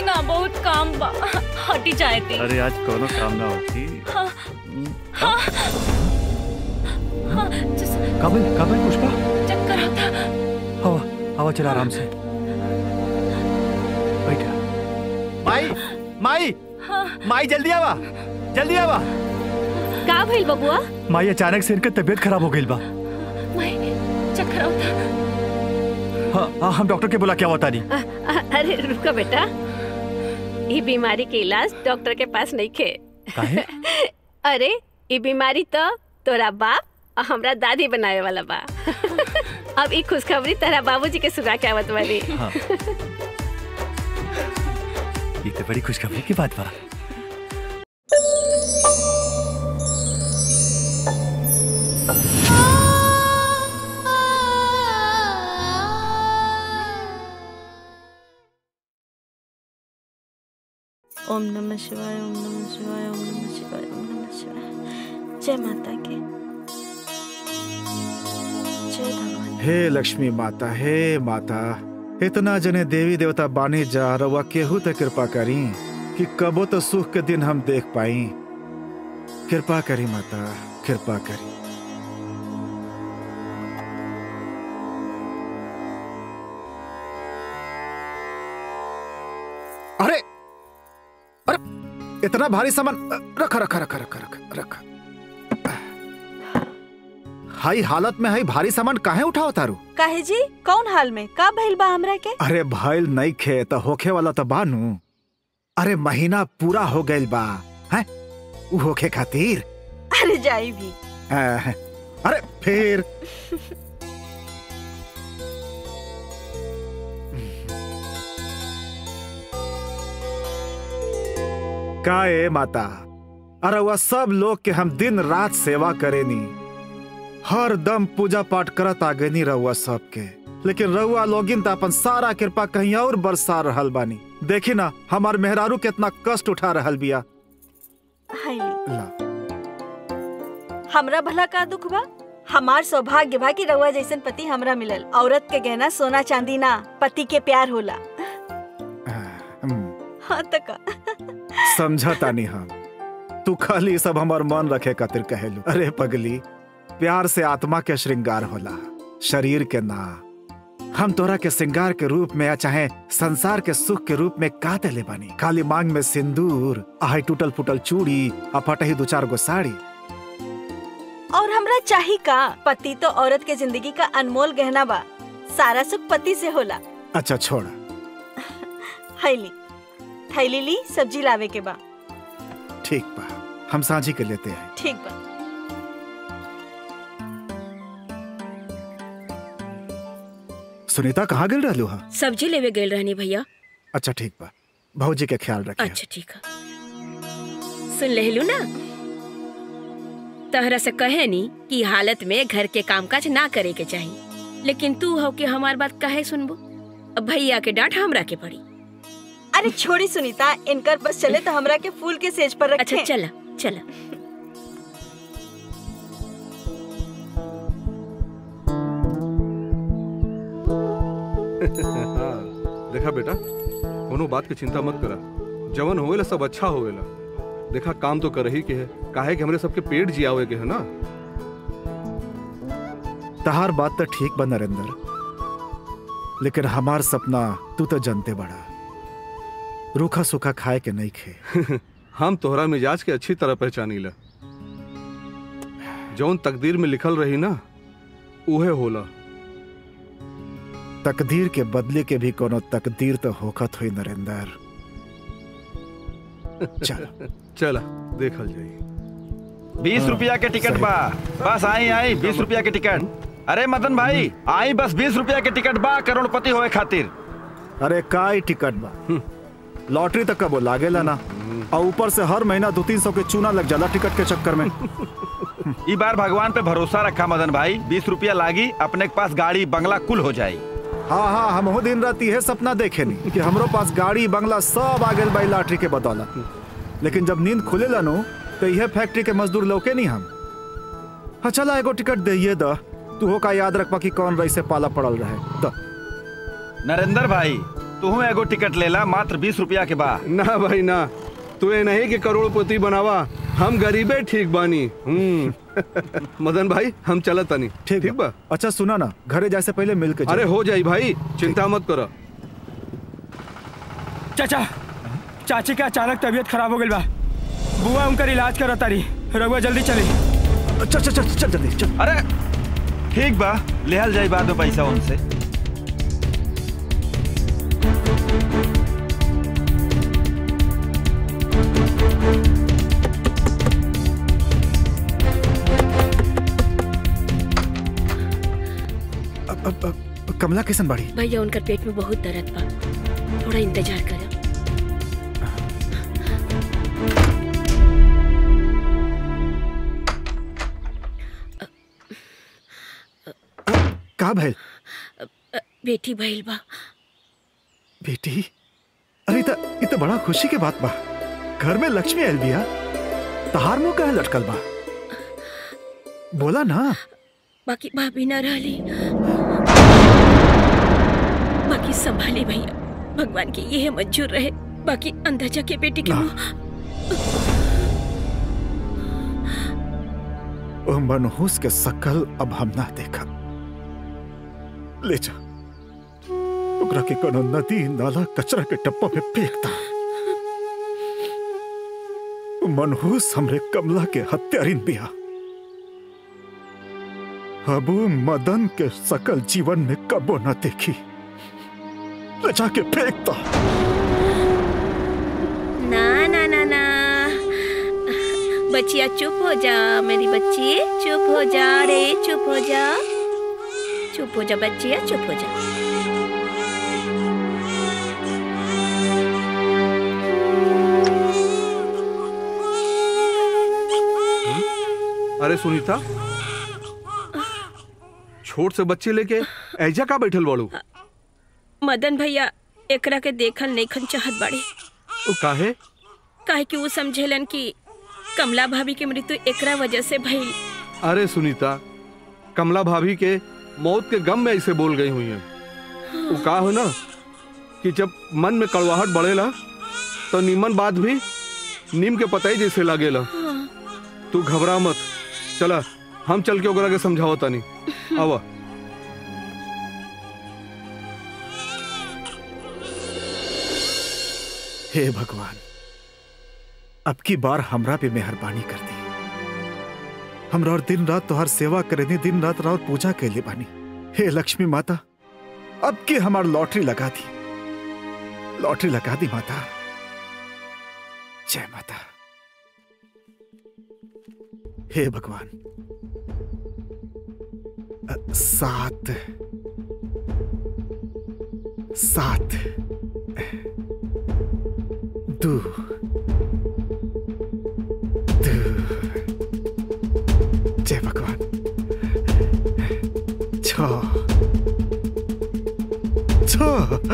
ना बहुत काम बा हटी जाए थे अरे आज कोनो काम ना होती हाँ हाँ हाँ जस- काबिल काबिल पुष्पा चक्कर आता हवा हवा चला आराम से बैठा माई माई हाँ माई जल्दी आवा जल्दी आवा का भइल बबुआ माई अचानक से इनका तबीयत खराब हो गई बा मैं चक्कर आता हाँ हाँ हम डॉक्टर के बुला क्या बता नहीं अ- अ- अरे रुको बेटा ये बीमारी के इलाज डॉक्टर के पास नहीं खे काहे अरे ये बीमारी तो तोरा बाप और हमरा दादी बनावे वाला बा अब ई खुशखबरी तेरा बाबूजी के सुना के आवत वाली हाँ ये तो बड़ी खुशखबरी की बात बा ओम नमः शिवाय ओम नमः शिवाय ओम नमः शिवाय ओम नमः शिवाय जय माता की जय भगवान हे लक्ष्मी माता हे माता इतना जने देवी देवता बानी जा रवा केहू तो कृपा करी कि कबो तो सुख के दिन हम देख पाई कृपा करी माता कृपा करी अरे अरे इतना भारी सामान रखा रखा रखा रखा रखा रखा हाई हालत में हाई भारी सामान काहे उठाओ तारू काहे जी कौन हाल में का भइल बा हमरा के अरे भइल नहीं खे त होखे वाला तो बानू अरे महीना पूरा हो गइल बा हैं उ होखे खातिर अरे जाई भी आह, अरे फिर का ए माता अरे वह सब लोग के हम दिन रात सेवा करेनी हर दम पूजा पाठ करत आगनी रहुआ सबके लेकिन रहुआ लोगिन त अपन सारा कृपा कहीं और बरसा रहल बानी देखी ना हमार मेहरारू कितना कष्ट उठा रहल बिया हाय ली। ला हमरा भला का दुख बा हमार सौभाग्य बा कि रउआ जैसन पति हमरा मिलल औरत के गहना सोना चांदी ना पति के प्यार होला हम्म, हाँ त का समझता नहीं हम तू खाली सब हमार मन रखे खातिर कहेलू अरे पगली प्यार से आत्मा के श्रृंगार होला शरीर के ना हम तोरा के श्रृंगार के रूप में या चाहे संसार के सुख के रूप में का देले बानी खाली मांग में सिंदूर आई टूटल फुटल चूड़ी आ फटही दो चार गो साड़ी और हमरा चाही का पति तो औरत के जिंदगी का अनमोल गहना बा सारा सुख पति से होला अच्छा छोड़ हैली थैली ली सब्जी लावे के बा ठीक बा हम साझी के लेते हैं ठीक बा सुनीता कहाँ गिर रहलू हा सब्जी लेवे गेल रहनी भैया अच्छा ठीक बा भौजी के ख्याल रखिए अच्छा ठीक है सुन लेलू ना तहरा से कहे नी कि हालत में घर के कामकाज ना करे के चाहिए लेकिन तू हो कि हमार बात कहे सुनबो अब भैया के डांट हमरा के पड़ी अरे छोड़ी सुनीता इनकर बस चले तो हमरा के फूल के सेज पर रखे अच्छा चला चला हाँ, देखा बेटा कोनो बात की चिंता मत करा जवन होवेला सब अच्छा होवेला देखा काम तो कर ही के है काहे कि हमरे सबके पेट जियावे के है ना तहार बात तो ठीक बा नरेंद्र लेकिन हमार सपना तू तो जानते बड़ा रूखा सूखा खाए के नहीं खे हम तोहरा मिजाज के अच्छी तरह पहचानी ला जौन तकदीर में लिखल रही ना उहे होला तकदीर के बदले के भी कोनो तकदीर तो होखत हुई नरेंद्र चल चला देखल जाई बीस रुपया के टिकट बा बस आई आई बीस रुपया के टिकट अरे मदन भाई आई बस बीस रुपया के टिकट बा करोड़पति होए खातिर अरे काय टिकट बा लॉटरी तक कबो लागेला ना और ऊपर से हर महीना दो तीन सौ के चूना लग जाला टिकट के चक्कर में ई बार भगवान पे भरोसा रखा मदन भाई बीस रुपया लागी अपने के पास गाड़ी बंगला कुल हो जाई हाँ हाँ हम हो दिन रात यह सपना देखे नहीं कि हमरो पास गाड़ी बंगला सब आ गए बाई लॉटरी के बदौलत लेकिन जब नींद खुले नु तो यह फैक्ट्री के मजदूर लौके नहीं हम हाँ चला एगो टिकट दे द तू हो का याद रखबा कि कौन रही से पाला पड़ल रहे द नरेंद्र भाई तू एगो टिकट लेला मात्र बीस रुपया के बा ना भाई ना तू ये नहीं कि करोड़पति बनावा हम गरीबे ठीक बानी हम्म मदन भाई हम चलत तनी ठीक ठीक बा अच्छा सुना ना घरे जाए से पहले मिल के अरे हो जाई भाई चिंता मत करो चाचा चाची का अचानक तबीयत खराब हो गई बा बुआ उनकर इलाज करत तारी रघुआ जल्दी चली चल चल चल चल जल्दी चल अरे ठीक बा लेहल जाई बाद में पैसा उनसे अब, अब, अब, कमला किसन बाड़ी भैया उनकर पेट में बहुत दर्द बा थोड़ा इंतजार करो का भैल अ, बेटी भइल बा बेटी अरे इत इत बड़ा खुशी के बात बा घर में लक्ष्मी आयल बिया तहार मुंह कहे लटकल बा बोला ना बाकी भाभी ना रहली बाकी संभाली भैया भगवान की यह मंजूर रहे बाकी अंदर जाके बेटी के ना। मुंह ओ मनहूस के सकल अब हम ना देखा ले जा ओकरा के कोनो नदी नाला कचरा के डब्बा में फेंकता ओ मनहूस हमरे कमला के हत्यारिन बिया अब वो मदन के सकल जीवन में कबो न देखी ले जाके फेंकता ना ना ना ना बच्चिया चुप हो जा मेरी बच्ची चुप हो जा रे चुप हो जा चुप हो जा बच्चिया चुप हो जा अरे सुनीता छोट से बच्चे लेके ऐजा का बैठल बाड़ू मदन भैया एकरा के देखल नईखन चाहत बाड़े ओ काहे काहे कि वो समझेलन कि कमला भाभी के मृत्यु एकरा वजह से भइल अरे सुनीता कमला भाभी के मौत के गम में ऐसे बोल गई हुई है वो का हो ना कि जब मन में कड़वाहट बढ़ेला तो नीमन बात भी नीम के पता ही जैसे लागेला तू घबरा मत चला हम चल के ओकरा के समझाओ तनी आवा हे भगवान अब की बार हमरा पे मेहरबानी कर दी हमरा और दिन रात तोहर सेवा करे दी दिन रात और पूजा के लिए बानी हे लक्ष्मी माता अब की हमार लॉटरी लगा दी लॉटरी लगा दी माता जय माता हे भगवान अ, सात सात दो दो जय भगवान छ छ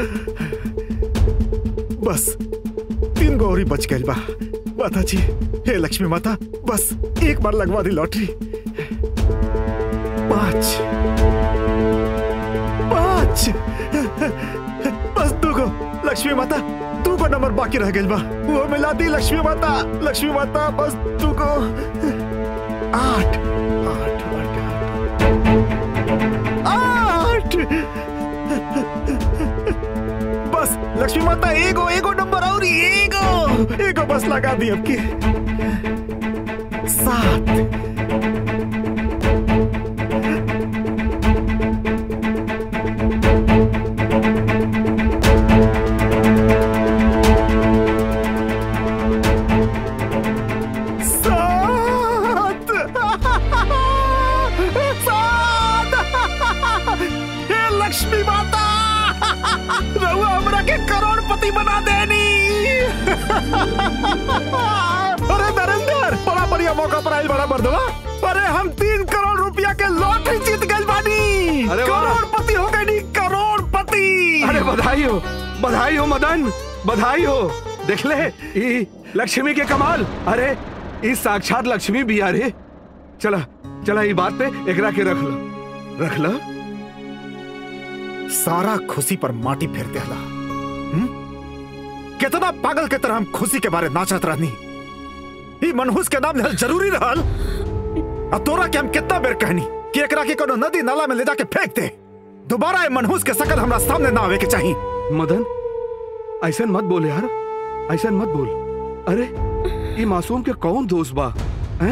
बस तीन गौरी बच गई बा माता जी हे लक्ष्मी माता बस एक बार लगवा दी लॉटरी पांच पांच बस दो गो लक्ष्मी माता दू को नंबर बाकी रह गई बा वो मिला दी लक्ष्मी माता लक्ष्मी माता बस दू को आठ आठ आठ आठ बस लक्ष्मी माता एगो एगो नंबर और एगो एगो बस लगा दी अब की सात सात सात हे लक्ष्मी माता रहुआ हमरा के करोड़पति बना देनी अरे नरेंद्र बड़ा बढ़िया मौका पर आयल बड़ा मर्दवा अरे हम तीन करोड़ रुपया के लॉटरी जीत गए बानी अरे वाह। करोड़पति हो गए नी करोड़पति अरे बधाई हो बधाई हो मदन बधाई हो देख ले ई लक्ष्मी के कमाल अरे ई साक्षात लक्ष्मी भी अरे चला चला ई बात पे एकरा के रख लो रख लो सारा खुशी पर माटी फेर देला हम्म? कितना पागल के तरह हम खुशी के बारे नाचत रहनी ई मनहूस के नाम लेहल जरूरी रहल और तोरा के हम कितना बेर कहनी कि एकरा के कोनो नदी नाला में ले जाके फेंक दे दोबारा ये मनहूस के शकल हमरा सामने ना आवे के चाहिए मदन ऐसा मत बोल यार ऐसा मत बोल अरे ये मासूम के कौन दोस्त बा हैं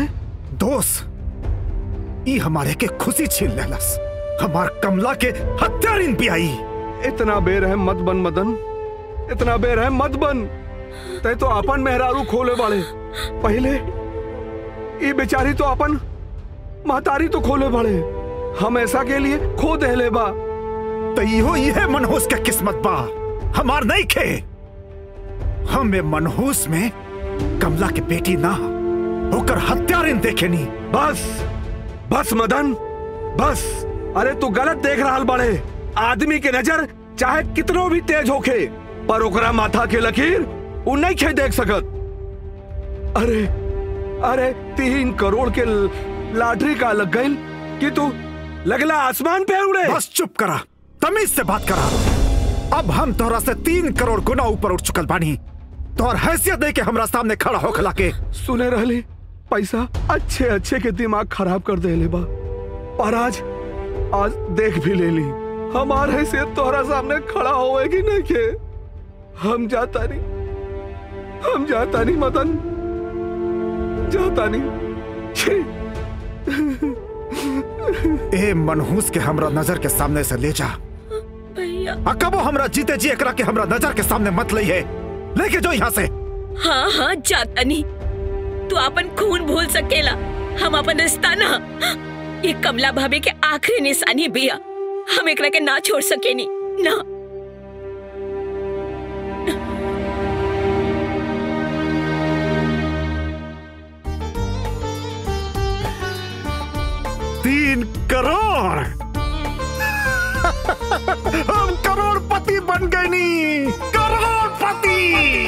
दोस्त ई हमारे के खुशी छीन लेलस हमार कमला के हत्यारिन भी आई इतना बेरहम मत बन मदन इतना बेरहम मत बन तय तो अपन मेहरारू खोले बाड़े पहले ये बेचारी तो अपन महतारी तो खोले बाड़े हम ऐसा के लिए खो देले बा तो इहो ये मनहूस के किस्मत बा हमार नहीं खे हम ये मनहूस में कमला के बेटी ना होकर हत्यारिन देखे नी बस बस मदन बस अरे तू गलत देख रहा बड़े आदमी के नजर चाहे कितनो भी तेज होखे पर ओकरा माथा के लकीर उ नहीं खे देख सकत अरे अरे तीन करोड़ के ल- लॉटरी का लग गई कि तू लगला आसमान पे उड़े बस चुप करा तमीज से बात करा अब हम तोहरा से तीन करोड़ गुना ऊपर उठ चुकल बानी तोहर हैसियत दे के हमरा सामने खड़ा होखला के सुने रहली पैसा अच्छे अच्छे के दिमाग खराब कर दे ले बा और आज आज देख भी ले ली हमार हैसियत तोहरा सामने खड़ा होए कि नहीं के हम जाता नहीं हम जाता नहीं मदन जाता नहीं छी ए मनहूस के हमरा नजर के सामने से ले जा भैया अकबो हमरा जीते जी एकरा के हमरा नजर के सामने मत लइहे लेके जो यहाँ से हाँ हाँ जाता नहीं तू अपन खून भूल सकेला हम अपन रिश्ता ना ये कमला भाभी के आखिरी निशानी बिया हम एकरा के ना छोड़ सकेनी ना तीन करोड़ हम करोड़पति बन गए नी करोड़पति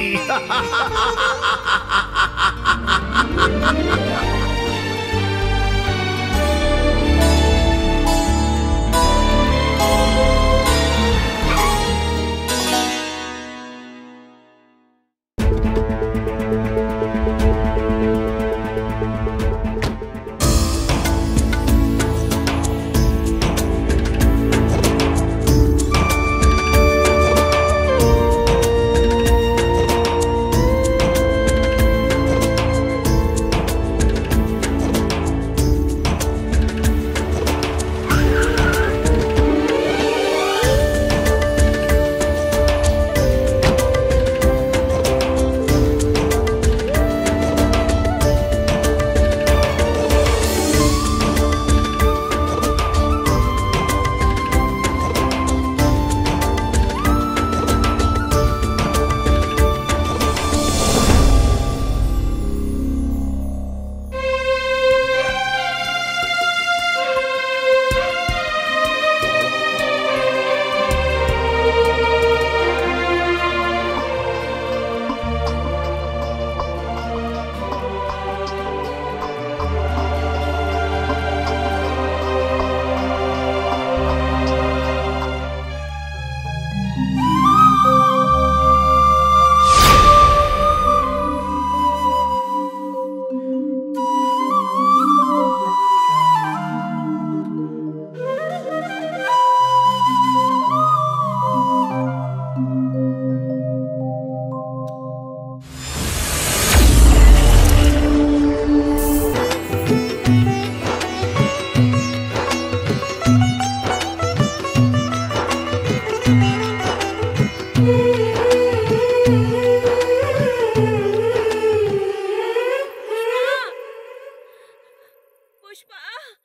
पुष्पा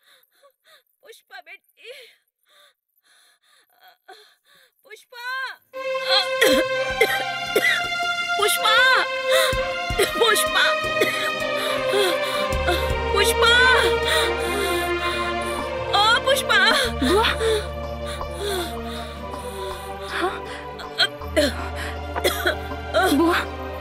पुष्पा बेटी पुष्पा पुष्पा पुष्पा पुष्पा ओ पुष्पा बुआ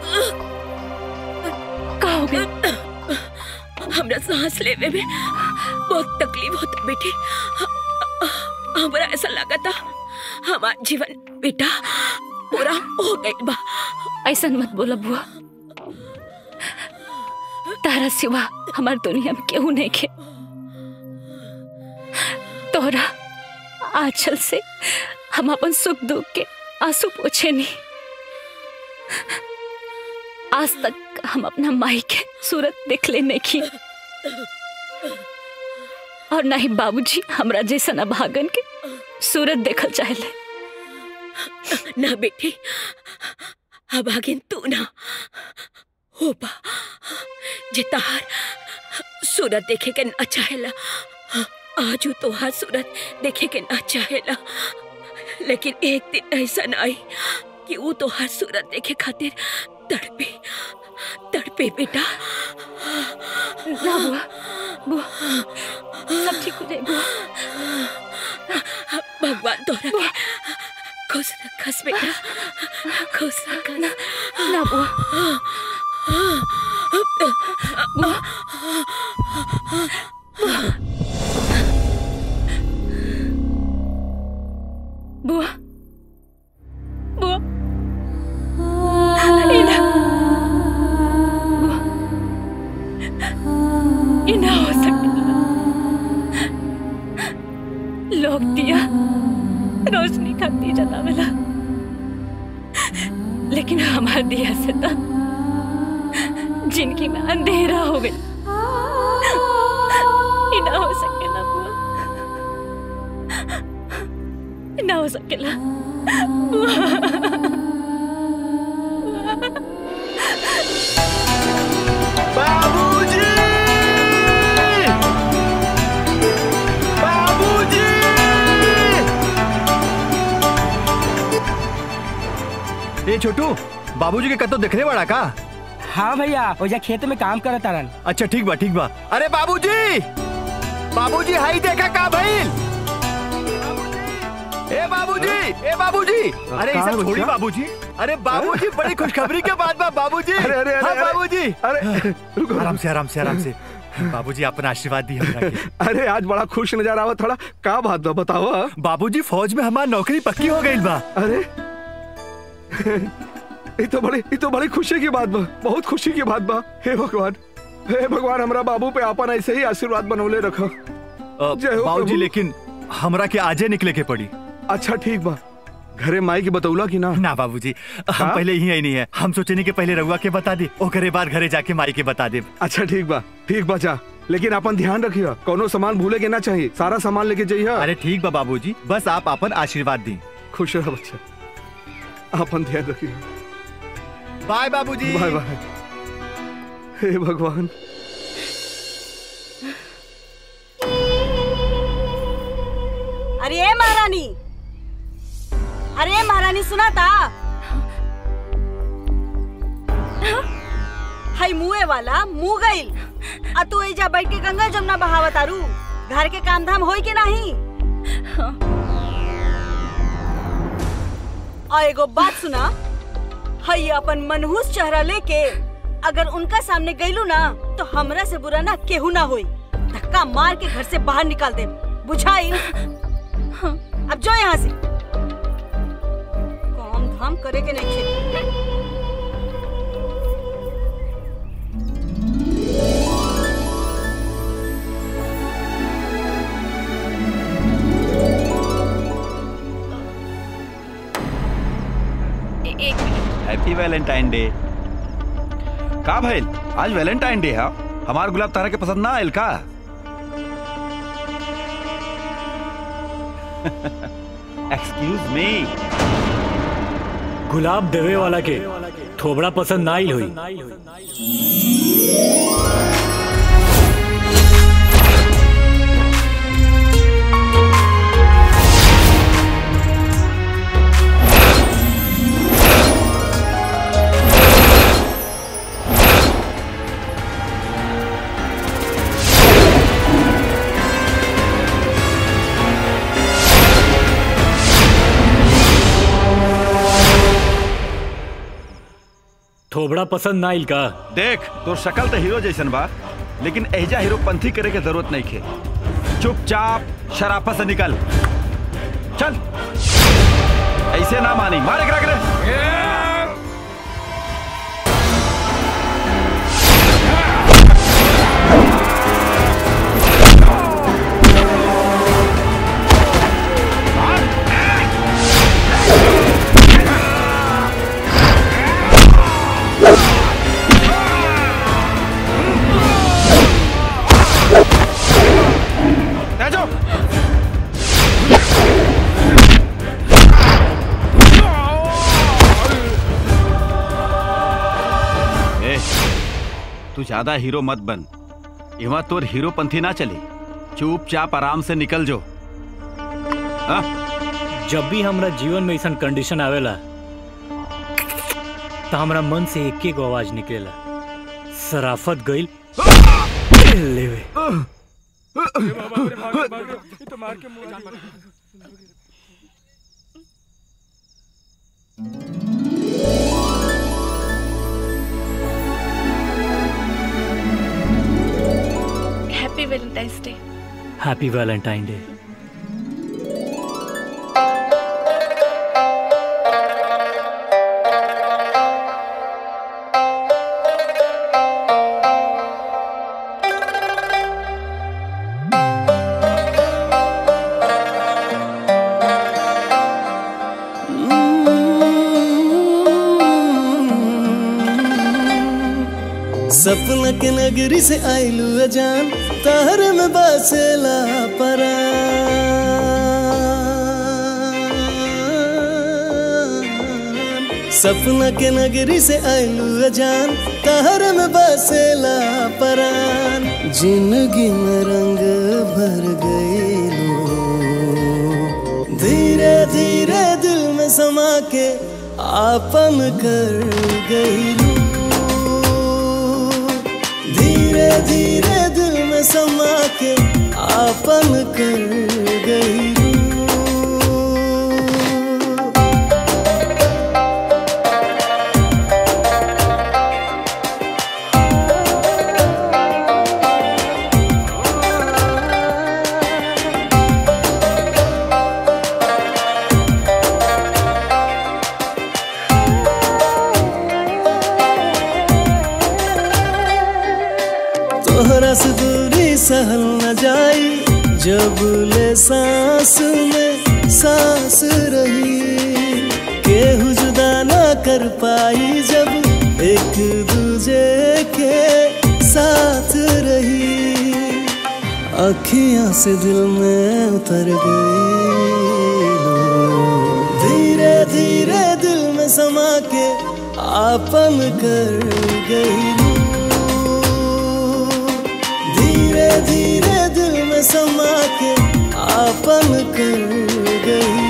का हो गया हमरा सांस लेवे में बहुत तकलीफ होता बेटी हमरा ऐसा लगा था हमारा जीवन बेटा पूरा हो गई बा ऐसा मत बोला बुआ तारा सिवा हमार दुनिया में केहू नहीं के तोरा आंचल से हम अपन सुख दुख के आंसू पोछे नहीं आज तक हम अपना माई के सूरत देख ले नहीं की और ना ही बाबूजी हमरा जैसा ना भागन के सूरत देखल चाहले ना बेटी अब आगे तू ना हो बा जे तहार सूरत देखे के ना चाहेला आज तो हाथ सूरत देखे के ना चाहेला लेकिन एक दिन ऐसा ना आई कि वो तो हर सूरत देखे खातिर तड़पे तड़पे बेटा ना बुआ बुआ सब ठीक हो जाए बुआ भगवान तोरा के खुश रखस बेटा खुश रखस ना बुआ बुआ बुआ बुआ इना बुआ इना हो सकता लोग दिया रोशनी खाती जलावेला लेकिन हमार दिया से तो जिनकी में अंधेरा हो गई इना हो सकेला बुआ इना हो सकेला बाबूजी बाबूजी ए छोटू बाबूजी के कतो देखने वाला का हाँ भैया ओजा खेत में काम करत तारन अच्छा ठीक बा ठीक बा अरे बाबूजी बाबूजी हाई देखा का भइल ए बाबूजी ए बाबूजी अरे ये कहाँ सब छोड़ी बच्चा? बाबूजी अरे बाबूजी बड़ी खुशखबरी के बाद बा बाबूजी अरे, अरे, अरे, हाँ, अरे। बाबूजी अरे आराम से आराम से आराम से बाबूजी अपना आशीर्वाद दी हमरा के अरे आज बड़ा खुश नजर आवा थोड़ा का बात बा बताओ बाबूजी फौज में हमार नौकरी पक्की हो गई बा अरे ये तो बड़ी ये तो बड़ी खुशी की बात बा बहुत खुशी की बात बा हे भगवान हे भगवान हमरा बाबू पे आपन ऐसे ही आशीर्वाद बनौले रखो जय हो बाबूजी प्रभु। लेकिन हमरा के आजे निकले के पड़ी अच्छा ठीक बा घरे माई की बतौला की ना ना बाबूजी हम हाँ? पहले ही आई नहीं है हम सोचे नहीं कि पहले रउआ के बता दे ओकरे बाद घरे जाके माई के बता दे अच्छा ठीक बा ठीक बा जा लेकिन अपन ध्यान रखियो कोनो सामान भूले के ना चाहिए सारा सामान लेके जाइए अरे ठीक बा बाबूजी बस आप अपन आशीर्वाद दी खुश रहो बच्चा अपन ध्यान रखिए बाय बाबूजी बाय बाय हे भगवान अरे ए महारानी अरे ए महारानी सुना था हई मुए वाला मुंह गइल आ तू एजा बैठ के गंगा जमुना बहावत आरू घर के काम धाम होई के नहीं और एगो बात सुना हई अपन मनहूस चेहरा लेके अगर उनका सामने गइलू ना तो हमरा से बुरा ना केहू ना होई धक्का मार के घर से बाहर निकाल दे बुझाई अब जो यहाँ से काम धाम करे के नहीं खेल एक मिनट हैप्पी वैलेंटाइन डे का भइल आज वैलेंटाइन डे है हमार गुलाब तारा के पसंद ना आयल का एक्सक्यूज मी गुलाब देवे वाला के थोबड़ा पसंद ना आइल हुई थोबड़ा पसंद ना आइल का देख तो शक्ल तो हीरो जैसन बा लेकिन एजा हीरो पंथी करे के जरूरत नहीं खे चुपचाप शराफत से निकल चल ऐसे ना मानी मारे करा करे तू ज्यादा हीरो मत बन इवा तोर हीरोपंथी ना चली चुपचाप आराम से निकल जो जब भी हमरा जीवन में ऐसा कंडीशन आवेला तो हमरा मन से एक एक आवाज निकलेला सराफत गईल लेवे happy valentine's day happy valentine day सपना के नगरी से आइलू अजान तहर में बसेला परा सपना के नगरी से आइलू अजान तहर में बसेला परान जिंदगी में रंग भर गईलू धीरे धीरे दिल में समा के आपन कर गईलू धीरे धीरे दिल में समा के आपन कर गई तोहरा से दूरी सहल न जाई जब ले सांस में सांस रही केहू जुदा ना कर पाई जब एक दूजे के साथ रही अखियां से दिल में उतर गई धीरे धीरे दिल में समा के आपन कर गई धीरे धीरे दिल में समा के आपन कर गई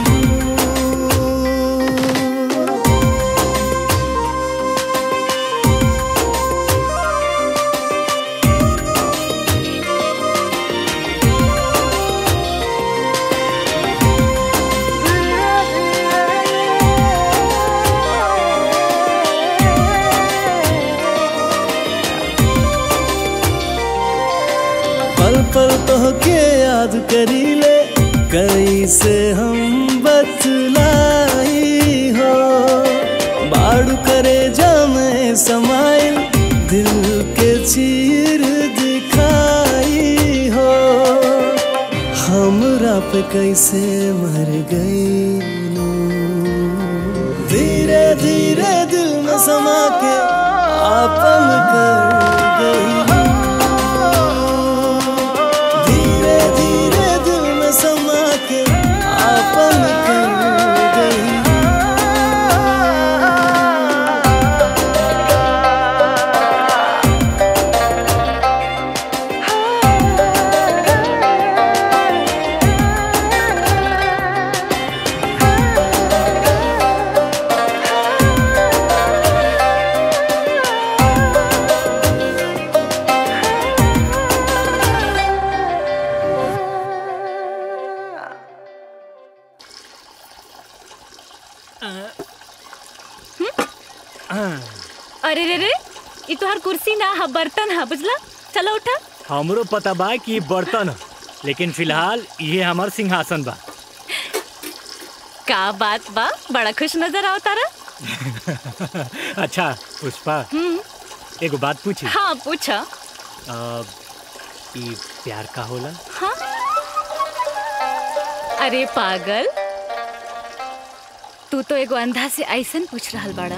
पल पल तो के याद करी ले कैसे हम बतलाई हो बाड़ू करे जामे समाइल दिल के चीर दिखाई हो हमरा पे कैसे मर गई धीरे धीरे दिल में समा के आपन कर गई धीरे धीरे दिल में समा के आपन कर गई अरे रे रे ये तोहर कुर्सी ना हा बर्तन हा बुझला चलो उठा हमरो पता बा कि ई बर्तन ह, लेकिन फिलहाल ये हमार सिंहासन बा का बात बा बड़ा खुश नजर आओ तारा अच्छा पुष्पा हम्म एगो बात पूछी हाँ पूछा अ, ई प्यार का होला हाँ अरे पागल तू तो एगो अंधा से ऐसन पूछ रहल बाड़ा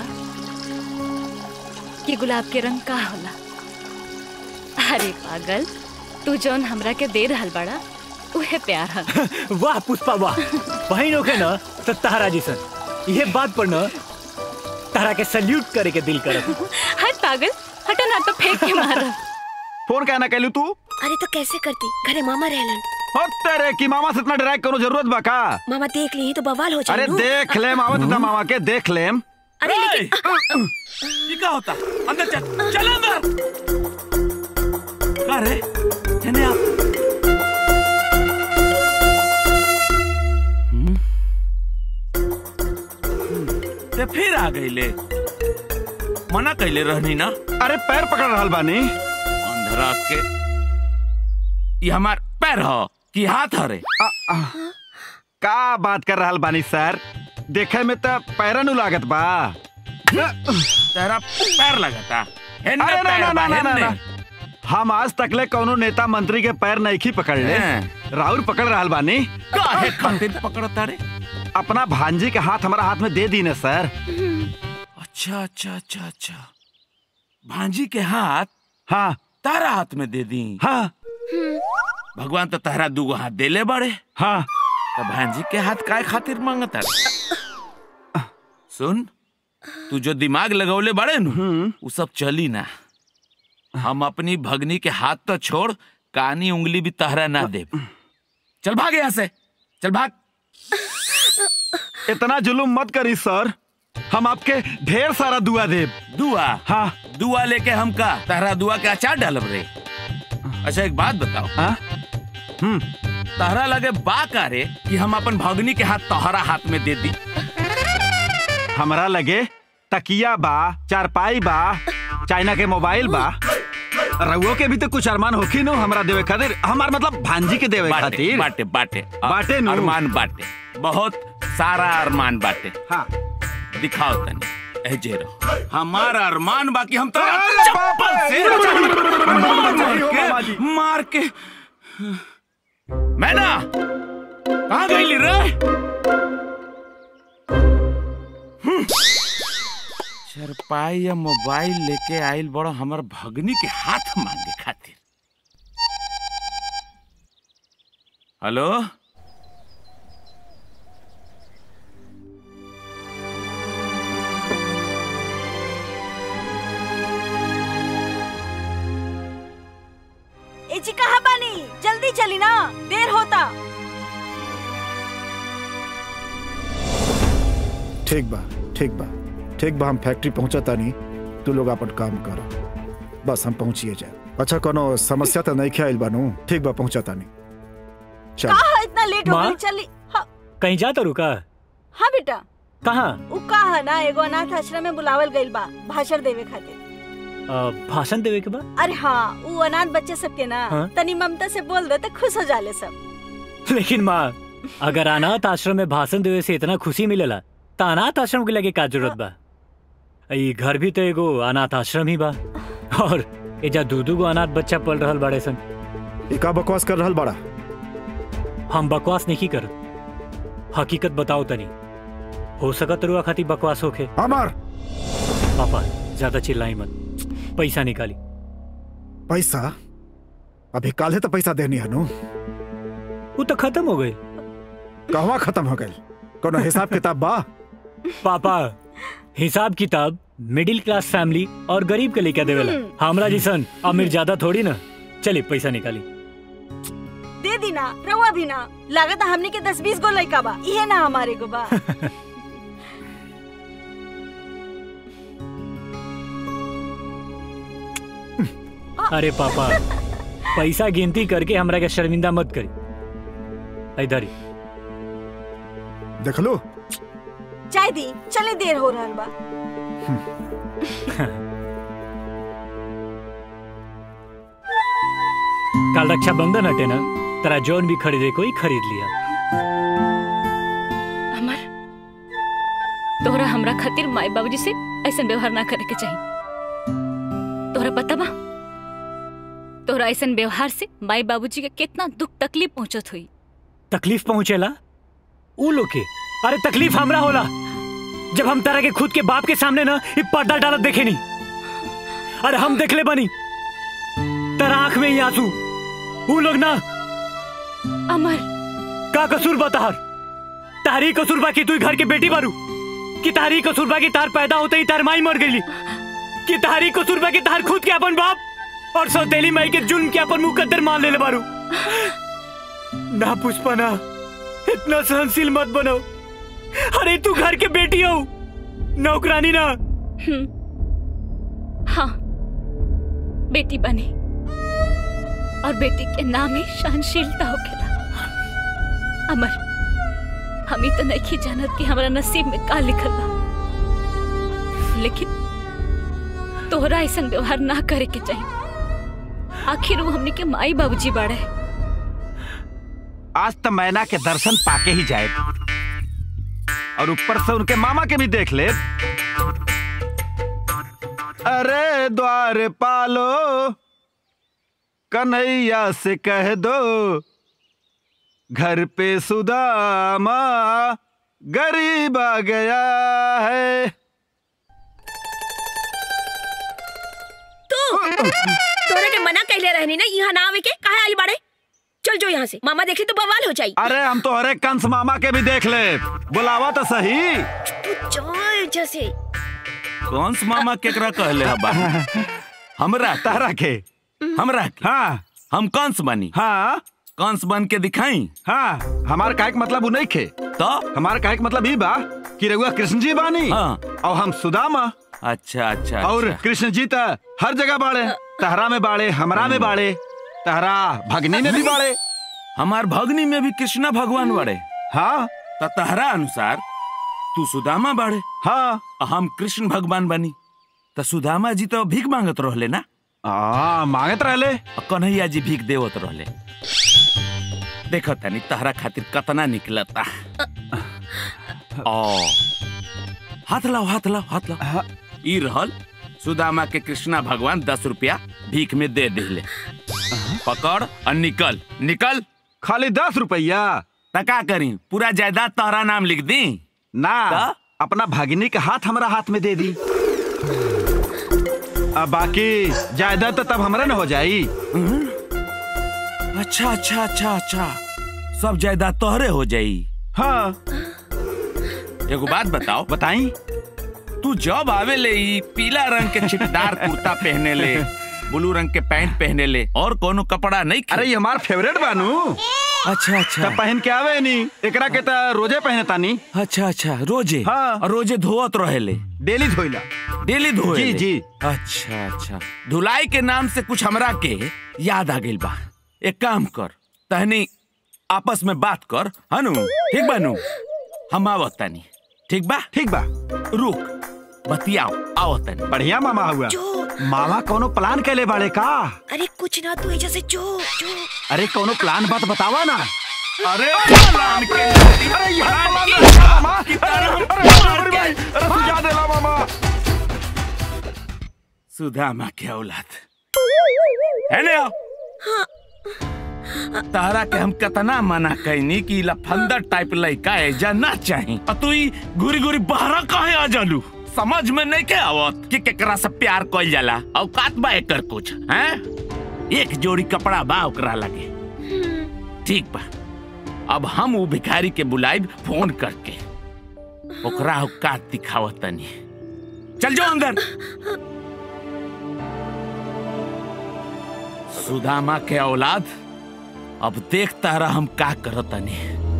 कि गुलाब के रंग का होला अरे पागल तू जौन हमरा के दे रहल बाड़ा उहे प्यार है वाह पुष्पा वाह बहन होके न तो तारा जैसन ये बात पर न तारा के सल्यूट करे के दिल करत हट पागल हटा ना तो फेंक के मारा फोन क्या ना कैलू तू अरे तो कैसे करती घरे मामा रहलन हो तेरे की मामा से इतना डराए कोनो जरूरत बा का मामा देख ली तो बवाल हो अरे जाए देख ले मामा तो मामा के देख लेम अरे लेकिन ये क्या होता अंदर चल चल अंदर का रे हेने आप हम्म? ते फिर आ गईले मना कैले रहनी ना अरे पैर पकड़ रहल बानी अंधरा के ये हमार पैर हो कि हाथ हरे का बात कर रहल बानी सर देखे में तो पैरा नु लागत बा तेरा पैर लगता हेन्ने अरे ना पैर ना बा, ना ना ना हेन्ने। हम आज तकले कोनो नेता मंत्री के पैर नहीं पकड़ ले राहुल पकड़ रहल बानी काहे खातिर पकड़ता रे अपना भांजी के हाथ हमारा हाथ में दे दी ना सर अच्छा अच्छा अच्छा अच्छा भांजी के हाथ हाँ तारा हाथ में दे दी हाँ भगवान तो तारा दूगो हाथ देले बड़े हाँ तो भांजी के हाथ काय खातिर मांगता रे? सुन तू जो दिमाग लगौले बड़े नु वो सब चली ना हम अपनी भगनी के हाथ तो छोड़ कानी उंगली भी तहरा ना दे चल भाग यहाँ से चल भाग इतना जुलुम मत करी सर हम आपके ढेर सारा दुआ देब दुआ हाँ दुआ लेके हम का तहरा दुआ के अचार डालब रे अच्छा एक बात बताओ हाँ हम्म तहरा लगे बा का रे कि हम अपन भगनी के हाथ तोहरा हाथ में दे दी हमरा लगे तकिया बा चारपाई बा चाइना के मोबाइल बा रउओ के भी तो कुछ अरमान होखी नो हमरा देवे खातिर हमार मतलब भांजी के देवे बाटे खातिर बाटे बाटे बाटे नु। अरमान बाटे बहुत सारा अरमान बाटे हाँ दिखाओ तनी ए जेरो हमारा अरमान बाकी हम तो अरे चप्पल से मार के मार के मैना कहाँ गई रे चरपाई या मोबाइल लेके आइल बड़ा हमर भगनी के हाथ मांगे खातिर हेलो ए जी कहाँ बानी जल्दी चली ना देर होता ठीक बा ठीक बा ठीक बा हम फैक्ट्री पहुंचा तानी तू लोग अपन काम करो बस हम पहुंचिए जाए अच्छा कोनो समस्या तो नहीं ख्याल बानू ठीक बा पहुंचा तानी चल कहा इतना लेट हो माँ? गई चली हाँ, कहीं जाता रुका हाँ बेटा कहाँ उ कहा ना एगो अनाथ आश्रम में बुलावल गइल बा भाषण देवे खातिर अ, भाषण देवे के बाद अरे हाँ उ अनाथ बच्चे सबके ना हाँ? तनी ममता से बोल दे तो खुश हो जाले सब लेकिन माँ अगर अनाथ आश्रम में भाषण देवे से इतना खुशी मिलेला तो अनाथ आश्रम के लगे का जरूरत बा ई घर भी तो एगो अनाथ आश्रम ही बा और एजा दू दू गो अनाथ बच्चा पल रहल बाड़े सन ई का बकवास कर रहल बड़ा हम बकवास नहीं कर हकीकत बताओ तनी हो सकत रुआ खातिर बकवास होखे अमर पापा ज्यादा चिल्लाई मत पैसा निकाली पैसा अभी काले तो पैसा देनी है नु वो तो खत्म हो गई कहवा खत्म हो गई कोनो हिसाब किताब बा पापा हिसाब किताब मिडिल क्लास फैमिली और गरीब के लेके देवेला हमरा जिसन अमीर ज्यादा थोड़ी ना चलिए पैसा निकाली दे दी ना रवा भी ना लागत है हमने के दस बीस गो लड़का बा इहे ना हमारे गो बा अरे पापा पैसा गिनती करके हमरा के शर्मिंदा मत करी इधर ही देख लो चाय दी चले देर हो रहा बा कल रक्षाबंधन हटे ना तेरा जौन भी खरीदे कोई खरीद लिया अमर तोहरा हमरा खातिर माई बाबूजी से ऐसा व्यवहार ना करे के चाहिए तोहरा पता बा तोहरा ऐसा व्यवहार से माई बाबूजी के कितना दुख तकलीफ पहुंचत हुई तकलीफ पहुंचेला ऊ लोग के अरे तकलीफ हमरा होला जब हम तरह के खुद के बाप के सामने ना ये पर्दा डालत देखे नहीं अरे हम देखले बनी तेरा आंख में ही आंसू ऊ लोग ना अमर का कसूर बताहर तारी कसूर बा कि तू घर के बेटी बारू कि तारी कसूर बा कि तार पैदा होते ही तार माई मर गई कि तारी को सुरबा के तार खुद के अपन बाप और सौतेली माई के जुल्म के अपन मुकद्दर मान ले बारू ना पुष्पा ना इतना सहनशील मत बनो अरे तू घर के बेटी हो नौकरानी ना हाँ बेटी बनी और बेटी के नाम ही सहनशीलता होखेला अमर हम ही तो नहीं जानत कि हमारा नसीब में का लिखल बा लेकिन तोहरा ऐसा व्यवहार ना करे के चाहिए आखिर वो हमनी के माई बाबूजी बाड़े आज तो मैना के दर्शन पाके ही जाए और ऊपर से उनके मामा के भी देख ले अरे द्वार पालो कन्हैया से कह दो घर पे सुदामा गरीब आ गया है तू तोरे के मना कहले रहनी ना यहाँ ना आवे के काहे आली बाड़े चल जो यहाँ से मामा देखे तो बवाल हो जाई अरे हम तो हरे कंस मामा के भी देख ले बुलावा तो सही तू चल जैसे कौन सा मामा केकरा कहले हबा हमरा तारा के हमरा के हाँ हम कंस बनी हाँ कंस बन के दिखाई हाँ हमार काहे के मतलब उ नहीं खे तो हमार काहे के मतलब ई बा कि रघुआ कृष्ण जी बानी हाँ। और हम सुदामा अच्छा अच्छा और अच्छा। कृष्ण जी तो हर जगह बाड़े तहरा में बाड़े हमरा में बाड़े तहरा भगनी में भी बाड़े हमार भगनी में भी कृष्णा भगवान बड़े हाँ त तहरा अनुसार तू सुदामा बाड़े हाँ हम कृष्ण भगवान बनी त सुदामा जी तो भीख मांगत रहले ना आ, मांगत रहले कन्हैया जी भीख देवत रहले देखो तनी तहरा खातिर कतना निकलता ओ हाथ लाओ हाथ लाओ हाथ लाओ ई रहल सुदामा के कृष्णा भगवान दस रुपया भीख में दे दिले पकड़ और निकल निकल खाली दस रुपया त का करी पूरा जायदाद तहरा नाम लिख दी ना त? अपना भगिनी के हाथ हमरा हाथ में दे दी अब बाकी जायदाद तो तब हमरा न हो जाई अच्छा अच्छा अच्छा अच्छा सब जायदाद तोहरे हो जाई हाँ एगो बात बताओ बताई तू जब आवे ले ई पीला रंग के छिटदार कुर्ता पहने ले ब्लू रंग के पैंट पहने ले और कोनो कपड़ा नहीं खे? अरे ये हमार फेवरेट बानू अच्छा अच्छा तब पहन के आवे नी एकरा के त रोजे पहने तानी अच्छा अच्छा रोजे हाँ। और रोजे धोवत रहे ले डेली धोइला डेली धोए जी, ले? जी। अच्छा अच्छा धुलाई के नाम से कुछ हमरा के याद आ गइल बा एक काम कर तहनी आपस में बात कर हनु ठीक बा नु हम आवत तानी ठीक बा ठीक बा रुक बतियाओ आवत तानी बढ़िया मामा हुआ जो मामा कोनो प्लान कैले बाड़े का अरे कुछ ना तू ऐसे से जो जो अरे कोनो प्लान बात बतावा ना अरे प्लान के अरे यार मामा अरे अरे भाई अरे सुझा देला मामा सुदामा के औलाद है ने आओ तारा के हम कितना मना कैनी कि लफंदर टाइप लड़का है जा ना चाही और तू ई घुरी घुरी बहरा काहे आ जालू समझ में नहीं के आवत कि केकरा से प्यार कइल जाला औकात बा एकर कुछ हैं एक जोड़ी कपड़ा बा ओकरा लगे ठीक बा अब हम वो भिखारी के बुलाइब फोन करके ओकरा औकात दिखावत तनी चल जाओ अंदर सुदामा के औलाद अब देख तारा हम का करतनी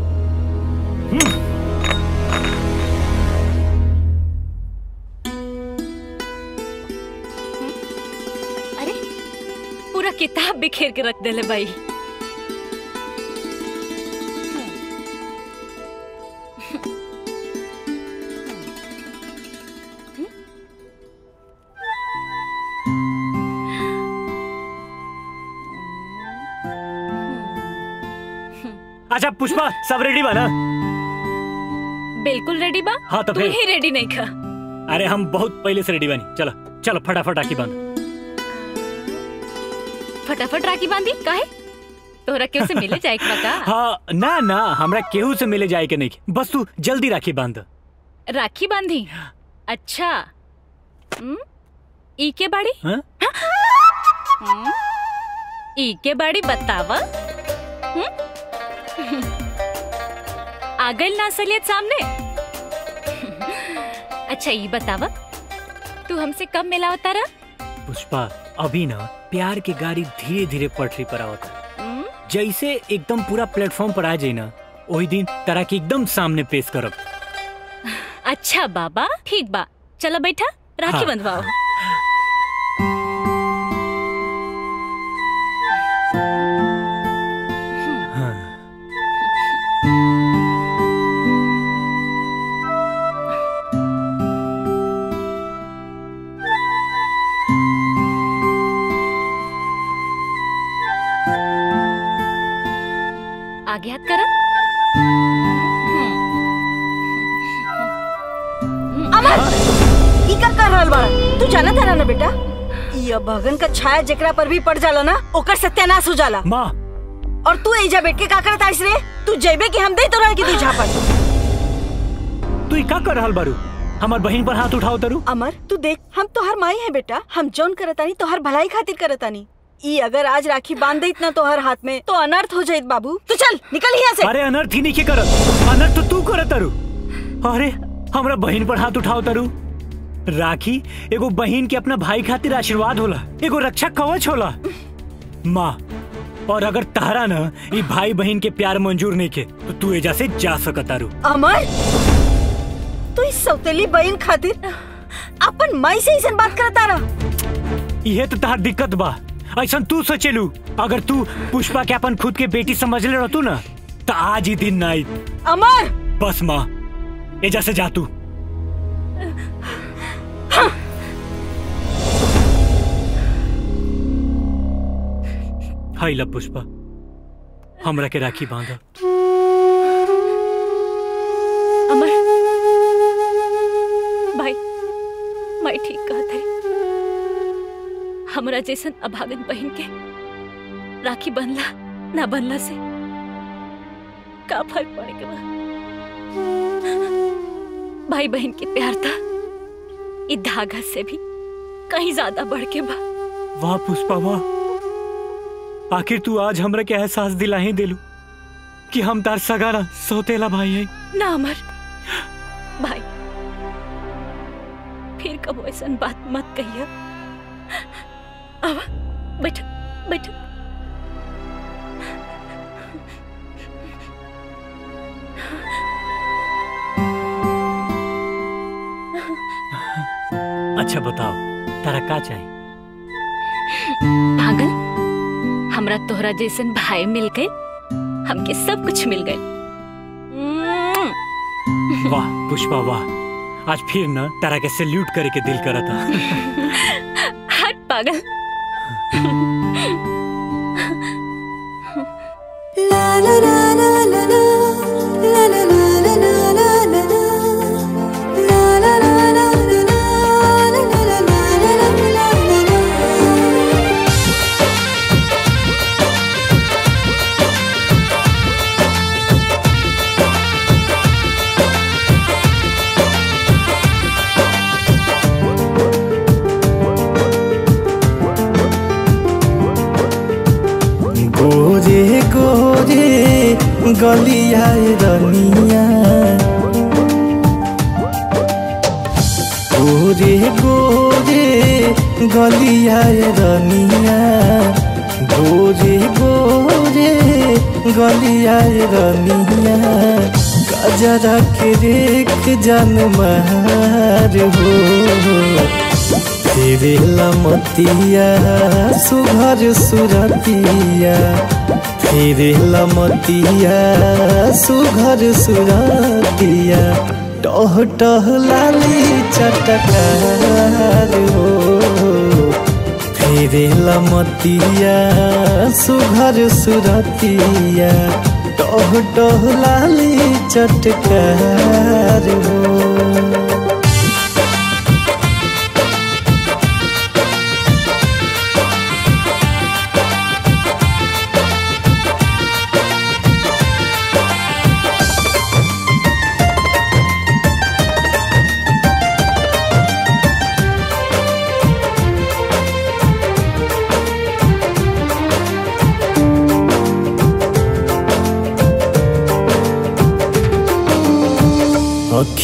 अरे पूरा किताब बिखेर के रख देले भाई अच्छा पुष्पा सब रेडी बा ना बिल्कुल रेडी बा हाँ, तो तू फिर? ही रेडी नहीं खा अरे हम बहुत पहले से रेडी बनी चलो चलो फटाफट आकी बांध फटाफट राखी बांधी काहे तोहरा केहू से मिले जाए के बा का हाँ ना ना हमरा केहू से मिले जाए के नहीं बस तू जल्दी राखी बांध राखी बांधी अच्छा हम्म? ई के बाड़ी हाँ? हम्म? ई के बाड़ी बतावा हम्म? आ गइल ना असलियत सामने अच्छा ई बतावा तू हमसे कब मिला होता रहा पुष्पा अभी ना प्यार की गाड़ी धीरे धीरे पटरी पर आवता जैसे एकदम पूरा प्लेटफॉर्म पर आ जाए ना वही दिन तरह के एकदम सामने पेश करब अच्छा बाबा ठीक बा चलो बैठा राखी हाँ। बंधवाओ आगे हाथ करा अमर ई का कर रहल बाड़ा तू जाना था ना बेटा ई अभगन का छाया जेकरा पर भी पड़ जाला ना ओकर सत्यानाश हो जाला माँ और तू एजा बैठ के का करत आइस रे तू जेबे कि हम दे तोरा के तू झापन तू ई का कर रहल बारू हमार बहन पर हाथ उठाओ तरू अमर तू देख हम तोहर माई है बेटा हम जौन करतानी तोहर भलाई खातिर करतानी ई अगर आज राखी बांध देत ना तोहर हाथ में तो अनर्थ हो जाइत बाबू तू चल निकल यहाँ से अरे अनर्थ ही नहीं के करत अनर्थ तो तू करत तारू अरे हमरा बहन पर हाथ उठाओ तारू राखी एगो बहन के अपना भाई खातिर आशीर्वाद होला एगो रक्षा कवच होला माँ और अगर तारा न ई भाई बहन के प्यार मंजूर नहीं के तो तू एजा से जा सकत तारू अमर तू इस सौतेली बहन खातिर अपन माई से ऐसन बात करता रहा इहे तो तार दिक्कत बा ऐसा तू सोचेलू अगर तू पुष्पा के अपन खुद के बेटी समझ ले रहतू ना तो आज ही दिन ना आई अमर बस माँ एजा से जा तू हाय ला पुष्पा हमरा के राखी बांधा अमर भाई मैं ठीक कहा थे हमरा जैसन अभागन बहन के राखी बनला ना बनला से का फर्क पड़े के बा भाई बहन के प्यार था ई धागा से भी कहीं ज्यादा बढ़ के बा वाह पुष्पा वाह आखिर तू आज हमरा के एहसास दिला ही दिलू कि हम तार सगारा सौतेला भाई है ना अमर भाई फिर कबो ऐसा बात मत कहिए अब बैठ बैठ अच्छा बताओ तारा का चाहिए पागल हमरा तोहरा जैसन भाई मिल गए हमके सब कुछ मिल गए वाह पुष्पा वाह आज फिर ना तारा के सैल्यूट करे के दिल करा था हट पागल गोरे गोरे गलिया रनिया गोरे गोरे गलिया रनिया गोरे गोरे गलिया रनिया गजरा के रेख जन मार हो तेरे लमतिया सुघर सुरतिया तेरे लमतिया सुघर सुरतिया टह टह लाली चटकार हो तेरे लमतिया सुघर सुरतिया टह टह लाली चटकार हो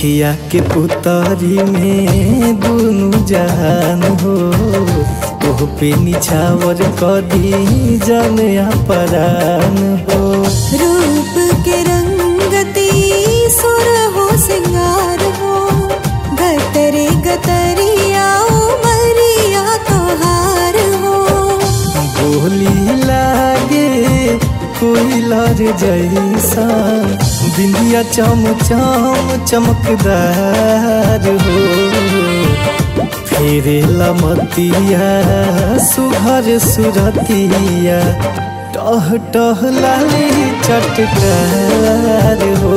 अखिया के पुतरी में दुनु जहान हो ओह पे निछावर कदी जन अपरान हो रूप के रंगती सुर हो सिंगार हो गतरे गतरिया उमरिया तोहार हो बोली लागे कोई लर जैसा बिंदिया चम चम चमकदार हो फेरे लमतिया सुघर सुरतिया टह टह लाली चटकार हो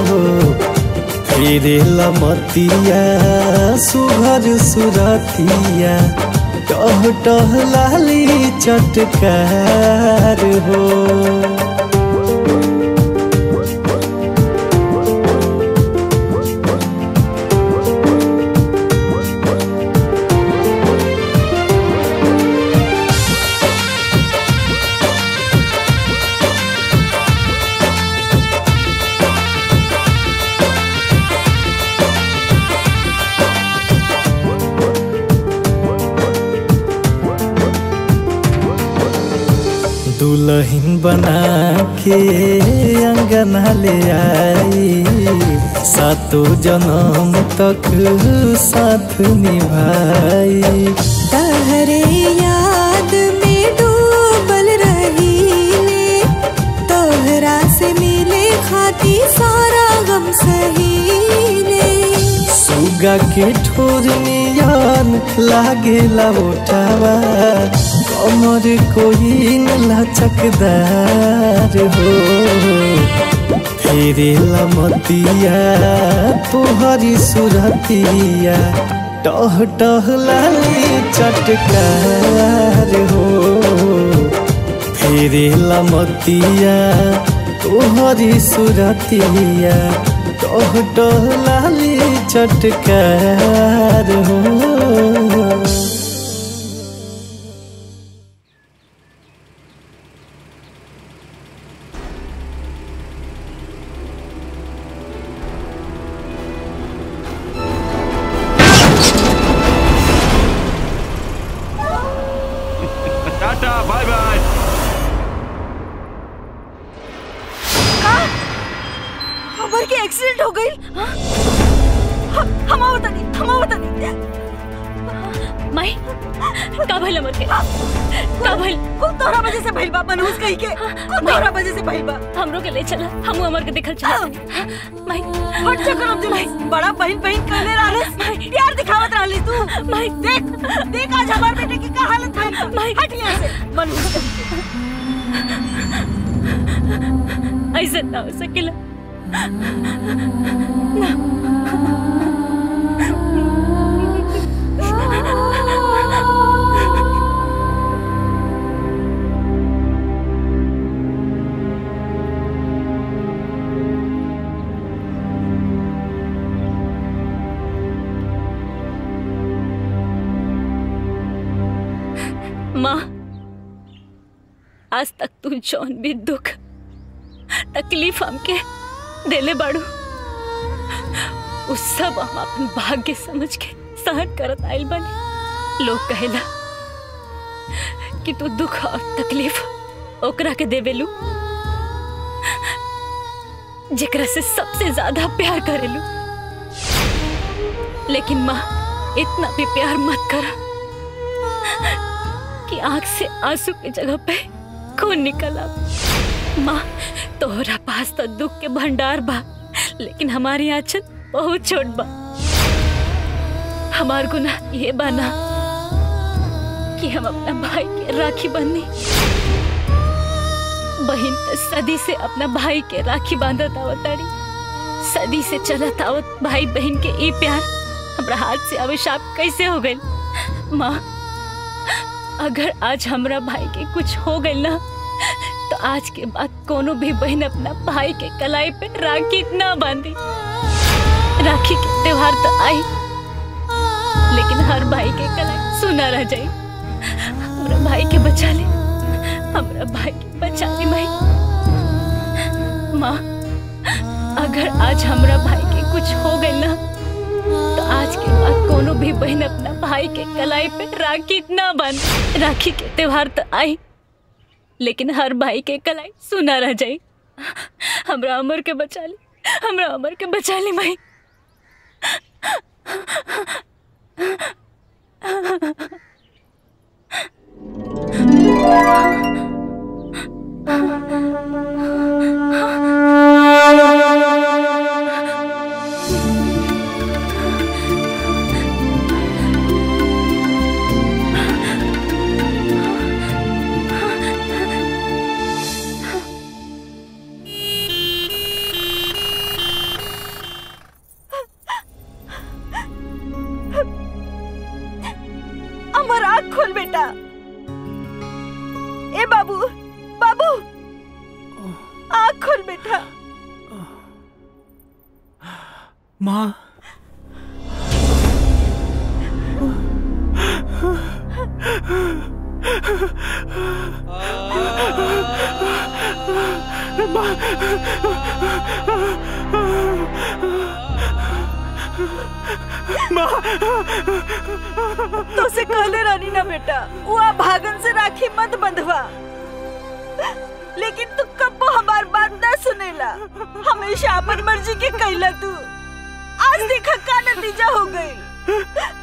फेरे लमतिया सुघर सुरतिया टह टह लाली चटकार हो दुल्हन बना के अंगना ले आई सातों जन्म तक साथ निभाई तहरे याद में डूबल रहीले तोहरा से मिले खाती सारा गम सहीले सुगा के ठोर नियन लागे उठावा कमर कोई लचकदार हो फेरे लमतिया तोहरी सुरतिया टह टह लाली चटकार हो फेरे लमतिया तोहरी सुरतिया टह टह लाली चटकार हो टाटा बाय बाय अमर के एक्सीडेंट हो गई हम आवता नहीं हम आवता नहीं माई का भइल अमर के का भइल कुल तोहरा वजह से भइल बा मनहूस कही के कुल तोहरा वजह से भइल बा हमरो के ले चला हम अमर के देखल चला माई हट जा करम दिल बड़ा बहन बहन कहले रहलस प्यार दिखावत रहली तू माई देख देख आज हमार बेटे की का हालत भइल माई हट यहाँ से मनहूस ऐसे ना हो सकेला माँ आज तक तू जौन भी दुख तकलीफ हमके देले बाड़ू उस सब हम अपन भाग्य समझ के सहन करत आइल बानी लोग कहेला कि तू दुख और तकलीफ ओकरा के देवेलू जेकरा से सबसे ज्यादा प्यार करेलू लेकिन माँ इतना भी प्यार मत करा कि आंख से आंसू की जगह पे खून निकला माँ तोहरा पास तो दुख के भंडार बा लेकिन हमारी आंचल बहुत छोट बा हमार गुनाह ये बाना कि हम अपना भाई के राखी बंदी बहन तो सदी से अपना भाई के राखी बांधत आवताड़ी सदी से चलत आवत भाई बहन के ई प्यार हमरा हाथ से अभिशाप कैसे हो गई माँ अगर आज हमरा भाई के कुछ हो गई ना तो आज के बाद कोनो भी बहन अपना भाई के कलाई पे राखी ना बांधी राखी के त्योहार तो आई लेकिन हर भाई के कलाई सुना रह जाई हमरा भाई के बचा ले हमरा भाई के बचा ले भाई माँ अगर आज हमरा भाई के कुछ हो गई ना तो आज के बाद कोनो भी बहन अपना भाई के कलाई पे राखी ना बन राखी के त्योहार तो आई लेकिन हर भाई के कलाई सुना रह जाई हमरा अमर के बचा ली हमरा अमर के बचा ली भाई अमर आँख खोल बेटा ए बाबू बाबू आँख खोल बेटा माँ तो से कहले रानी ना बेटा वो आ भागन से राखी मत बंधवा लेकिन तू कब्बो हमार बात ना सुनेला हमेशा अपन मर्जी के कैला तू आज देखा का नतीजा हो गई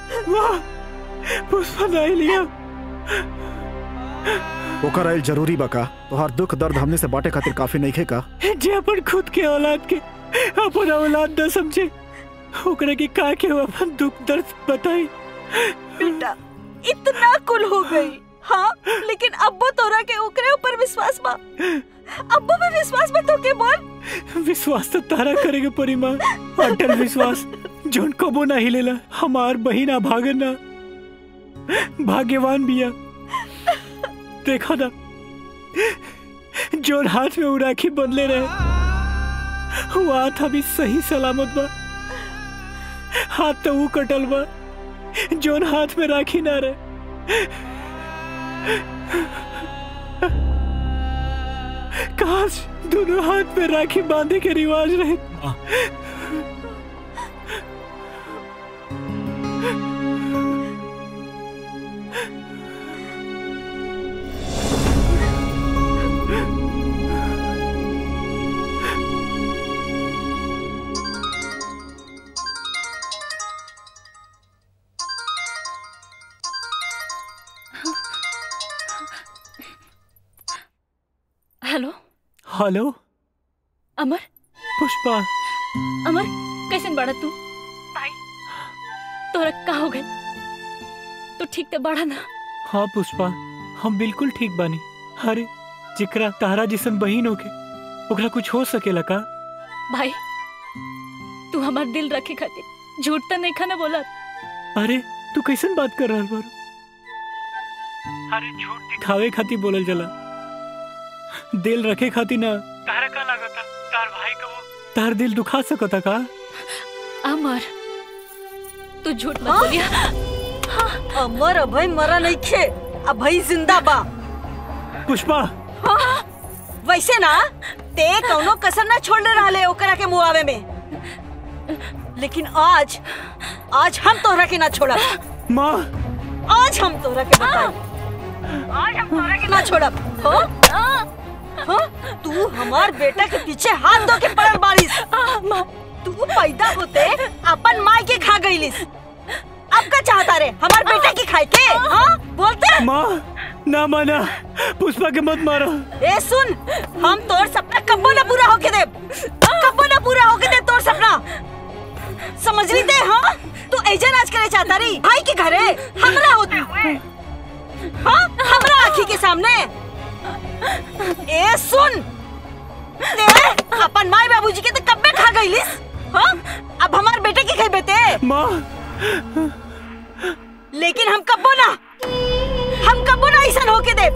पुष्पा नहीं लिया ओकर आयल जरूरी बका तोहार दुख दर्द हमने से बाटे खातिर काफी नहीं का जे अपन खुद के औलाद के अपन औलाद न समझे ओकरा के का के अपन दुख दर्द बताई बेटा इतना कुल हो गई हाँ लेकिन अब्बो तोरा के ओकरे ऊपर विश्वास बा अब्बो पे विश्वास बा तो के बोल विश्वास तो तारा करेगे परी माँ अटल विश्वास जोन कबो ना हिलेला हमार बहिना भागना भाग्यवान बिया देखा ना जोन हाथ में उ राखी बदले रहे वो हाथ अभी सही सलामत बा हाथ तो वो कटल बा जोन हाथ में राखी ना रहे काश दोनों हाथ में राखी बांधे के रिवाज रहे हेलो हेलो अमर पुष्पा अमर कैसे बड़ा तू भाई तोरा का हो गए तू ठीक तो बड़ा ना हाँ पुष्पा हम बिल्कुल ठीक बानी अरे जिकरा तारा जिसन बहिन होके ओकरा कुछ हो सकेला का भाई तू हमार दिल रखे खातिर झूठ तो नहीं खाना बोला अरे तू कैसन बात कर रहा बारू अरे झूठ दिखावे खातिर बोलल जला दिल रखे खातिर ना तारा का लागता तार भाई का वो तार दिल दुखा सकता का अमर तू झूठ मत हाँ? बोलिया अमर अभय मरा नहीं खे अभय जिंदा बा पुष्पा हाँ, वैसे ना ते कौनो कसर ना छोड़ने रहले ओकरा के मुआवे में लेकिन आज आज हम तोहरा के ना छोड़ा माँ आज हम तोहरा के बताई आज हम तोहरा के ना छोड़ब हो हाँ? तू हमार बेटा के पीछे हाथ धो के पड़ल बारिश तू पैदा होते अपन माई के खा गईलिस अब का चाहता रे हमार बेटा की खाए के हाँ बोलते माँ ना माना पुष्पा के मत मारो ए सुन हम तोर सपना कब्बो ना पूरा होके दे कब्बो ना पूरा होके दे तोर सपना समझ ली ते हाँ तू ऐजा नाच करे चाहता रही भाई के घरे हमरा होती हाँ हमरा आँखी के सामने ए सुन ते अपन माई बाबूजी के तो कब्बे खा गईलिस हाँ अब हमार बेटे की खाई बेटे माँ लेकिन हम कब्बो ना हम कब्बो ना ऐसा होके दे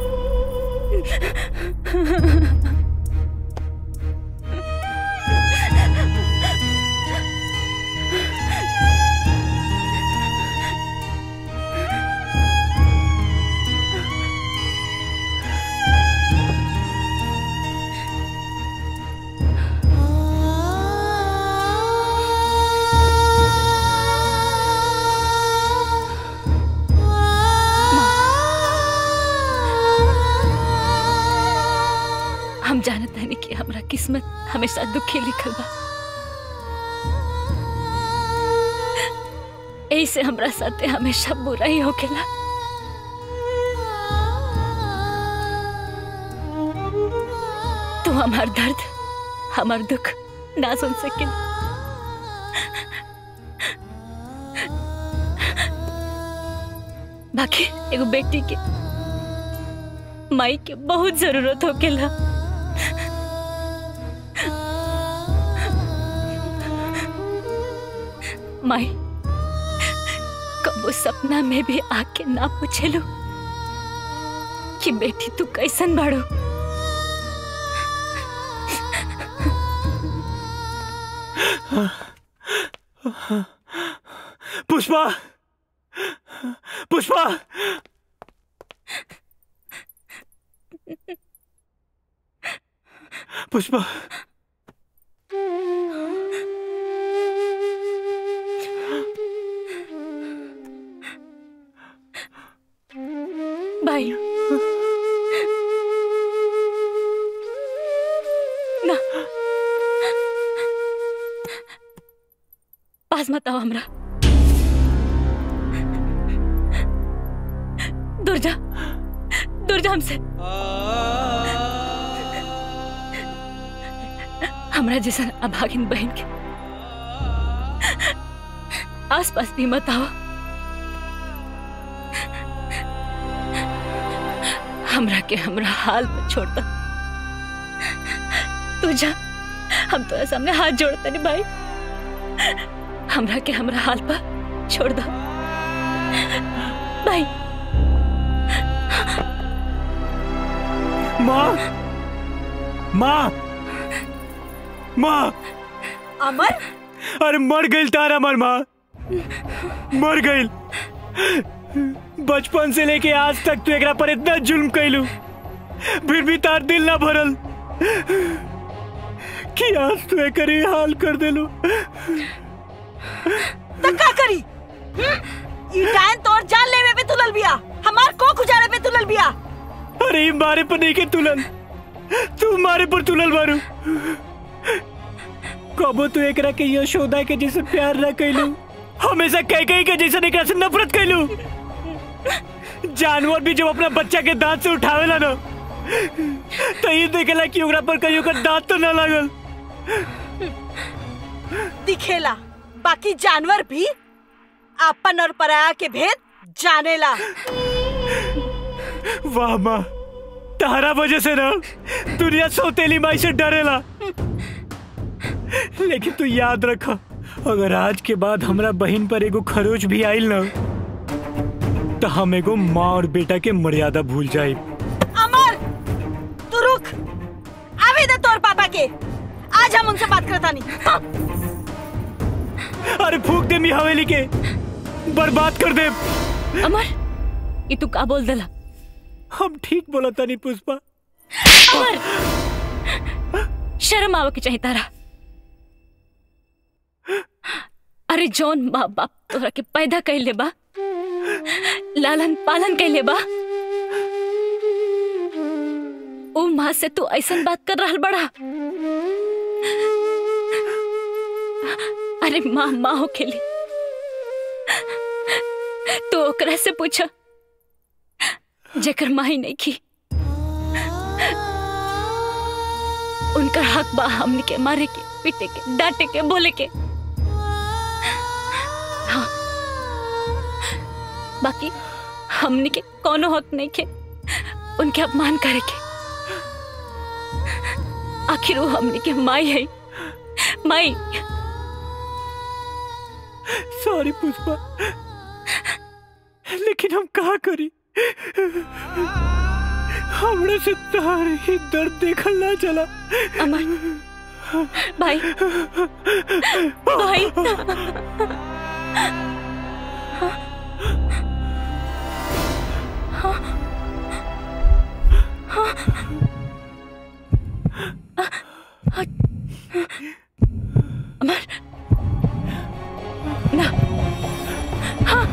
किस्मत हमेशा दुखी लिखल बा ऐसे हमरा साथे हमेशा बुरा ही होखेला तू हमार दर्द हमार दुख ना सुन सके बाकी एगो बेटी के माई के बहुत जरूरत होकेला माई कबो सपना में भी आके ना पूछेलो कि बेटी तू कैसन बाड़ो पुष्पा पुष्पा पुष्पा भाई ना पास मत आओ हमरा दूर जा दूर जा हमसे हमरा जैसा अभागिन बहन के आस पास भी मत आओ हमरा के हमरा हाल पर छोड़ दो तू जा हम तो सामने हाथ जोड़ते नहीं भाई हमरा के हमरा हाल पर छोड़ दो भाई माँ माँ माँ अमर अरे मर गई तारा मर माँ मर गई बचपन से लेके आज तक तू एकरा पर इतना जुल्म कैलू फिर भी तार दिल ना भरल कि आज तू एकर ये हाल कर देलू तो का करी हम्म? ई डायन तोर जान लेवे पे तुलल बिया हमार को गुजारे पे तुलल बिया अरे ये मारे पर नहीं के तुलल तू मारे पर तुलल मारू कबो तू एकरा के यशोदा के जैसे प्यार ना कैलू हमेशा कह कही के जैसे एकरा से नफरत कैलू जानवर भी जब अपना बच्चा के दांत से उठावेला ना तो ये देखेला कि ओकरा पर कहीं ओकर दांत तो ना लागल दिखेला बाकी जानवर भी आपन और पराया के भेद जानेला वाह माँ तारा वजह से ना दुनिया सौतेली माई से डरेला लेकिन तू याद रख अगर आज के बाद हमरा बहन पर एगो खरोच भी आइल ना तो हम एगो माँ और बेटा के मर्यादा भूल जाए अमर तू रुक आवे दे तोर पापा के आज हम उनसे बात करता नहीं हाँ। अरे फूक दे मी हवेली के बर्बाद कर दे अमर ये तू का बोल दला हम ठीक बोला तानी पुष्पा अमर शर्म आवे के चाहिए तारा अरे जौन माँ बाप तोरा के पैदा कैले बा लालन पालन कैले बा ओ माँ से तू ऐसन बात कर रहल बड़ा अरे माँ माँ हो खेली तू ओकरा से पूछ जेकर माँ ही नहीं की उनका हक बा हमने के मारे के पीटे के डांटे के बोले के हाँ बाकी हमने के कोनो हक नहीं के उनके अपमान करे के आखिर वो हमने के माई है माई सॉरी पुष्पा लेकिन हम कहा करी हमने से तार ही दर्द देखल ना चला अमर भाई भाई अमर ना हाँ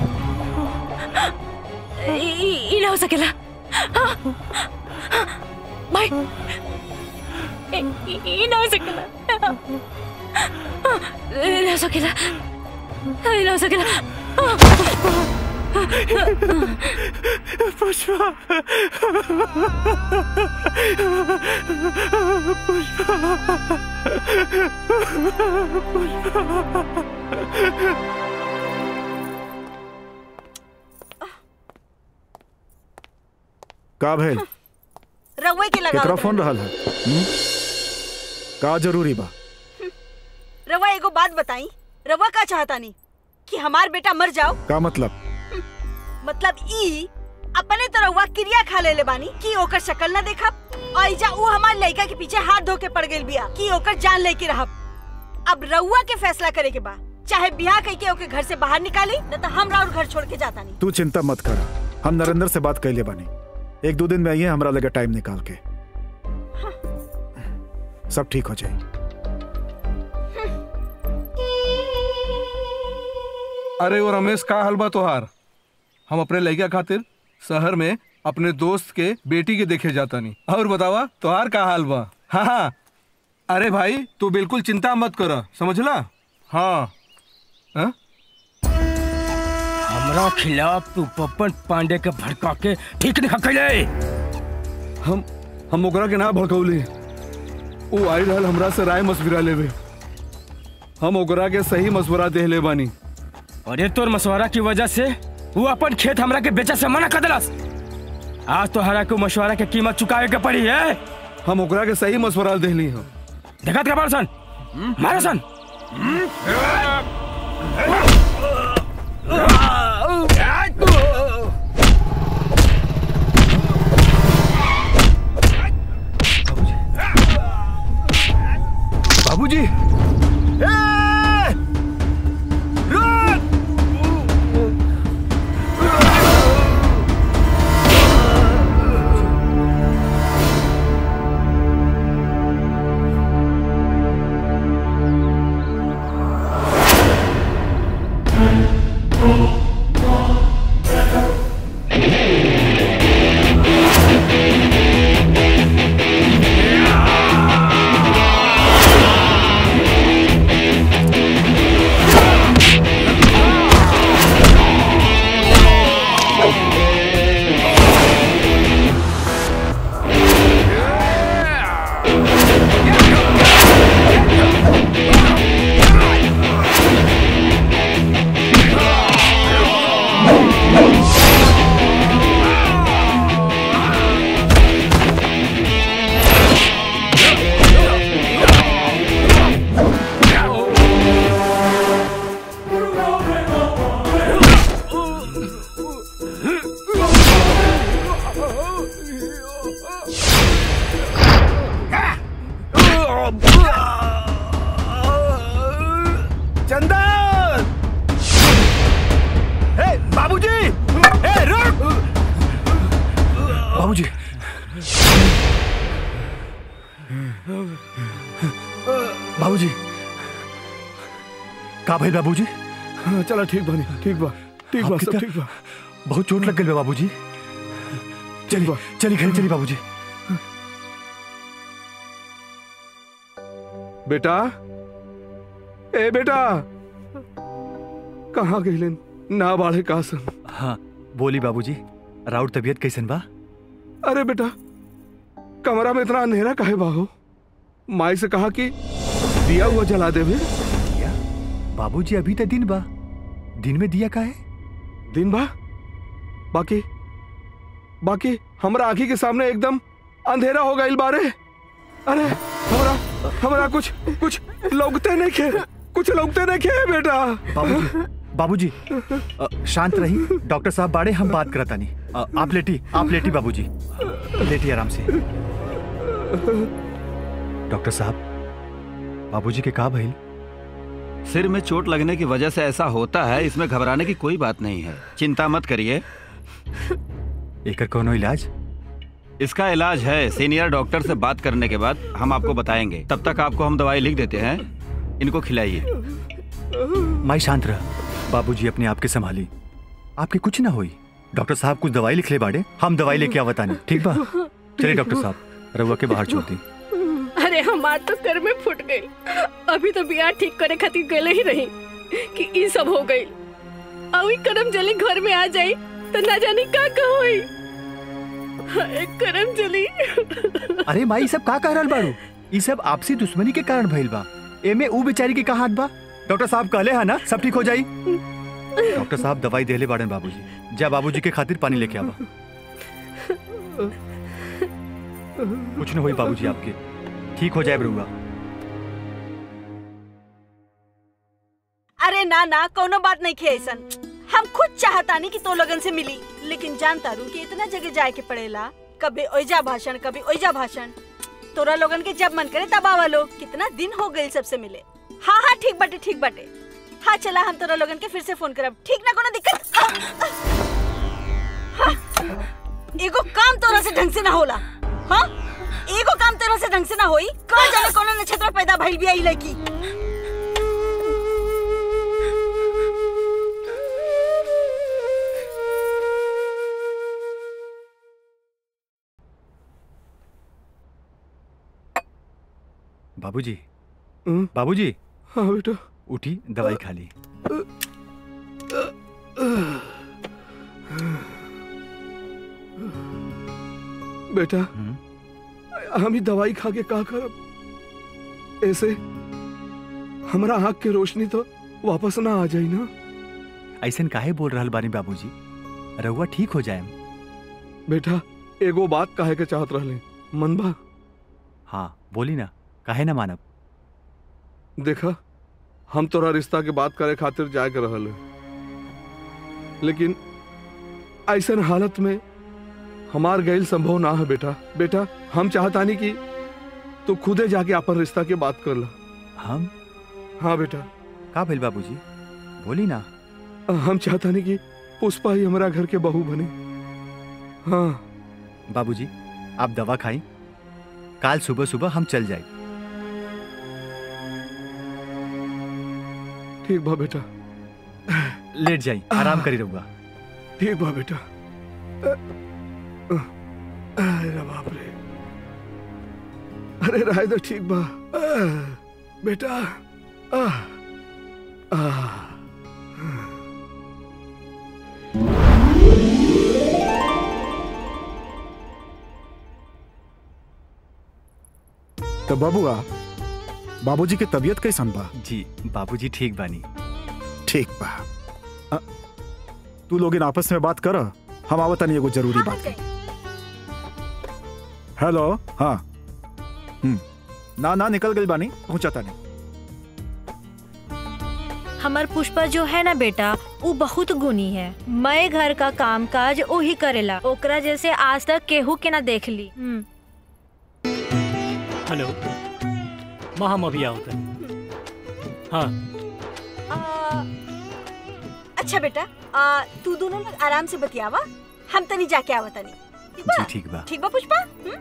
ई ई ना हो सकेला हाँ हाँ, भाई ई- ई ना हो सकेला ई ना हो सकेला ई ना हो सकेला पुष्पा का भेल रउए के लगा केकरा फोन रहल है हम्म? का जरूरी बा रवा एगो बात बताई रवा का चाहता नहीं कि हमार बेटा मर जाओ का मतलब मतलब ई अपने तो रउआ क्रिया खा ले ले बानी कि ओकर शक्ल न देखब और इजा ऊ हमार लड़का के पीछे हाथ धो के पड़ गेल बिया कि ओकर जान लेके रहब अब रउआ के फैसला करे के बा चाहे बियाह कह के ओके घर से बाहर निकाली न तो हम और घर छोड़ के जाता नहीं तू चिंता मत कर हम नरेंद्र से बात कैले बानी एक दो दिन में आइए हमरा लगे टाइम निकाल के सब ठीक हो जाए अरे वो रमेश का हाल बा तोहार हम अपने लड़का खातिर शहर में अपने दोस्त के बेटी के देखे जाता नहीं और बतावा तोहार का हाल बा हाँ हाँ अरे भाई तू बिल्कुल चिंता मत कर समझला हाँ हाँ? हमरा खिलाफ तू पप्पन पांडे के भड़का के ठीक नहीं कैले हम हम ओकरा के ना भड़कौली वो आई रहल हमरा से राय मशविरा लेवे हम ओकरा के सही मशवरा दे ले बानी अरे तोर मशवरा की वजह से वो अपन खेत हमरा के बेचा से मना कर दिलस आज तो हरा को मशवरा के कीमत चुकावे के पड़ी है हम ओकरा के सही मशवरा देली हम देखत का सन मारो सन बाबूजी चंदन ए बाबूजी ए रुक बाबूजी बाबूजी का भाई बाबूजी हाँ, चलो ठीक बनी ठीक बा ठीक बा आपके सब क्या- ठीक बा बहुत चोट लग गई बा बाबूजी चलिए चलिए घर चलिए बाबूजी बेटा ए बेटा कहाँ गईलन ना बाढ़े का सन हाँ बोली बाबूजी राउर तबीयत कैसन बा अरे बेटा कमरा में इतना अंधेरा काहे बाहो माई से कहा कि दिया हुआ जला देवे बाबूजी अभी तो दिन बा दिन में दिया का है दिन बा बाकी बाकी हमरा आंखी के सामने एकदम अंधेरा हो गईल बारे अरे हमरा हमरा कुछ कुछ लौकते नहीं खे कुछ लौकते नहीं खे बेटा बाबूजी बाबूजी अ, शांत रही डॉक्टर साहब बाड़े हम बात करता नहीं आप लेटी आप लेटी बाबूजी लेटी आराम से डॉक्टर साहब बाबूजी के का भइल सिर में चोट लगने की वजह से ऐसा होता है इसमें घबराने की कोई बात नहीं है चिंता मत करिए एकर कोनो इलाज इसका इलाज है सीनियर डॉक्टर से बात करने के बाद हम आपको बताएंगे तब तक आपको हम दवाई लिख देते हैं इनको खिलाइए माई शांत रह बाबूजी अपने आप के संभाली आपके कुछ ना हुई डॉक्टर साहब कुछ दवाई लिख ले बाड़े हम दवाई लेके आवता नहीं ठीक बा चलिए डॉक्टर साहब रउआ के बाहर छोड़ दी अरे हम हमार तो कर में फुट गई अभी तो बियाह ठीक करे खातिर गले ही रही कि ई सब हो गई अभी करम जली घर में आ जाई तो ना जानी का कहोई हाय करम जली अरे माई सब का कह रहल बाड़ू ई सब आपसी दुश्मनी के कारण भइल बा एमे ऊ बेचारी के का हाथ बा डॉक्टर साहब कहले है ना सब ठीक हो जाई डॉक्टर साहब दवाई देले बाड़न बाबूजी जा बाबूजी के खातिर पानी लेके आवा कुछ न होई बाबूजी आपके ठीक हो जाए बरुआ अरे ना ना कोनो बात नहीं खे ऐसन हम खुद चाहतानी कि तो लगन से मिली लेकिन जानता रू कि इतना जगह जाए के पड़ेला कभी ओइजा भाषण कभी ओइजा भाषण तोरा लोगन के जब मन करे तब आवा लो कितना दिन हो गए सबसे मिले हाँ हाँ ठीक बाटे ठीक बाटे हाँ चला हम तोरा लोगन के फिर से फोन करब ठीक ना कोनो दिक्कत हाँ, हाँ, एगो काम तोरा से ढंग से ना होला हाँ एगो काम तोरा से ढंग से ना होई कौन जाने कोनो नक्षत्र पैदा भइल बिया ई लड़की बाबूजी बाबूजी हाँ बेटा उठी दवाई खा ली बेटा हम ही दवाई खा के का करब ऐसे हमरा आँख के रोशनी तो वापस ना आ जाई ना ऐसन काहे बोल रहल बानी बाबूजी रहुआ ठीक हो जाए बेटा एगो बात काहे के चाहत रहले मन बा हाँ बोली ना काहे ना मानब देखा हम तोरा रिश्ता के बात करे खातिर जाए के रहल है। लेकिन ऐसन हालत में हमार गैल संभव ना है बेटा बेटा हम चाहतानी कि तू खुदे जाके अपन रिश्ता के बात कर ला हम हाँ बेटा का भेल बाबूजी बोली ना हम चाहतानी कि पुष्पा ही हमारा घर के बहू बने हाँ बाबूजी आप दवा खाई काल सुबह सुबह हम चल जाए ठीक बा बेटा लेट जाई आराम करी रहूंगा ठीक बा बेटा अरे बाप रे अरे राय तो ठीक बा बेटा आह, आह। तो बबुआ बाबूजी के तबीयत कैसन बा जी बाबूजी ठीक बानी ठीक बा अ, तू लोग इन आपस में बात कर हम आवत नहीं एगो जरूरी बात है हेलो हाँ हम्म ना ना निकल गई बानी पहुंचाता नहीं हमार पुष्पा जो है ना बेटा वो बहुत गुनी है मैं घर का काम काज वही करेला ओकरा जैसे आज तक केहू के ना देख ली हम्म। हेलो माँ हम अभी आओ तक हाँ आ, अच्छा बेटा आ, तू दोनों लोग आराम से बतियावा हम तनी जाके आवा तनी ठीक बा जी ठीक बा ठीक बा पुष्पा हम्म?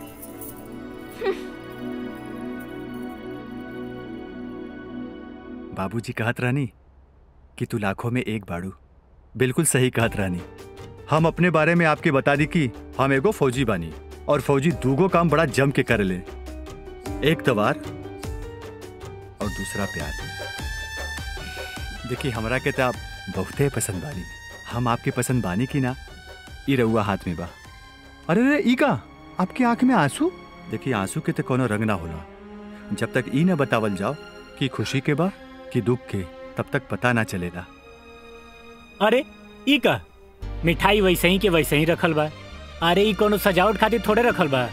बाबूजी कहत रहनी कि तू लाखों में एक बाड़ू बिल्कुल सही कहत रहनी हम अपने बारे में आपके बता दी कि हम एगो फौजी बानी और फौजी दूगो काम बड़ा जम के कर ले एक तवार और दूसरा प्यार देखिए हमरा के तो आप बहुते पसंद बानी हम आपके पसंद बानी की ना ई रउआ हाथ में बा अरे रे ई का आपके आंख में आंसू देखिए आंसू के तो कोनो रंग ना होला जब तक ई न बतावल जाओ कि खुशी के बा कि दुख के तब तक पता ना चलेगा अरे ई का मिठाई वैसे ही के वैसे ही रखल बा अरे ई कोनो सजावट खातिर थोड़े रखल बा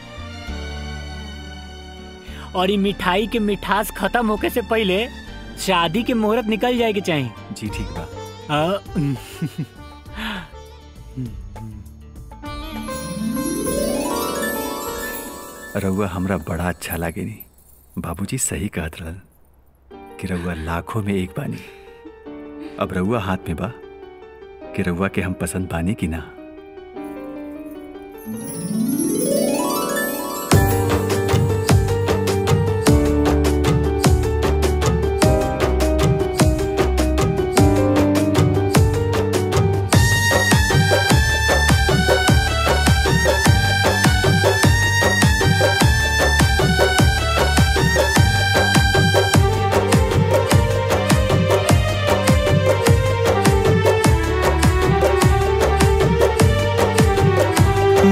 और ई मिठाई के मिठास खत्म होके से पहले शादी के मुहूर्त निकल जाए के चाहिए जी ठीक बा आ, रउआ हमरा बड़ा अच्छा लागे नी बाबूजी सही कहत रहल कि रउआ लाखों में एक बानी अब रउआ हाथ में बा कि रउआ के हम पसंद बानी कि ना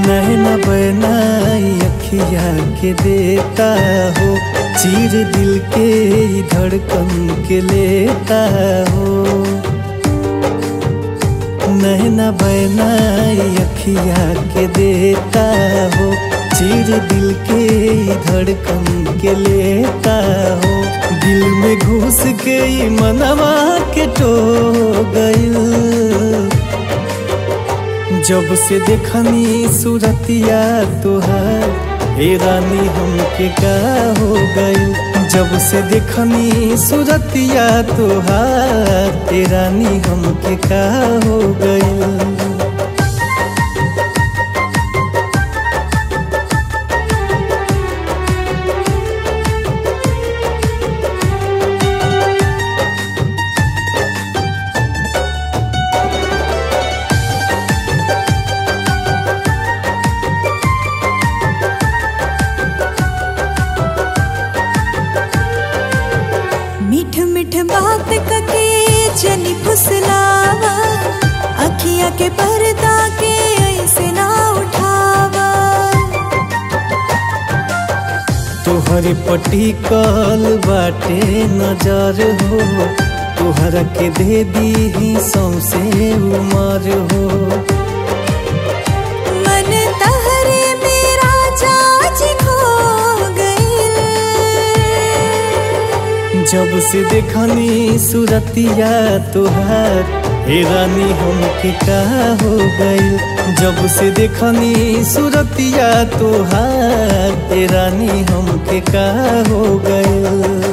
नैना बनाई अखिया के देता हो चीर दिल के ई धड़कन के लेता हो नैना बनाई अखिया के देता हो चीर दिल के ई धड़कन के लेता हो दिल में घुस के ई मनवा के टो गइल जब से देखनी सूरतिया तुहार हे रानी हमके का हो गइल जब से देखनी सूरतिया तुहार हे रानी हमके का हो गइल मीठ मीठ बात कके जनी फुसलावा अखिया के पर्दा के ऐसे ना उठावा तोहरे पटी कल बाटे नजर हो तोहरा के दे दी सौसे उमर हो मन तहरे मेरा जाज खो गइल जब से देखनी सूरतिया तुहार हे रानी हमके का हो गइल जब से देखनी सूरतिया तुहार हे रानी हमके का हो गइल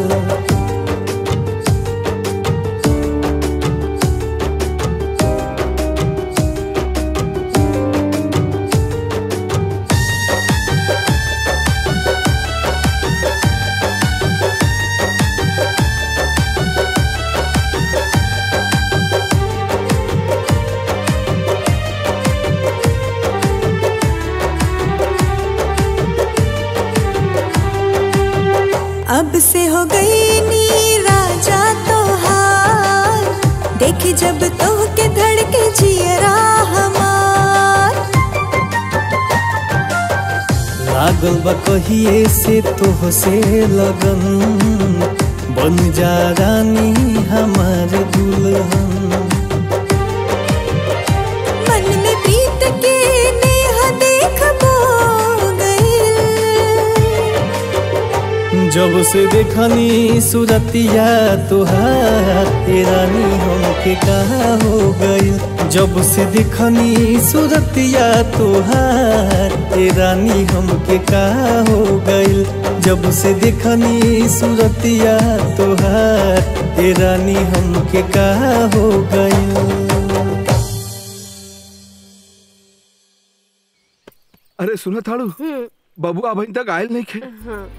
अब से हो गई नी राजा तोहार देखी जब तो के धड़के जियरा हमार लागल बा कहिए से तोह से लगन बन जा रानी हमार दुल्हन मन में प्रीत के नेह देखबो गइल जब से देखनी सूरतिया तुहार हे रानी हमके का हो गइल जब से देखनी सूरतिया तुहार हे रानी हमके का हो गइल जब से देखनी सूरतिया तुहार हे रानी हमके का हो गइल अरे सुना थाड़ू बबुआ अभी तक आयल नहीं खे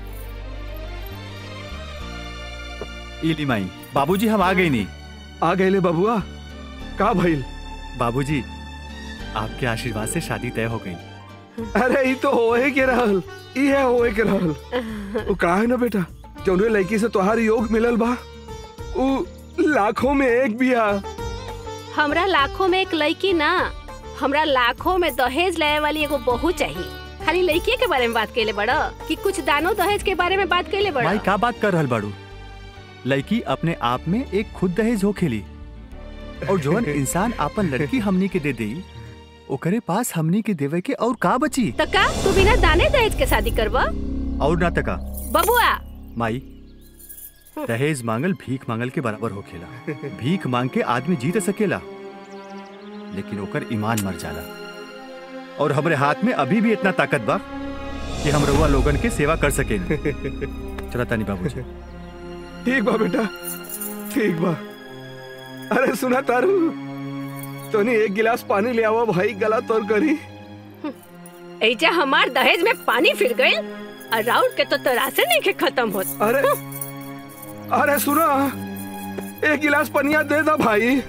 इली माई बाबूजी हम आ गई नहीं आ गए ले बबुआ का भइल बाबूजी आपके आशीर्वाद से शादी तय हो गई अरे ई तो होए के रहल ई है होए के रहल वो का है ना बेटा जौने लड़की से तोहार योग मिलल बा उ लाखों में एक बिया हमरा लाखों में एक लड़की ना हमरा लाखों में दहेज लाए वाली एगो बहू चाहिए खाली लड़की के बारे में बात कैले बड़ा कि कुछ दानो दहेज के बारे में बात कैले बड़ा माई का बात कर रहल बाड़ू लड़की अपने आप में एक खुद दहेज हो खेली और जौन इंसान आपन लड़की हमनी के दे देई ओकरे पास हमनी के देवे के और का बची तो का तू बिना दाने दहेज के शादी करबा और ना तका बबुआ माई दहेज मांगल भीख मांगल के बराबर हो खेला भीख मांग के आदमी जीत सकेला लेकिन ओकर ईमान मर जाला और हमरे हाथ में अभी भी इतना ताकत बा कि हम रउआ लोगन के सेवा कर सके चला तानी बाबूजी ठीक बा बेटा ठीक बा अरे सुना तारू तोनी एक गिलास पानी ले आवा भाई गला तोड़ करी ऐजा हमार दहेज में पानी फिर गई और राउंड के तो तरासे नहीं के खत्म होत अरे अरे सुना एक गिलास पनिया दे दा भाई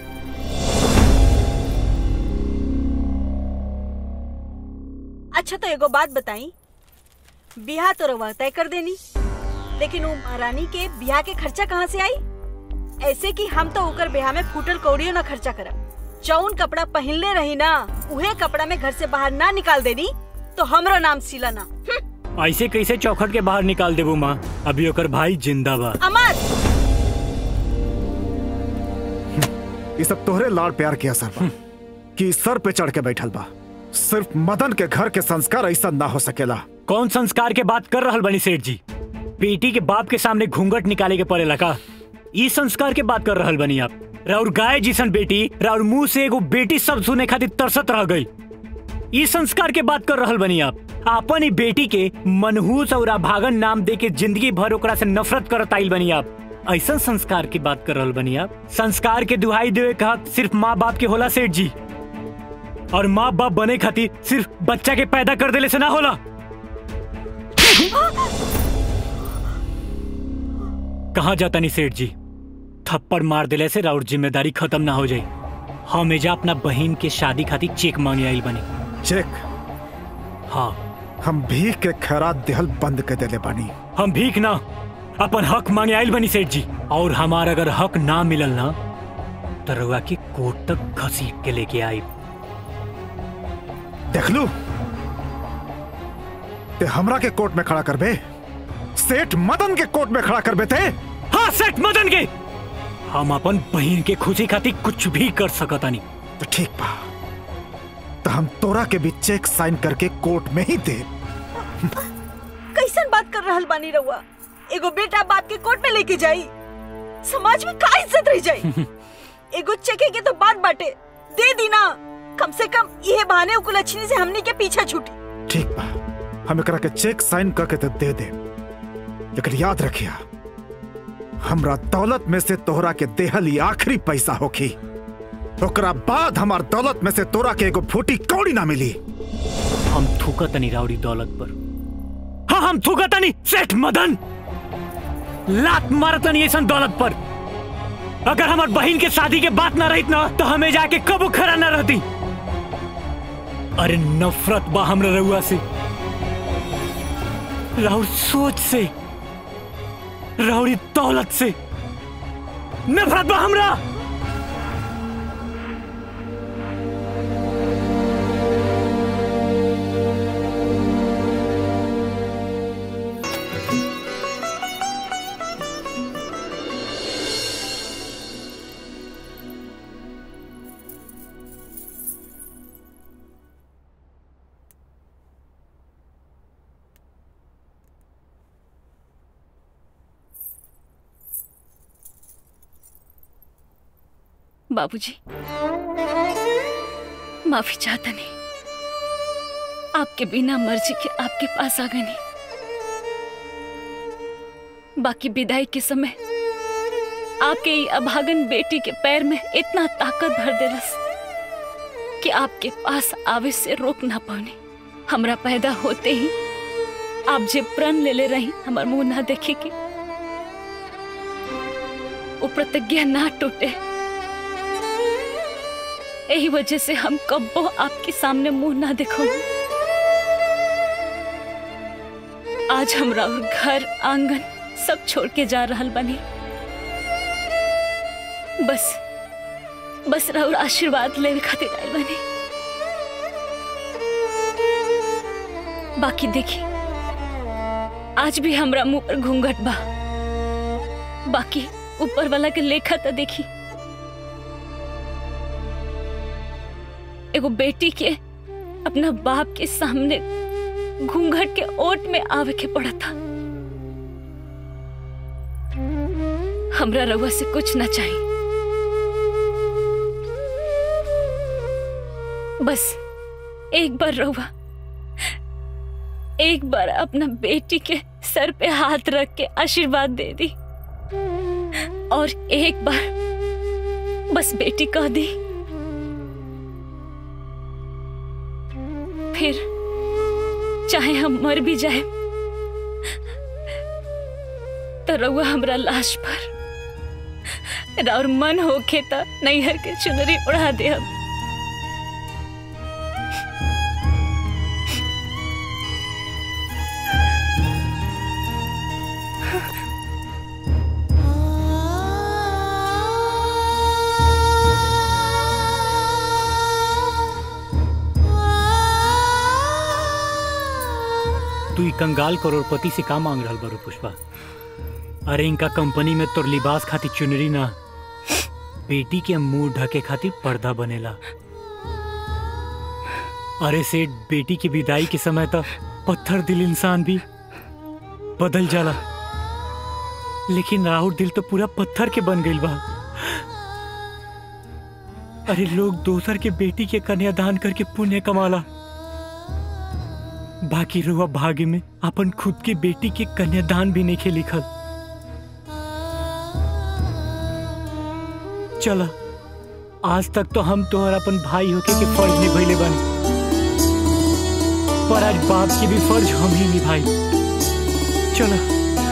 अच्छा तो एगो बात बताई बियाह तो रवा तय कर देनी लेकिन वो महारानी के बियाह के खर्चा कहाँ से आई ऐसे कि हम तो ओकर बियाह में फूटल कौड़ियों ना खर्चा करब जौन कपड़ा पहनले रही ना उहे कपड़ा में घर से बाहर ना निकाल देनी तो हमरो नाम शीला ना ऐसे कैसे चौखट के बाहर निकाल देबू माँ अभी ओकर भाई जिंदा बा अमर ये सब तोहरे लाड़ प्यार के असर बा कि सर पे चढ़ के बैठल बा सिर्फ मदन के घर के संस्कार ऐसा ना हो सकेला कौन संस्कार के बात कर रहल बनी सेठ जी बेटी के बाप के सामने घूंघट निकाले के पड़ेला का ई संस्कार के बात कर रहल बनी आप राउर गाय जिसन बेटी राउर मुंह से एगो बेटी सब सुने खातिर तरसत रह गई ई संस्कार के बात कर रहल बनी आप आपन ही बेटी के मनहूस और अभागन नाम दे के जिंदगी भर ओकरा से नफरत करत आइल बनी आप ऐसा संस्कार की बात कर रहल बनी आप संस्कार के दुहाई देवे का हक सिर्फ माँ बाप के होला सेठ जी और माँ बाप बने खातिर सिर्फ बच्चा के पैदा कर देले से ना होला कहा जाता नहीं सेठ जी थप्पड़ मार दिले से राउर जिम्मेदारी खत्म ना हो जाए हम एजा अपना बहन के शादी खातिर चेक मांगे आइल बनी चेक हाँ हम भीख के खैरात देहल बंद कर देले बानी हम भीख ना अपन हक मांगे आइल बनी सेठ जी और हमार अगर हक ना मिलल ना तो रउआ के कोर्ट तक घसीट के लेके आई देख लू ते हमरा के कोर्ट में खड़ा करबे सेठ मदन के कोर्ट में खड़ा करबे थे हाँ सेठ मदन के हम अपन बहन के खुशी खातिर कुछ भी कर सकतानी तो ठीक बा तो हम तोरा के भी चेक साइन करके कोर्ट में ही दे कैसन बात कर रहल बानी रहुआ एगो बेटा बाप के कोर्ट में लेके जाई समाज में का इज्जत रह जाई एगो चेके के तो बात बाटे दे दी ना कम से कम यह बहाने कुलच्छनी से हमनी के पीछे छूटी ठीक बा हम एकरा के चेक साइन करके तो दे दे लेकिन याद रखिया हमरा दौलत में से तोहरा के देहल ही आखिरी पैसा होखी ओकरा बाद हमार दौलत में से तोरा के एगो फूटी कौड़ी ना मिली हम थूकतनी राउडी दौलत पर हाँ हम थूकतनी सेठ मदन लात मारतनी ऐसा दौलत पर अगर हमार बहन के शादी के बात ना रही ना तो हमें जाके कबू खड़ा ना रहती अरे नफरत बा हमरा रउआ से राउर सोच से राउरी दौलत से नफरत बा हमरा बाबूजी माफी चाहता नहीं आपके बिना मर्जी के आपके पास आ गए नहीं बाकी विदाई के समय आपके ये अभागन बेटी के पैर में इतना ताकत भर देलस कि आपके पास आवे से रोक ना पाने हमरा पैदा होते ही आप जे प्रण ले ले रही हमार मुंह ना देखे के वो प्रतिज्ञा ना टूटे यही वजह से हम कब्बो आपके सामने मुंह ना देखो आज हमरा और घर आंगन सब छोड़ के जा रहल बनी बस बस राउर आशीर्वाद लेवे खातिर आयल बनी बाकी देखी आज भी हमरा मुंह पर घूंघट बा बाकी ऊपर वाला के लेखा तो देखी एगो बेटी के अपना बाप के सामने घूंघट के ओट में आवे के पड़ा था हमरा रउआ से कुछ ना चाहिए बस एक बार रउआ एक बार अपना बेटी के सर पे हाथ रख के आशीर्वाद दे दी और एक बार बस बेटी कह दी फिर चाहे हम मर भी जाए तो रउआ हमरा लाश पर और मन होके तो नैहर के चुनरी उड़ा दे हम तू ई कंगाल करोड़पति से का मांग रहल बारू पुष्पा अरे इनका कंपनी में तोर लिबास खातिर चुनरी ना बेटी के मुंह ढके खातिर पर्दा बनेला अरे सेठ बेटी की विदाई के समय तक पत्थर दिल इंसान भी बदल जाला लेकिन राहुल दिल तो पूरा पत्थर के बन गइल बा अरे लोग दोसर के बेटी के कन्यादान करके पुण्य कमाला बाकी रुआ भाग्य में अपन खुद के बेटी के कन्यादान भी नहीं खे लिखल चला आज तक तो हम तोहर अपन भाई होके के फर्ज निभैले बानी पर आज बाप के भी फर्ज हम ही निभाई चला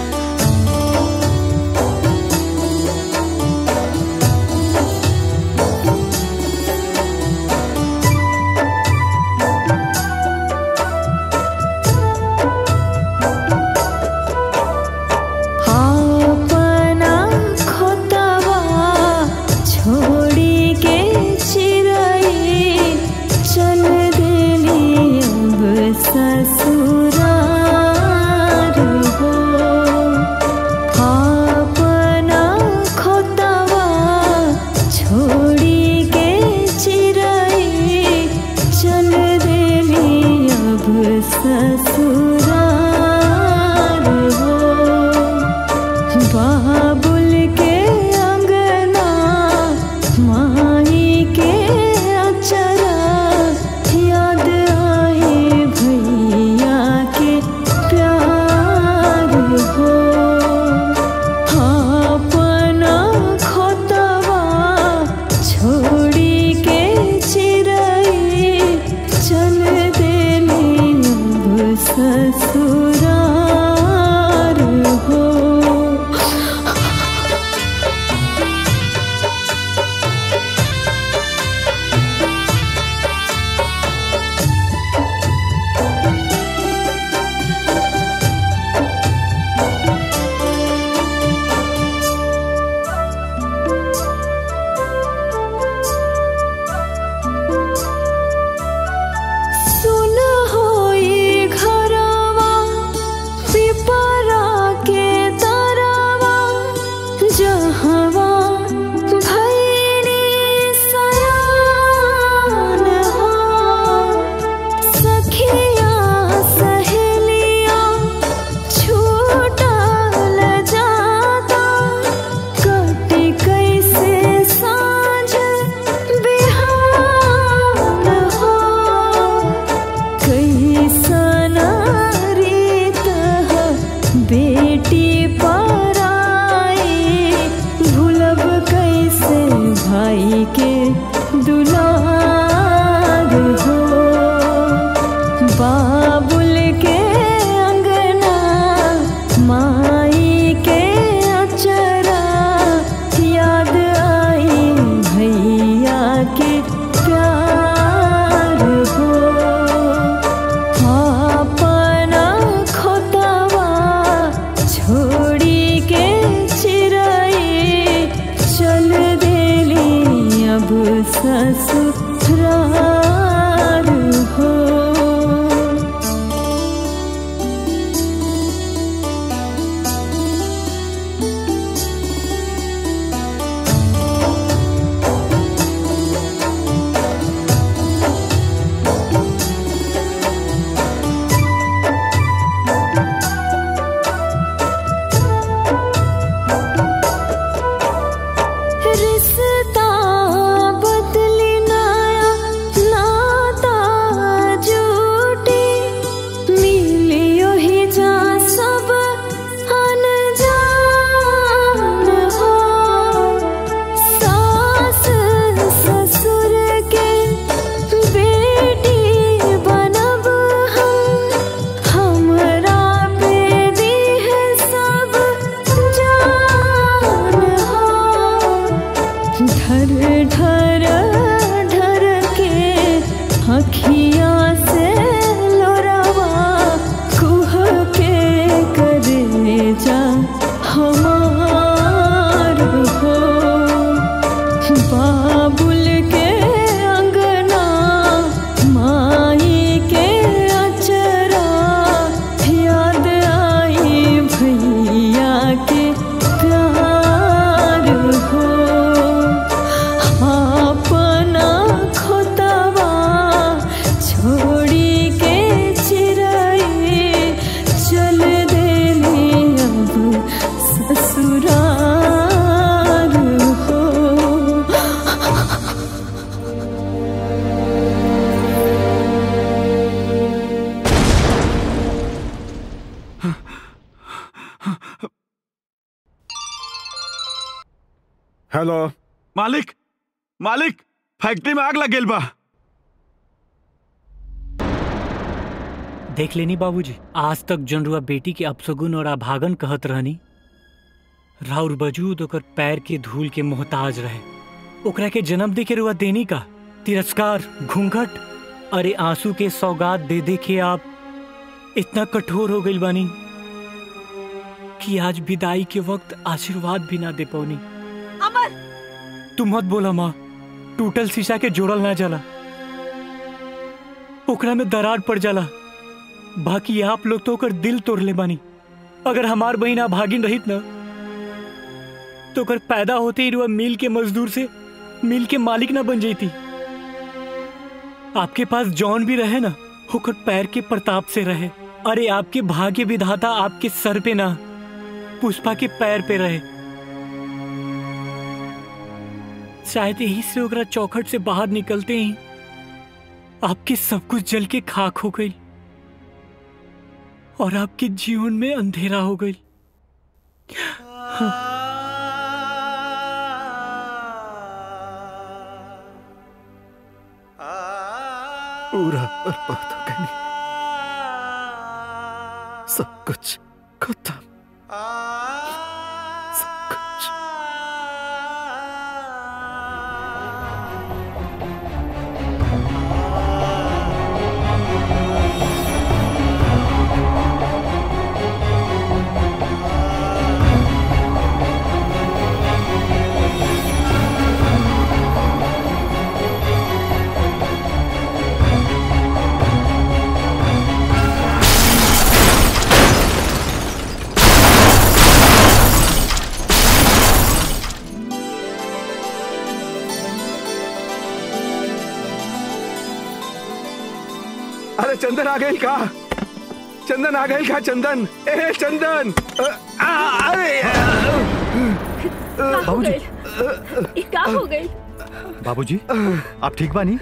अपना खोतवा छोड़ी के चिरई चल देली अब ससुरार हो अपना खोतवा छोड़ी के चिरई चल देली अब ससुरार हो बाबुल के अंगना माई के अचरा याद आए भैया के प्यार हो अपना खोतवा छोड़ी के चिरई चल देली अब ससुरार हो सुन होई घरवा पिपरा के तरवा जहवा भैनी सयान हो सखिया सहेलिया छूटल जाता कटी कैसे साँझ बिहान हो कैसन रीत ह बेटी पराई भूलब कैसे भाई के दुलार हो बाबुल के अंगना माई के अचरा याद आई भैया के प्यार हो अपना खोतवा छोड़ी के चिरई चल देली अब ससुरार हो रिश्ता बदली नया ना हेलो मालिक मालिक फैक्ट्री में आग लग गेल बा देख लेनी बाबूजी आज तक जनरुआ बेटी के अपसगुन और अभागन कहत रहनी राउर वजूद ओकर पैर के धूल के मोहताज रहे ओकरा के जन्म दे के रुआ देनी का तिरस्कार घूंघट अरे आंसू के सौगात दे दे के आप इतना कठोर हो गई बानी कि आज विदाई के वक्त आशीर्वाद भी ना दे पौनी अमर तू मत बोला माँ टूटल शीशा के जोड़ल ना जाला ओकरा में दरार पड़ जाला बाकी आप लोग तो ओकर दिल तोड़ ले बानी अगर हमार बहिन भागिन रहित ना तो ओकर पैदा होते ही रुआ मिल के मजदूर से मिल के मालिक ना बन जाती आपके पास जॉन भी रहे ना होकर पैर के प्रताप से रहे अरे आपके भाग्य विधाता आपके सर पे ना पुष्पा के पैर पे रहे शायद यही से ओकरा चौखट से बाहर निकलते ही आपके सब कुछ जल के खाक हो गई और आपके जीवन में अंधेरा हो गई पूरा बर्बाद हो गई सब कुछ खत्म सब कुछ अरे चंदन आ गई का चंदन आ गई का चंदन ए चंदन अ, आ, अरे बाबूजी ये का हो गई बाबूजी आप ठीक बानी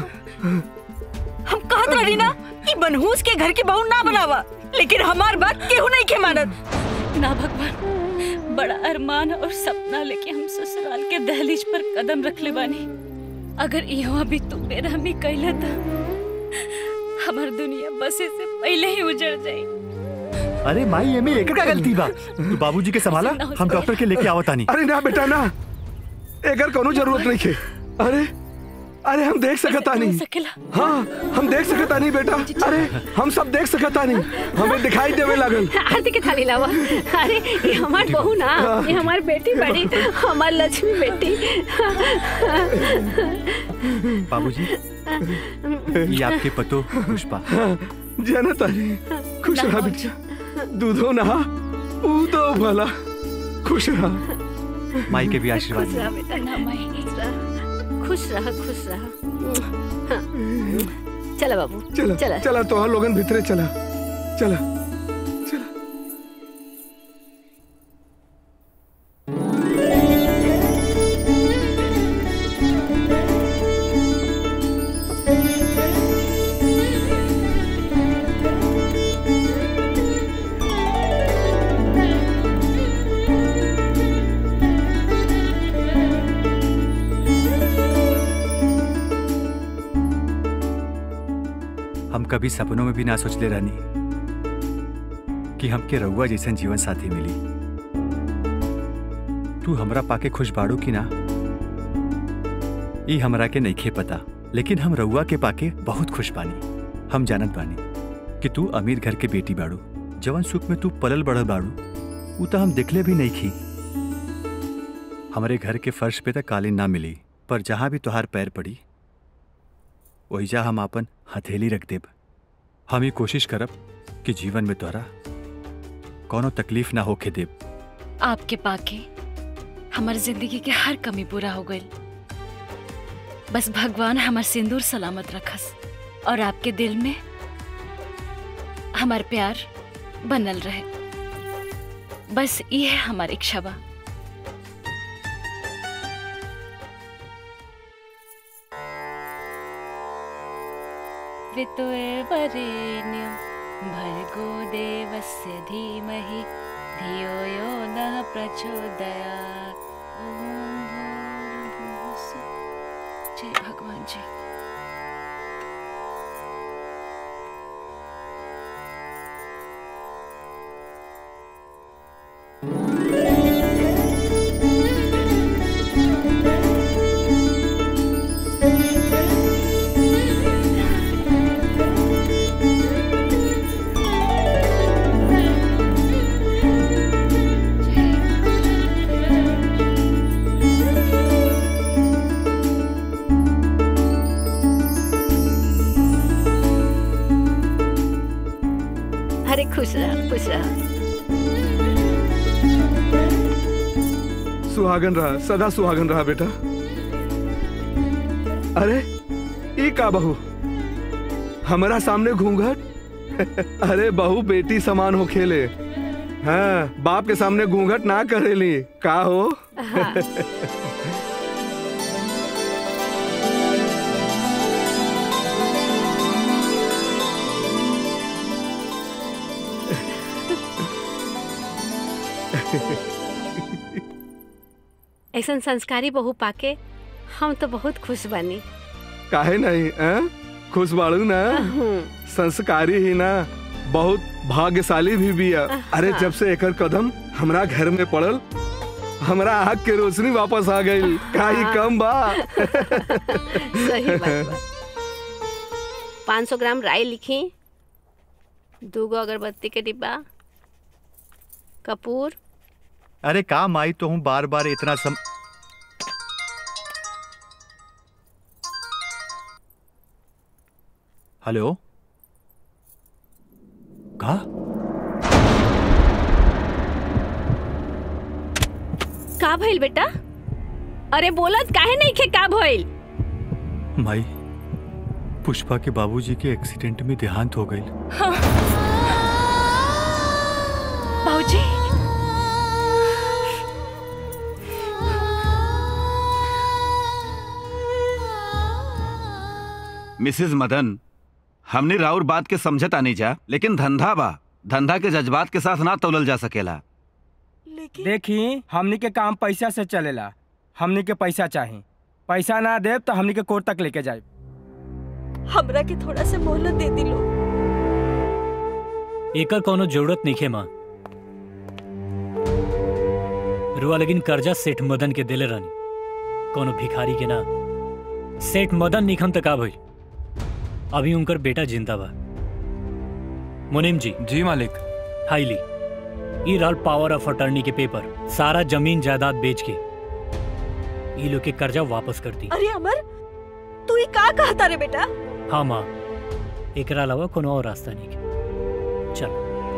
हम कहत रही ना कि मनहूस के घर की बहू ना बनावा लेकिन हमार बात केहू नहीं के मानत ना भगवान बड़ा अरमान और सपना लेके हम ससुराल के दहलीज पर कदम रख ले बानी अगर यहाँ भी तू बेरहमी कैला था हमार दुनिया बसे से पहले ही उजड़ जाई अरे माई ये में एक का गलती बा तू बाबूजी के संभाला हम डॉक्टर के लेके आवत आनी अरे ना बेटा ना एकर कोनो जरूरत नहीं है अरे अरे हम देख सकता नहीं हाँ हम देख सकता नहीं बेटा अरे हम सब देख सकता नहीं हमें दिखाई देवे लागल आरती के थाली लावा अरे ये हमार बहू ना ये हमार बेटी बड़ी हमार लक्ष्मी बेटी बाबूजी ये आपके पतो पुष्पा जाना तारी खुश रहा बेटा दूधो नहा ऊतो भला खुश रहा माई के भी आशीर्वाद खुश रहा बेटा ना माई खुश रहा खुश रहा खुश रहा चला बाबू चला चला चला तो हम लोगन भीतरे चला चला हम कभी सपनों में भी ना सोच ले रानी कि हमके रउआ जैसन जीवन साथी मिली तू हमरा पाके खुश बाड़ू की ना ई हमरा के नइखे पता लेकिन हम रउआ के पाके बहुत खुश बानी हम जानत बानी कि तू अमीर घर के बेटी बाड़ू जवन सुख में तू पलल बढ़ल बाड़ू ऊ तो हम देखले भी नहीं खी हमारे घर के फर्श पे तक कालीन ना मिली पर जहां भी तुहार पैर पड़ी ओहिजा हम आपन हथेली रख देब हम ये कोशिश करब कि जीवन में तोहरा कोनो तकलीफ ना होके देब आपके पाके हमार जिंदगी के हर कमी पूरा हो गई बस भगवान हमार सिंदूर सलामत रखस और आपके दिल में हमार प्यार बनल रहे बस ये है हमारी इच्छा बा वितुए वरेण्यं भर्गो देवस्य धीमहि धियो यो नः प्रचोदयात् ॐ हे भगवान जी अरे खुश रहा खुश रहा सुहागन रहा सदा सुहागन रहा बेटा अरे ई का बहू हमारा सामने घूंघट अरे बहू बेटी समान हो खेले हाँ बाप के सामने घूंघट ना करेली का हो हाँ। ऐसा संस्कारी बहू पाके हम तो बहुत खुश बनी काहे नहीं आ? खुश बाड़ू ना संस्कारी ही ना बहुत भाग्यशाली भी बिया अरे जब से एकर कदम हमरा घर में पड़ल हमरा आँख के रोशनी वापस आ गई का ही कम बा सही बात बा पाँच सौ ग्राम राई लिखी दूगो अगरबत्ती के डिब्बा कपूर अरे का माई तो हूँ बार बार इतना सम हेलो का का भइल बेटा अरे बोलत काहे नहीं खे का भइल माई पुष्पा के बाबूजी के एक्सीडेंट में देहांत हो गई बाबूजी मिसेस मदन हमने राउर बात के समझत आनी जा लेकिन धंधा बा धंधा के जज्बात के साथ ना तोलल जा सकेला देखी हमनी के काम पैसा से चलेला हमनी के पैसा चाही पैसा ना दे तो हमनी के कोर्ट तक लेके जाए हमरा के थोड़ा सा मोहलत दे दिलो एकर कोनो जरूरत नहीं है माँ रुआ लेकिन कर्जा सेठ मदन के देले रहनी कोनो भिखारी के ना सेठ मदन निखम तक का भइल अभी उनकर बेटा जिंदा बा मुनीम जी जी मालिक हाईली ई रहल पावर ऑफ अटर्नी के पेपर सारा जमीन जायदाद बेच के ई लोग के कर्जा वापस कर दी अरे अमर तू ये का कहता रे बेटा हाँ माँ एकरा अलावा कोनो और रास्ता नहीं के चल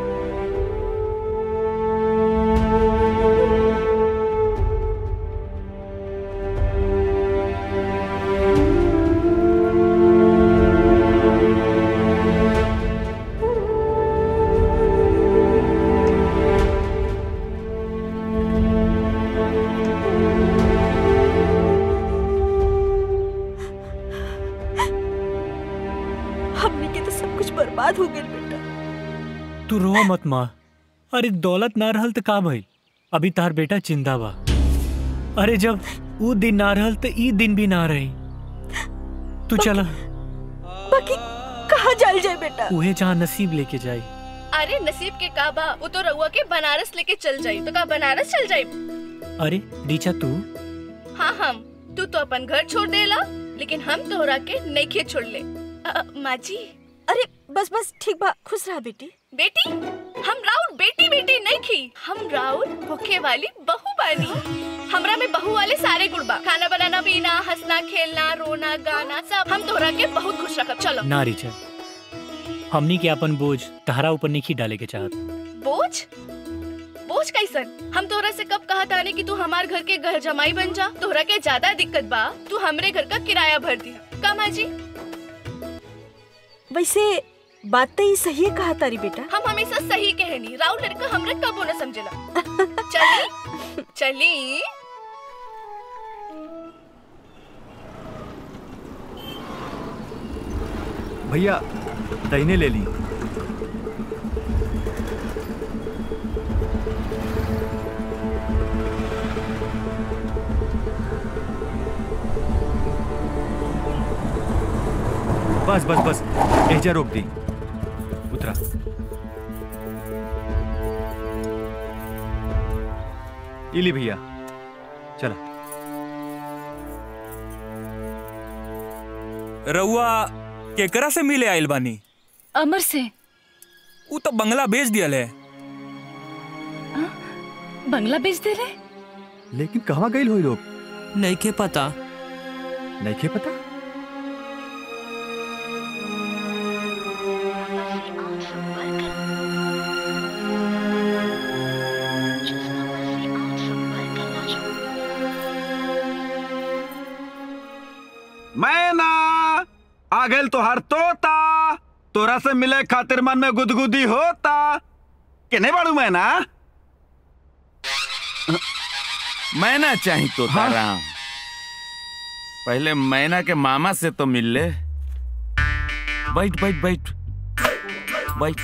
हमने के तो सब कुछ बर्बाद हो गया बेटा तू रो मत माँ अरे दौलत ना रहल तो का भइल अभी तार बेटा जिंदा बा अरे जब ऊ दिन ना रहल तो ई दिन भी ना रही तू चला बाकी कहाँ जाल जाए बेटा उहे जहाँ नसीब लेके जाई अरे नसीब के का बा वो तो रउआ के बनारस लेके चल जाई तो का बनारस चल जाई अरे रीचा तू हाँ हम तू तो अपन घर छोड़ देला लेकिन हम तोहरा के नइखे छोड़ ले अ, माँ जी अरे बस बस ठीक बा खुश रहा बेटी बेटी हम राउर बेटी बेटी नहीं खी हम राउर होखे वाली बहू बानी हमरा में बहू वाले सारे गुण बा खाना बनाना पीना हंसना खेलना रोना गाना सब हम तोहरा के बहुत खुश रखब चलो ना रीचा हमनी के अपन बोझ तहरा ऊपर नहीं डाले के चाहत बोझ बोझ कैसन हम तोहरा से कब कहा ताने कि तू हमार घर के घर जमाई बन जा तोहरा के ज्यादा दिक्कत बा तू हमरे घर का किराया भर दिया का माँ जी वैसे बात तो ही सही है कहा तारी बेटा हम हमेशा सही कहनी राउर लड़का हमरा कबो न समझेला चली चली भैया दहीने ले ली बस बस बस एजा रोक दी उतरा इली भैया चला रउआ केकरा से मिले आइल बानी अमर से ऊ तो बंगला बेच दियल है बंगला बेच दे रहे लेकिन कहाँ गई हुई लोग नहीं के पता नहीं के पता मैना आ गइल तोहर तोता तोरा से मिले खातिर मन में गुदगुदी होता केने बाड़ू मैना मैना चाही तो राम पहले मैना के मामा से तो मिल ले बैठ बैठ बैठ बैठ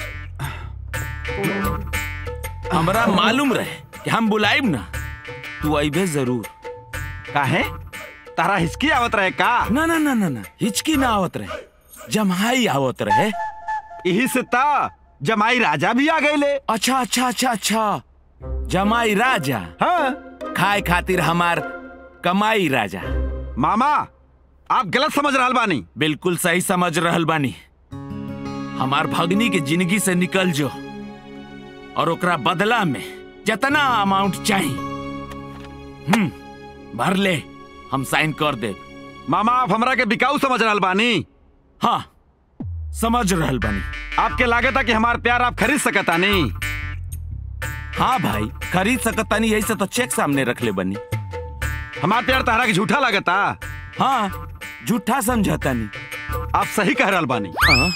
हमरा मालूम रहे कि हम बुलाइब ना तू अबे जरूर काहे तारा हिचकी आवत रहे का ना ना ना ना ना हिचकी ना आवत रहे जमाई आवत रहे यही से ता जमाई राजा भी आ गए अच्छा अच्छा अच्छा अच्छा जमाई राजा हाँ खाए खातिर हमार कमाई राजा मामा आप गलत समझ रहल बानी बिल्कुल सही समझ रहल बानी हमार भगनी के जिंदगी से निकल जो और ओकरा बदला में जितना अमाउंट चाहिए हम्म भर ले हम साइन कर दे मामा आप हमरा के बिकाऊ समझ रहल बानी हाँ समझ रहल बानी आपके लागत कि हमार प्यार आप खरीद सकता नहीं हाँ भाई खरीद सकता नहीं यही से तो चेक सामने रख ले बनी हमार प्यार तहरा के झूठा लगता हाँ झूठा समझता नहीं आप सही कह रहल बानी हाँ?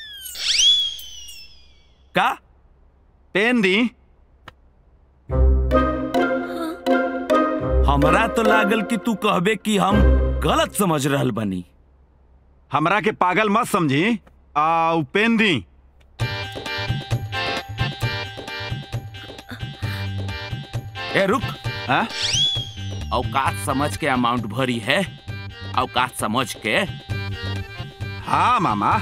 का पेन दी हमरा तो लागल कि तू कहबे कि हम गलत समझ रहल बनी हमरा के पागल मत समझी आ उ पेन दी ए रुक हाँ? औकात समझ के अमाउंट भरी है औकात समझ के हाँ मामा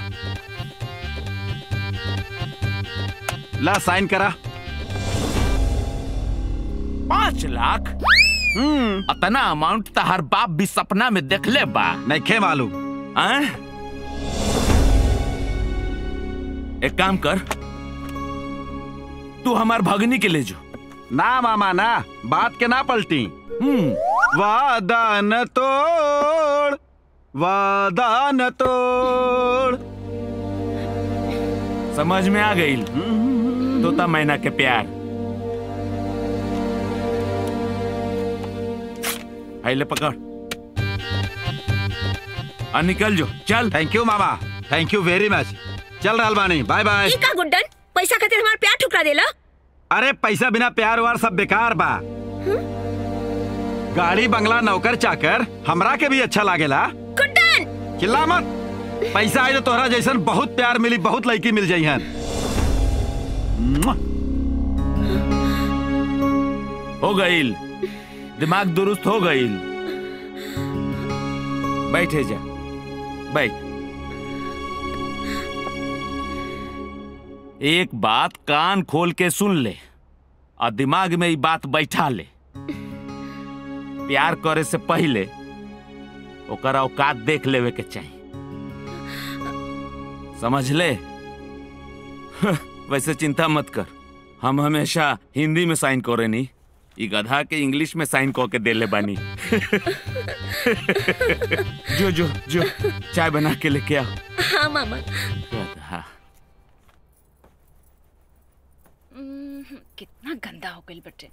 ला साइन करा पाँच लाख हम्म अतना अमाउंट तो हर बाप भी सपना में देख ले बा नहीं खे मालूम आं? एक काम कर तू हमार भगनी के ले जो ना मामा ना बात के ना पलटी हम्म वादा न तोड़ वादा न तोड़ समझ में आ गई तोता मैना के प्यार आइले पकड़ आ निकल जो चल थैंक यू मामा थैंक यू वेरी मच चल रहल बानी बाय बाय ई का गुड्डन पैसा खातिर हमार प्यार ठुकरा देला अरे पैसा बिना प्यार वार सब बेकार बा गाड़ी बंगला नौकर चाकर हमरा के भी अच्छा लागेला गुड्डन चिल्ला मत पैसा आई तो तोहरा जैसन बहुत प्यार मिली बहुत लड़की मिल जाई हन हो गईल दिमाग दुरुस्त हो गईल बैठे जा बैठ एक बात कान खोल के सुन ले और दिमाग में ये बात बैठा ले प्यार करे से पहले ओकर औकात देख लेवे के चाहिए समझ ले वैसे चिंता मत कर हम हमेशा हिंदी में साइन करे नहीं ई गधा के इंग्लिश में साइन कऽ के देले बानी जो जो जो चाय बना के लेके आओ हाँ मामा गधा हम्म, कितना गंदा हो गई बटे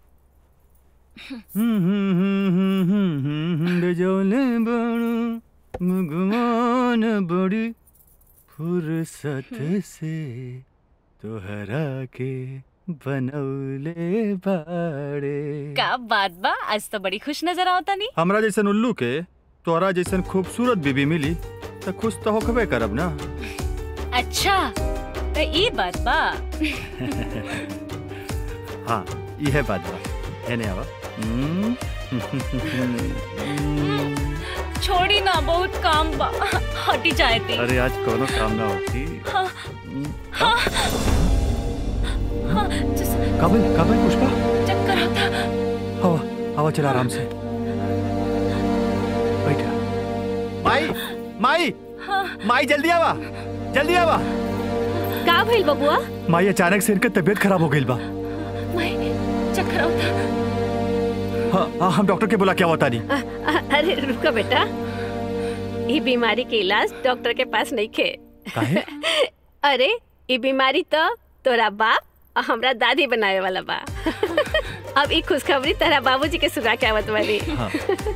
बेजौले बड़ो भगवान बड़ी फुर्सत से तोहरा के बनौले बाड़े का बात बा आज तो बड़ी खुश नजर आवता नहीं हमरा जैसन उल्लू के तोरा जैसन खूबसूरत बीबी मिली तो खुश तो होकबे करब ना अच्छा तो ये बात बा हाँ यह बात बा एने आवा हम्म। छोड़ी ना बहुत काम बा हटी जाए थी अरे आज कोनो काम ना होती हाँ हाँ हाँ जस- काबिल काबिल पुष्पा चक्कर आता हवा हवा चला आराम से बैठा माई माई हाँ माई जल्दी आवा जल्दी आवा का भइल बबुआ माई अचानक से इनका तबीयत खराब हो गई बा मैं चक्कर आता हाँ हाँ हम डॉक्टर के बुला क्या बता दी अ- अ- अरे रुको बेटा ये बीमारी के इलाज डॉक्टर के पास नहीं खे काहे अरे ये बीमारी तो तोरा बाप और हमरा दादी बनावे वाला बा अब ई खुशखबरी तेरा बाबूजी के सुना के आवत वाली हाँ।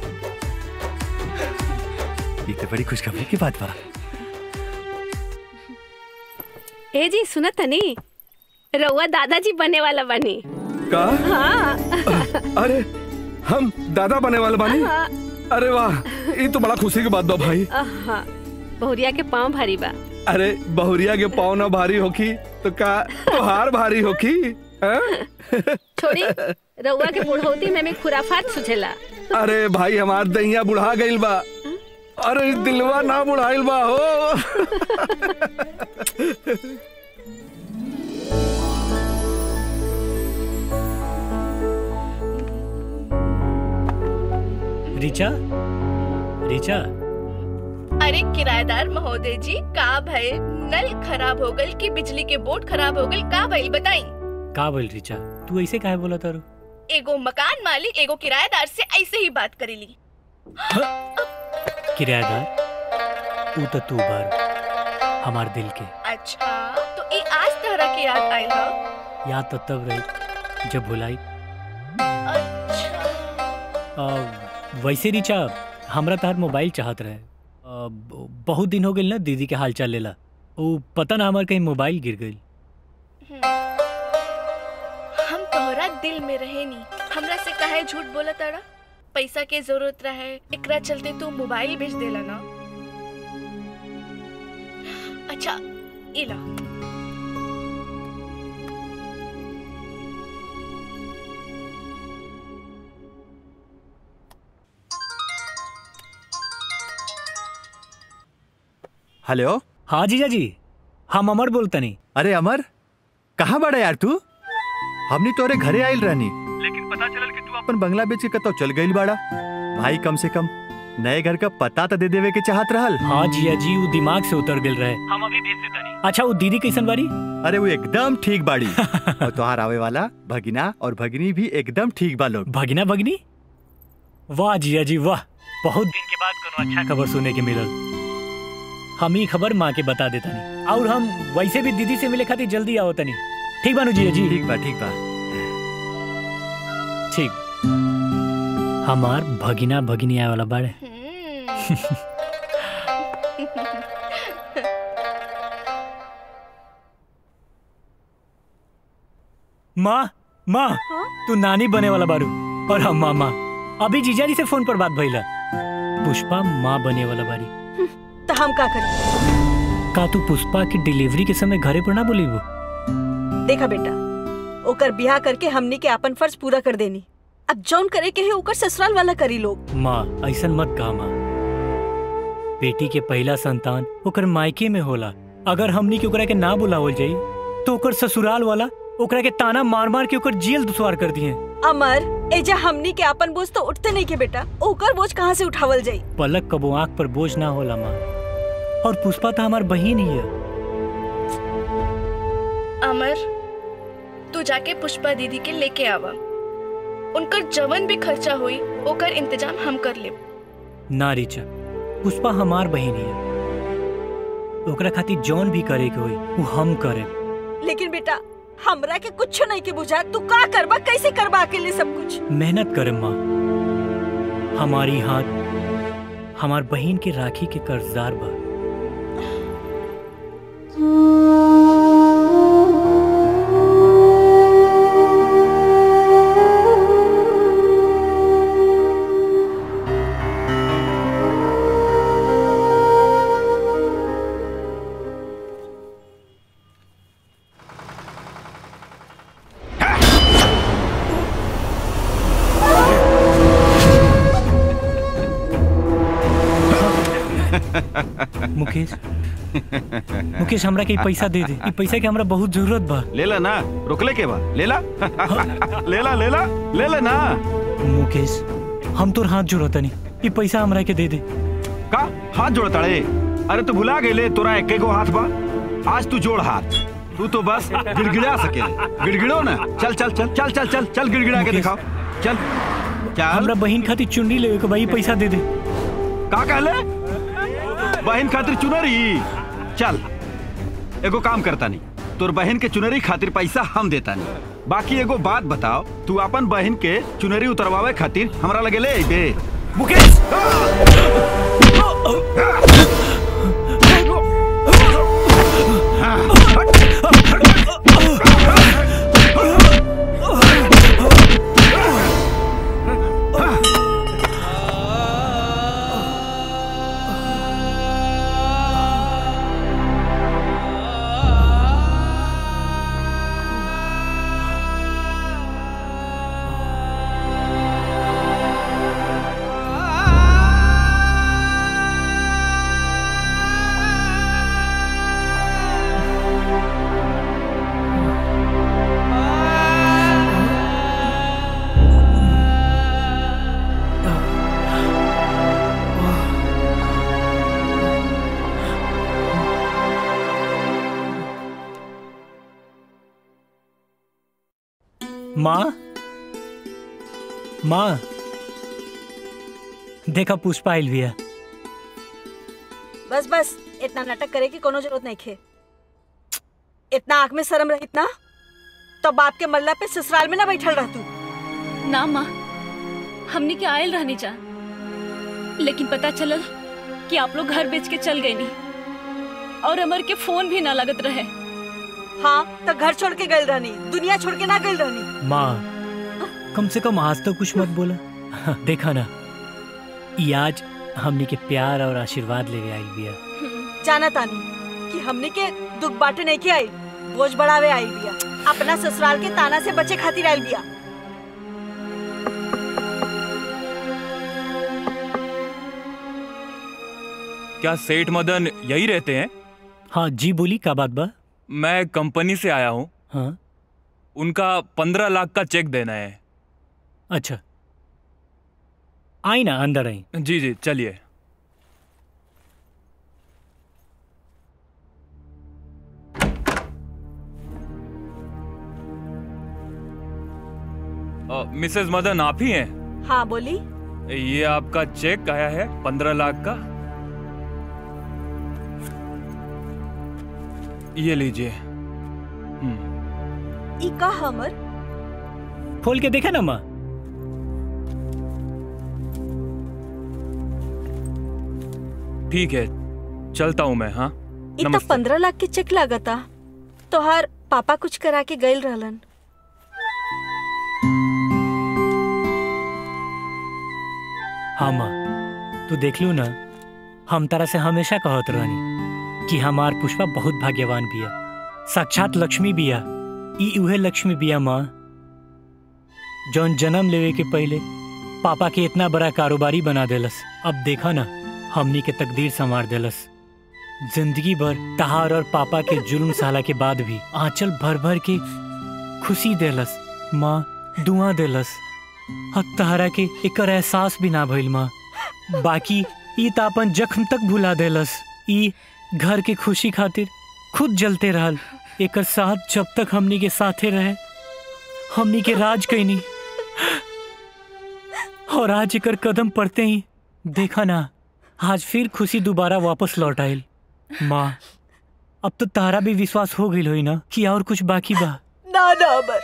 ये तो बड़ी खुशखबरी की बात बा ए जी सुनत तनी रउआ दादाजी बने वाला बनी का हाँ अरे हम दादा बने वाले बानी हाँ। अरे वाह ये तो बड़ा खुशी की बात बा भाई हाँ बहुरिया के पाँव भारी बा अरे बहुरिया के पाँव ना भारी होकी तो का तोहार भारी होकी हाँ? छोड़ी रउआ के बुढ़ौती में भी खुराफात सुझेला अरे भाई हमार दहिया बुढ़ा गइल बा अरे दिलवा ना बुढ़ाइल बा हो रिचा रिचा अरे किराएदार महोदय जी का भइल नल खराब हो गइल कि बिजली के बोर्ड खराब हो गइल का भइल बताई का बोल रिचा तू ऐसे काहे बोला तारू एगो मकान मालिक एगो किराएदार से ऐसे ही बात करेली किराएदार ऊ तो तू बार हमार दिल के अच्छा तो ई आज तहरा के याद आइल ह याद तो तब रही जब भुलाई आ, वैसे रिचा हमरा तार मोबाइल चाहत रहे आ, ब- बहुत दिन हो गइल ना दीदी के हाल चाल लेला वो पता ना हमार कहीं मोबाइल गिर गई हम तोहरा दिल में रहे नी हमरा से काहे झूठ बोला तारा पैसा के जरूरत रहे एकरा चलते तू मोबाइल बेच देला ना अच्छा इला हेलो हाँ जीजा जी हम अमर बोलतनी अरे अमर कहाँ बड़ा यार तू हमनी तोरे घरे आइल रहनी लेकिन पता चलल कि तू अपन बंगला बेच के कतो चल गइल बाड़ा भाई कम से कम नए घर का पता तो दे देवे के चाहत रहल हाँ जिया जी वो दिमाग से उतर गिल रहे हम अभी भेज देता नहीं अच्छा वो दीदी कैसन बारी अरे वो एकदम ठीक बाड़ी और तुहार आवे वाला भगिना और भगिनी भी एकदम ठीक बा लोग भगिना भगिनी वाह जिया जी वाह बहुत दिन के बाद कोनो अच्छा खबर सुनने के मिलल हम ही खबर माँ के बता देता नहीं और हम वैसे भी दीदी से मिले खातिर जल्दी आओ तनी ठीक बानू जिया जी ठीक बा ठीक बा ठीक हमार भगिना भगिनी आए वाला बाड़े माँ माँ तू नानी बने वाला बारू और हम मामा अभी जीजा जी से फोन पर बात भइला पुष्पा माँ बने वाला बारी तो हम का करी का तू पुष्पा की डिलीवरी के समय घरे पर ना बोली वो देखा बेटा ओकर बियाह करके हमनी के अपन फर्ज पूरा कर देनी अब जौन करे के है ओकर ससुराल वाला करी लोग माँ ऐसा मत कहा माँ बेटी के पहला संतान ओकर मायके में होला अगर हमनी के ओकरा के ना बुलावल जाई तो ओकर ससुराल वाला ओकरा के ताना मार मार के ओकर जेल दुसवार कर दिए अमर एजा हमनी के अपन बोझ तो उठते नहीं के बेटा ओकर बोझ कहाँ से उठावल जाई पलक कबो आंख पर बोझ ना होला माँ और पुष्पा तो हमार बहन ही है अमर तू जाके पुष्पा दीदी के लेके आवा उनकर जवन भी खर्चा हुई ओकर इंतजाम हम कर लेब ना रिचा पुष्पा हमार बहन ही है ओकरा खातिर जौन भी करे के होई वो हम करे लेकिन बेटा हमरा के कुछ नहीं के बुझा तू का करबा कैसे करबा अकेले सब कुछ मेहनत करे माँ हमारी हाथ हमार बहन के राखी के कर्जदार बा मुकेश मुकेश हमरा के ई पैसा दे दे ई पैसा के हमरा बहुत जरूरत बा ले ला ना रोकले के बा ले ला ले ला ले ला ले ले ना मुकेश हम तोर हाथ जोड़त नहीं ई पैसा हमरा के दे दे का हाथ जोड़ता रे अरे तू भुला गेले तोरा एक गो हाथ बा आज तू जोड़ हाथ तू तो बस गिड़गिड़ा सके गिड़गिड़ो ना चल चल चल चल चल चल चल गिड़गिड़ा के दिखाओ चल चल हमरा बहन खातिर चुन्नी लेवे के भाई पैसा दे दे का कहले बहन खातिर चुनरी चल एगो काम करता नहीं तोर बहन के चुनरी खातिर पैसा हम देता नहीं बाकी एगो बात बताओ तू अपन बहन के चुनरी उतरवावे खातिर हमरा लगे ले अइबे मुकेश माँ माँ देखा पुष्पा आइल बिया बस बस इतना नाटक करे की कोनो जरूरत नहीं खे इतना आंख में शर्म रही ना तो बाप के मल्ला पे ससुराल में ना बैठल रह तू ना माँ हमने के आयल रहनी जा लेकिन पता चलल कि आप लोग घर बेच के चल गए नहीं और अमर के फोन भी ना लगत रहे हाँ तो घर छोड़ के गई रहनी दुनिया छोड़ के ना गई रहनी माँ कम से कम आज तो कुछ मत बोला देखा ना ई आज हमनी के प्यार और आशीर्वाद लेवे आई बिया जाना तानी कि हमने के दुख बांटे नहीं के आई बोझ बढ़ावे आई बिया अपना ससुराल के ताना से बचे खातिर आई बिया क्या सेठ मदन यही रहते हैं हाँ जी बोली का बात बा मैं कंपनी से आया हूँ हाँ उनका पंद्रह लाख का चेक देना है अच्छा आई ना अंदर आई जी जी चलिए अ, मिसेस मदन आप ही हैं हाँ बोली ये आपका चेक आया है पंद्रह लाख का ये लीजिए ई का हमर खोल के देखा ना माँ ठीक है चलता हूँ मैं हाँ ई तो नमस्ते पंद्रह लाख के चेक लागता तोहार पापा कुछ करा के गईल रहलन हाँ माँ तू देख लू ना हम तारा से हमेशा कहत रहनी कि हमार पुष्पा बहुत भाग्यवान बिया साक्षात लक्ष्मी बिया ई उहे लक्ष्मी बिया माँ जौन जन्म लेवे के पहले पापा के इतना बड़ा कारोबारी बना देलस अब देखा ना हमनी के तकदीर संवार देलस जिंदगी भर तहार और पापा के जुल्म साला के बाद भी आंचल भर भर के खुशी देलस माँ दुआ देलस हक तहरा के एकर एहसास भी ना भइल माँ बाकी ई त अपन जख्म तक भुला देलस ई घर के खुशी खातिर खुद जलते रहल एकर साथ जब तक हमनी के साथे रहे हमनी के राज कैनी और आज एकर कदम पड़ते ही देखा ना आज फिर खुशी दोबारा वापस लौट आयल माँ अब तो तारा भी विश्वास हो गई होई ना कि और कुछ बाकी बा ना ना अमर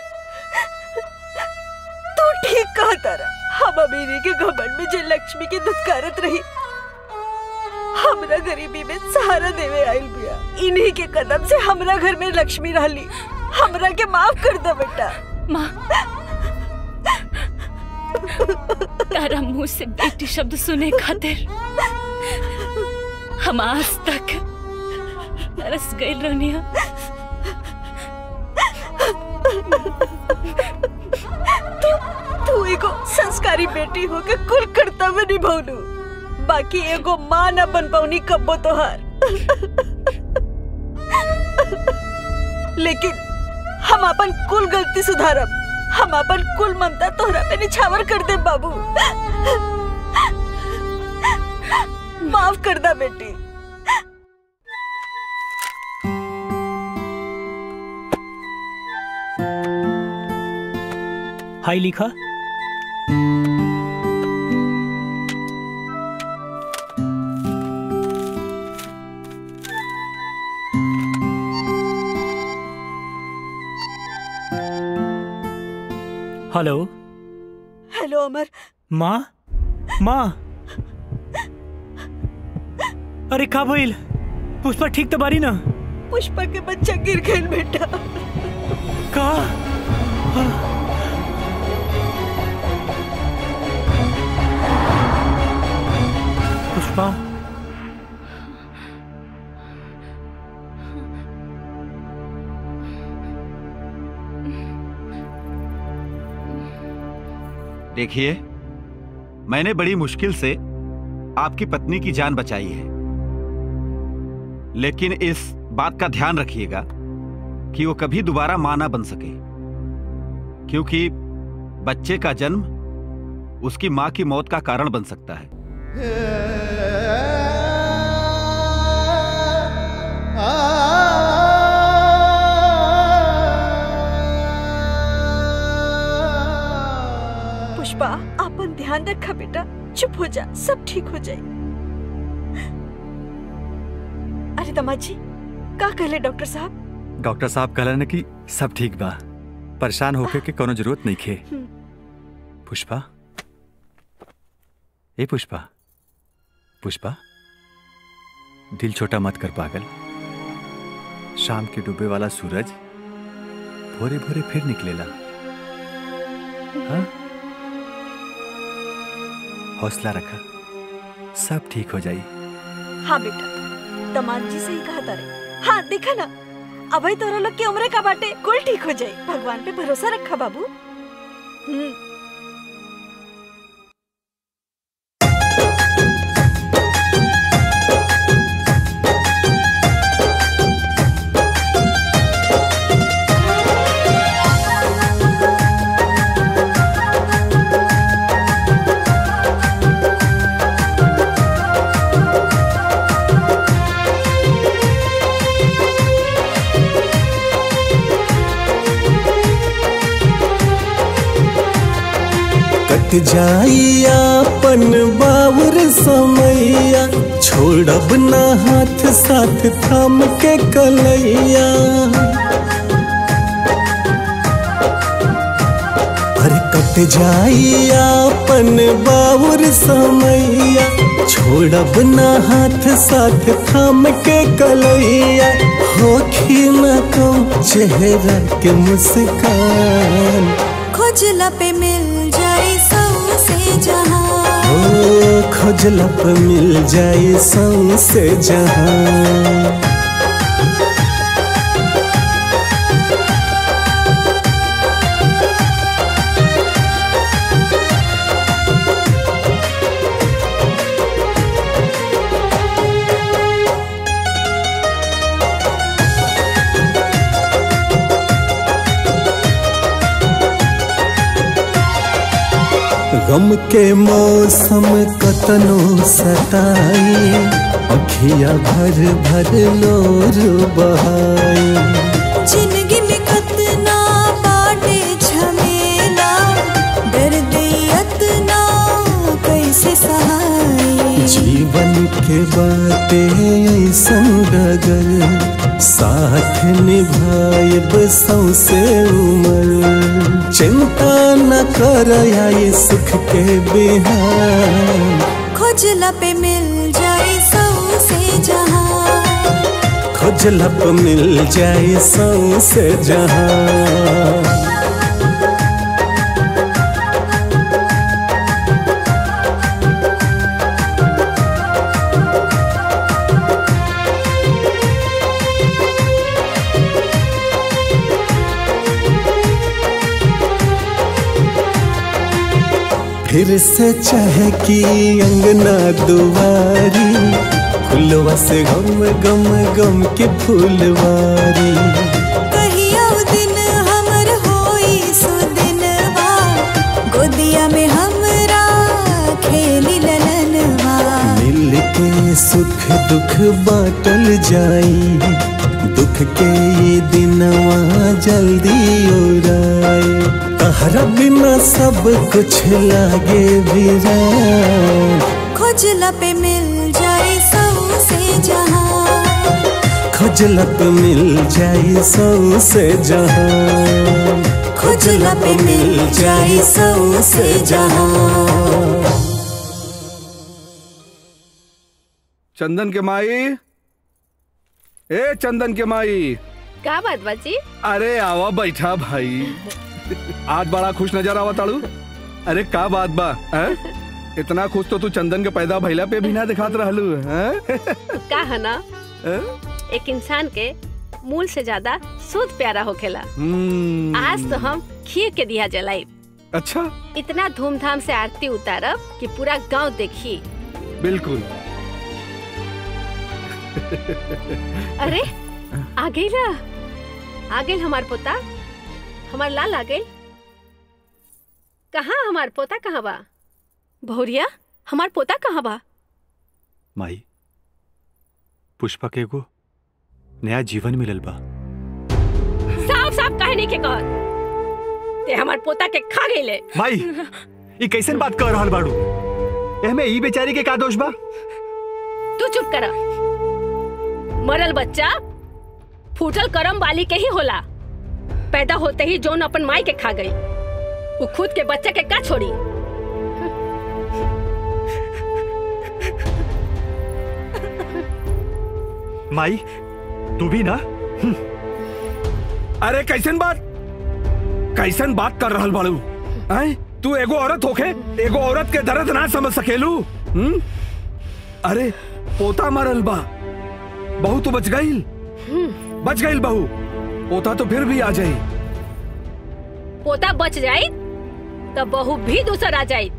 तू ठीक कहा तारा हम अमीरी के घमंड में जे लक्ष्मी के दुत्कारत रही हमरा गरीबी में सहारा देवे आइल बिया इन्हीं के कदम से हमरा घर में लक्ष्मी रहली हमरा के माफ कर दो बेटा माँ तारा मुंह से बेटी शब्द सुने खातिर हम आज तक तरस गए रोनिया तू तू एगो संस्कारी बेटी हो के कुल कर्तव्य निभौलू बाकी एगो माँ न बन पौनी कब्बो तोहार लेकिन हम अपन कुल गलती सुधारब हम अपन कुल ममता तोहरा पे निछावर कर दे बाबू माफ कर दा बेटी हाई लिखा हेलो हेलो अमर माँ माँ अरे का भइल पुष्पा ठीक तो बारी ना पुष्पा के बच्चा गिर गए बेटा का पुष्पा देखिए मैंने बड़ी मुश्किल से आपकी पत्नी की जान बचाई है लेकिन इस बात का ध्यान रखिएगा कि वो कभी दोबारा मां ना बन सके क्योंकि बच्चे का जन्म उसकी मां की मौत का कारण बन सकता है पुष्पा अपन ध्यान रखा बेटा चुप हो जा सब ठीक हो जाए अरे दमाद जी का कहले डॉक्टर साहब डॉक्टर साहब कहलन कि सब ठीक बा परेशान होके के कोनो जरूरत नहीं खे हम्म। पुष्पा ए पुष्पा पुष्पा दिल छोटा मत कर पागल शाम के डूबे वाला सूरज भोरे भोरे फिर निकलेला हाँ? हौसला रखा सब ठीक हो जाई हाँ बेटा दमाद जी से ही कहा तारे हाँ देखा ना अभय तोरा लोग की उम्र का बाटे कुल ठीक हो जाए भगवान पे भरोसा रखा बाबू हम्म कट जाई अपन बावर समैया छोड़ब ना हाथ साथ थाम के कलैया अरे कट जाई अपन बावर समैया छोड़ब ना हाथ साथ थाम के कलैया होखी न कम चेहरा के मुस्कान खोजला पे मिल जाए सबसे जहां ओ खोजला पे मिल जाए सौसे जहां गम के मौसम कतनो सताई अखिया भर भर लोर बहाई जिंदगी में खतना बाटे झमेला दर्द यतना कैसे सहाय जीवन के बाटे ऐसन डगर साथ निभाए सौसे उमर चिंता न कर आई सुख के बिहार खोजला पे मिल जाए सबसे जहां खोजला पे मिल जाए सौसे जहां फिर से चाहे कि अंगना दुआरी फुलवा से गम गम गम के फुलवारी कहियो दिन हमर होई सुदिनवा गोदिया में हमरा खेली ललनवा मिल के सुख दुख बाटल जाई दुख के ये दिनवा जल्दी ओराए तहरा बिना सब कुछ लागे वीरान खोजला पे मिल जाए से जहां खोजला पे मिल जाई सौ से जहां खोजला पे मिल जाई सौ से जहां चंदन के माई ए चंदन के माई का बात बाजी अरे आवा बैठा भाई आज बड़ा खुश नजर आवा ताड़ू अरे का बात बा हैं? इतना खुश तो तू चंदन के पैदा भइला पे भी ना दिखात रहलू हैं? का है ना हैं? एक इंसान के मूल से ज्यादा सूद प्यारा होखेला हम्म, आज तो हम खीर के दिया जलाई अच्छा इतना धूमधाम से आरती उतारब कि पूरा गांव देखी बिल्कुल अरे आ गई ला आ गई हमार पोता हमार लाल आ गई कहाँ हमार पोता कहाँ बा भौरिया हमार पोता कहाँ बा माई पुष्पा के एगो नया जीवन मिलल बा साफ साफ कहने के कहत ते हमार पोता के खा गई ले माई ये कैसन बात कर रहल बाड़ू एहमे ई बेचारी के का दोष बा तू चुप कर मरल बच्चा फूटल करम वाली के ही होला पैदा होते ही जोन अपन माई के खा गई वो खुद के बच्चे के का छोड़ी माई तू भी ना अरे कैसन बात कैसन बात कर रहल बाड़ू हैं? तू एगो औरत होके एगो औरत के दर्द ना समझ सकेलू हम्म? अरे पोता मरल बा बहू तो बच गईल बच गईल बहू पोता तो फिर भी आ जाई पोता बच जाई तब बहू भी दूसर आ जाई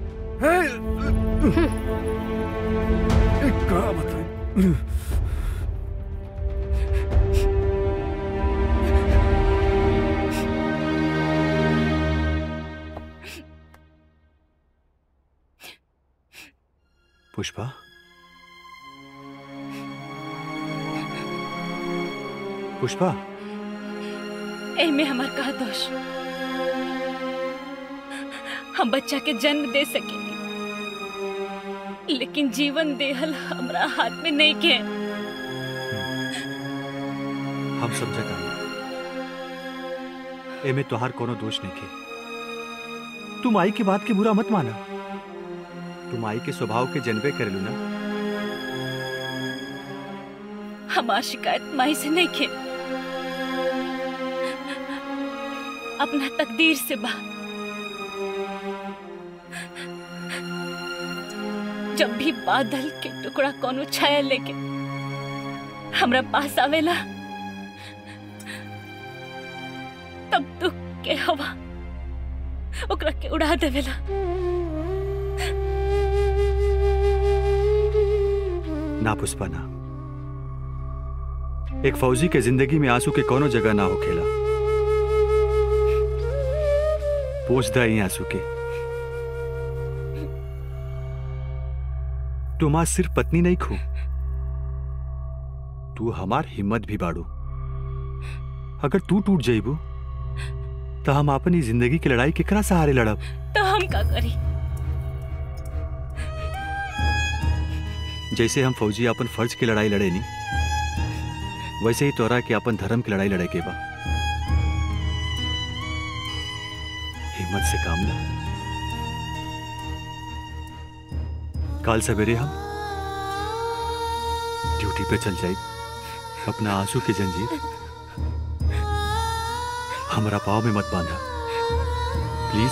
का बताएं? पुष्पा पुष्पा एमे हमार का दोष हम बच्चा के जन्म दे सकेली लेकिन जीवन देहल हमरा हाथ में नहीं के हम समझता एमे तोहार कोनो दोष नहीं के तुम आई की बात के बुरा मत माना तुम आई के स्वभाव के जनबे करेलू ना हमार शिकायत माई से नहीं के अपना तकदीर से बा जब भी बादल के टुकड़ा कोनो छाया लेके हमरा पास आवेला तब दुख के हवा ओकरा के उड़ा देवेला ना पुष्पा ना एक फौजी के जिंदगी में आंसू के कोनो जगह ना होखेला पोछ दा ई आंसू के तुम आज सिर्फ पत्नी नहीं खो तू हमार हिम्मत भी बाड़ू अगर तू टूट जाइबू तो हम अपनी जिंदगी की लड़ाई केकरा सहारे लड़ब तो हम का करी जैसे हम फौजी अपन फर्ज की लड़ाई लड़े नी वैसे ही तोरा के अपन धर्म की लड़ाई लड़े के बा हिम्मत से काम ला कल सवेरे हम ड्यूटी पे चल जाए अपना आंसू की जंजीर हमारा पाव में मत बांधा प्लीज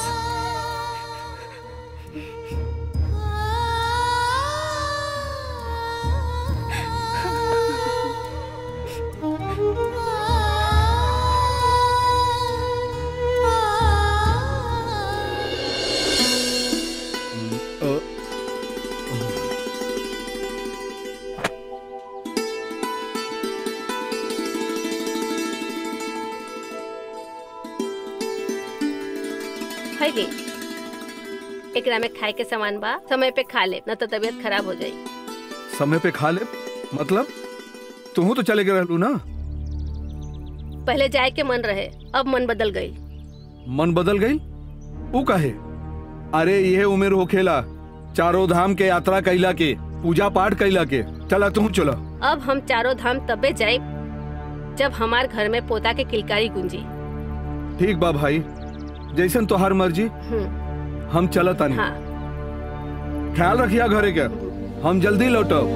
खैली एकरा में खाए के सामान बा समय पे खा ले न तो तबीयत खराब हो जाई समय पे खा ले मतलब तू तो चले गए रहलू ना पहले जाए के मन रहे अब मन बदल गई मन बदल गई ऊ काहे अरे यह उम्र हो खेला चारों धाम के यात्रा कैला के पूजा पाठ कैला के चला तू चलो अब हम चारों धाम तबे जाए जब हमार घर में पोता के किलकारी गुंजी ठीक बा भाई जैसन तोहार मर्जी हम्म, हम चलत आनी हाँ ख्याल रखिया घरे के हम जल्दी लौटब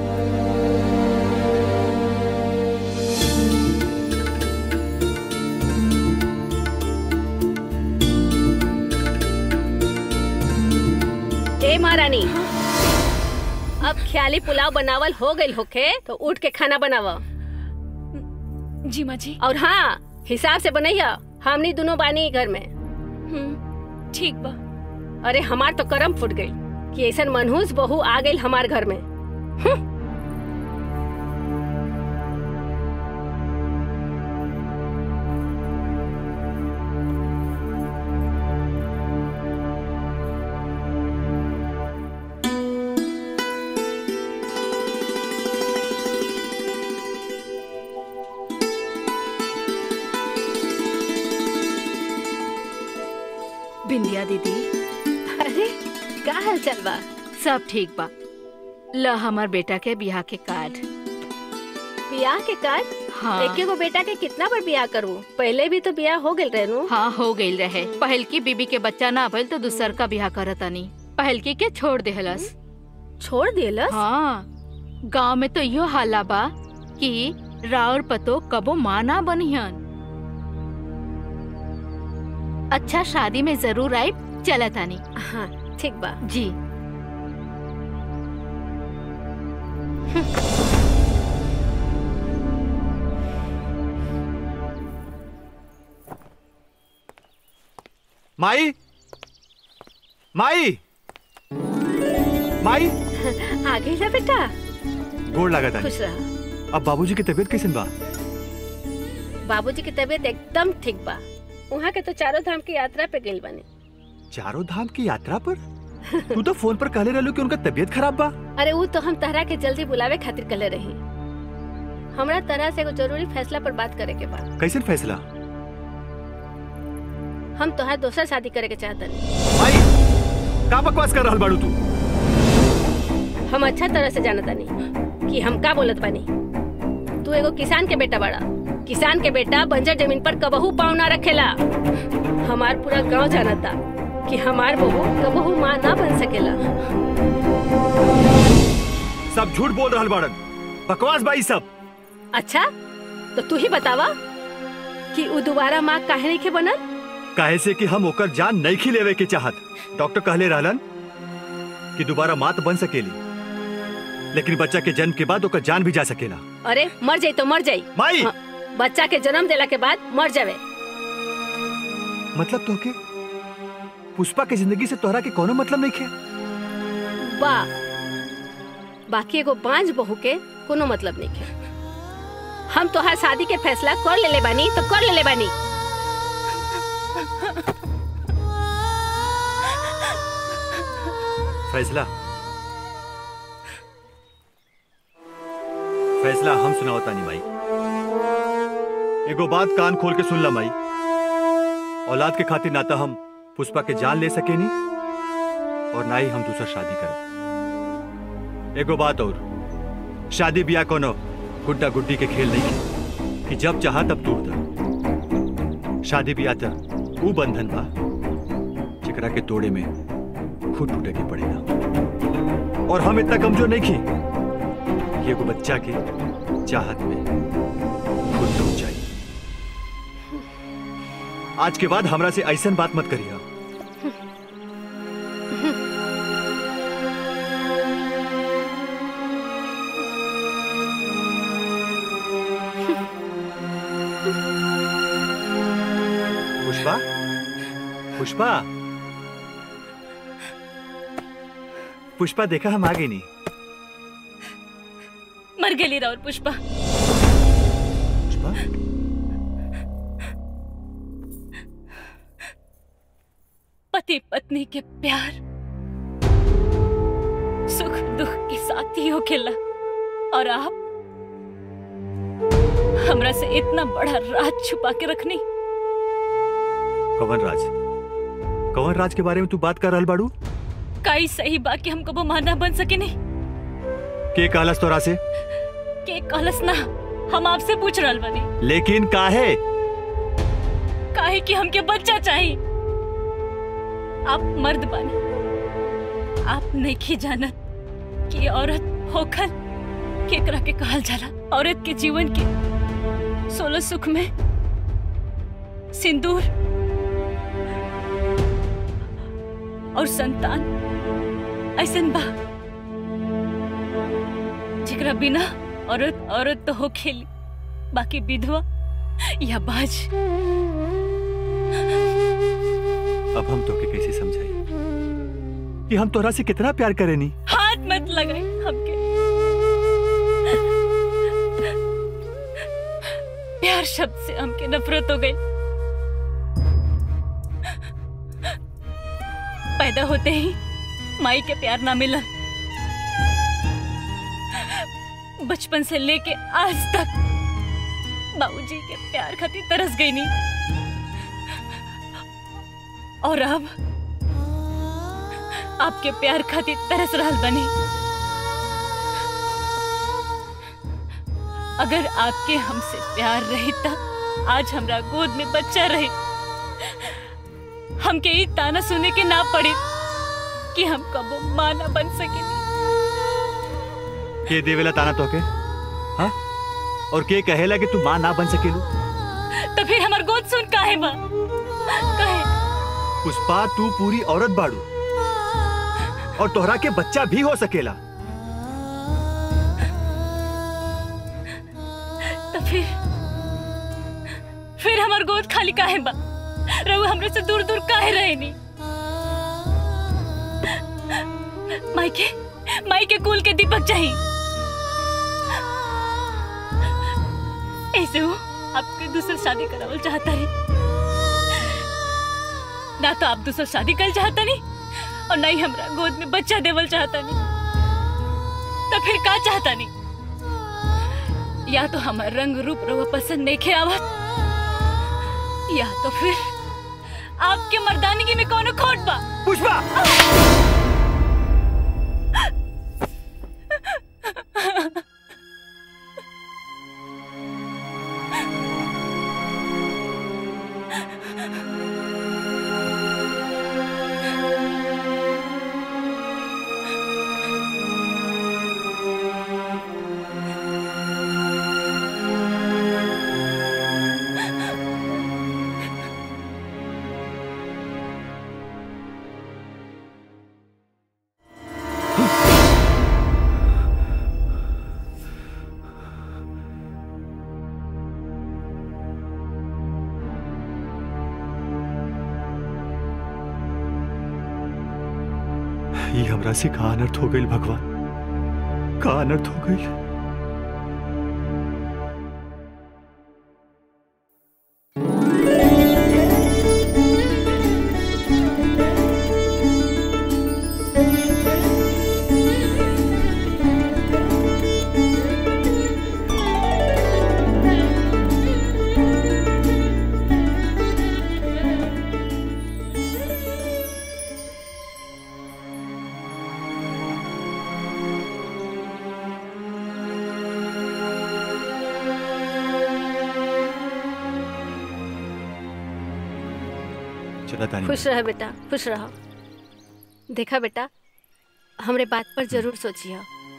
ए महारानी अब ख्याली पुलाव बनावल हो गई होखे तो उठ के खाना बनावा जी माँ जी और हाँ हिसाब से बनैया हमनी दोनों बानी घर में ठीक बा अरे हमार तो करम फूट गई कि ऐसा मनहूस बहू आ गई हमार घर में बिंदिया दीदी अरे का हाल चाल बा सब ठीक बा ल हमार बेटा के बियाह के कार्ड बियाह के कार्ड हाँ। एके गो बेटा के कितना बार बियाह करूं पहले भी तो बियाह हो गइल रहनु हाँ हो गईल रहे पहल की बीबी के बच्चा ना भइल तो दूसर का बियाह करतानी पहल की के छोड़ देहलस छोड़ देलस हाँ गांव में तो यो हाला बा कि राउर पतो कबो माँ ना बनिहन अच्छा शादी में जरूर आई चलतानी हाँ ठीक बा जी माई माई माई आ गई ना बेटा गोड़ लागत खुश है रहा अब बाबूजी की तबीयत कैसन बा बाबूजी की तबीयत एकदम ठीक बा वहाँ के तो चारों धाम की यात्रा पे गइल बने चारों धाम की यात्रा पर तू तो फोन पर कहले रहलू कि उनका तबीयत खराब बा अरे वो तो हम तहरा के जल्दी बुलावे खातिर कले रही हमरा तरह से एगो जरूरी फैसला पर बात करे के बा कैसन फैसला हम तोहार दोसर शादी करे के चाहतनी का बकवास कर रहल बाड़ू तू हम अच्छा तरह से जानत बानी कि हम का बोलत बानी तू एगो किसान के बेटा बड़ा किसान के बेटा बंजर जमीन पर कबहू पाँव ना रखेला हमार पूरा गांव जानता कि हमार बहू कबहू माँ ना बन सकेला सब झूठ बोल रहल बाड़न बकवास बाई सब अच्छा तो तू ही बतावा कि उ दोबारा माँ काहे नहीं के बनल काहे से कि हम ओकर जान नहीं खी लेवे के चाहत डॉक्टर कहले रहलन कि दोबारा माँ तो बन सकेली लेकिन बच्चा के जन्म के बाद ओकर जान भी जा सकेला अरे मर जाई तो मर जाई माई हाँ, बच्चा के जन्म देला के बाद मर जावे मतलब तोहके पुष्पा के जिंदगी से तोहरा के कोनो मतलब नहीं खे बा बाकी एगो बांझ बहू के कोनो मतलब नहीं है हम तोहार शादी के फैसला कर लेले बानी तो कर लेले बानी फैसला फैसला हम सुनावता नहीं माई एगो बात कान खोल के सुन ला माई औलाद के खातिर ना तो हम पुष्पा के जान ले सके नी और ना ही हम दूसरा शादी करब एगो बात और शादी ब्याह कोनो गुड्डा गुड्डी के खेल नहीं है कि जब चाह तब तोड़ दो शादी ब्याह तो वो बंधन बा जेकरा के तोड़े में खुद टूटे के पड़ेगा और हम इतना कमजोर नहीं की कि एगो बच्चा के चाहत में खुद टूट जाए आज के बाद हमरा से ऐसन बात मत करिए पुष्पा पुष्पा पुष्पा देखा हम आ गए नहीं मर गेली राउर पुष्पा पुष्पा पता पति पत्नी के प्यार सुख दुख के साथी हो खेला और आप हमरा से इतना बड़ा राज छुपा के रखनी कवन राज कवन राज के बारे में तू बात कर रहल बाड़ू काई सही बा कि हम कबो माना बन सके नहीं के कहलस तोरा से के कहलस ना हम आपसे पूछ रहल बनी लेकिन काहे काहे कि हमके बच्चा चाहिए आप मर्द बने आप नहीं जानत कि औरत होकर केकरा के कहल जाला औरत के जीवन के सोलह सुख में सिंदूर और संतान ऐसन बा जेकरा बिना औरत औरत तो हो खेली बाकी विधवा या बाज अब हम तोके कैसे समझाई कि हम तोरा से कितना प्यार करेनी हाथ मत लगाई हमके प्यार शब्द से हमके नफरत हो गई पैदा होते ही माई के प्यार ना मिला बचपन से लेके आज तक बाबूजी के प्यार खातिर तरस गई नहीं और अब आपके प्यार खातिर तरस रहल बनी अगर आपके हमसे प्यार रही तब आज हमरा गोद में बच्चा रहे हमके ई ताना सुने के ना पड़े कि हम कबो माँ ना बन सके के देवेला ताना तोके हाँ और के कहेला कि तू माँ ना बन सकेलू तो फिर हमार गोद सुन काहे बा काहे पुष्पा तू पूरी औरत बाड़ू और तोहरा के बच्चा भी हो सकेला तो फिर फिर हमार गोद खाली काहे बा रहू हमरे से दूर दूर काहे रहे नी माइके माइके कुल के दीपक चाहिए ऐसे हो आपके दूसरा शादी करावल चाहता है ना तो आप दूसरा शादी कर चाहता नहीं और ना ही हमरा गोद में बच्चा देवल चाहता नहीं तो फिर का चाहता नहीं या तो हमार रंग रूप रवा पसंद नहीं खे आवत या तो फिर आपके मर्दानगी में कौन खोट बा पुष्पा ये हमरा से का अनर्थ हो गई भगवान का अनर्थ हो गई चला तानी खुश रह बेटा खुश रहो देखा बेटा हमरे बात पर जरूर सोचिए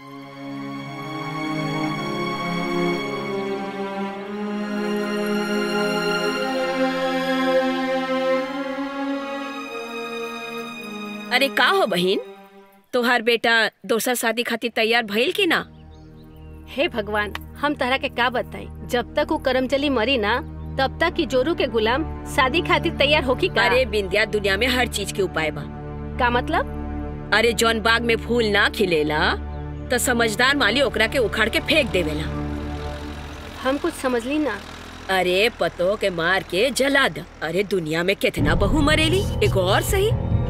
अरे का हो बहिन तोहार बेटा दोसर शादी खातिर तैयार भइल की ना हे भगवान हम तरह के का बताई जब तक वो करमचली मरी ना तब तक की जोरू के गुलाम शादी खातिर तैयार होकी का अरे बिंदिया दुनिया में हर चीज के उपाय बा का मतलब अरे जौन बाग में फूल ना खिलेला तो समझदार माली ओकरा के उखाड़ के फेंक देवेला हम कुछ समझ ली ना अरे पतो के मार के जला द अरे दुनिया में कितना बहू मरेली एक और सही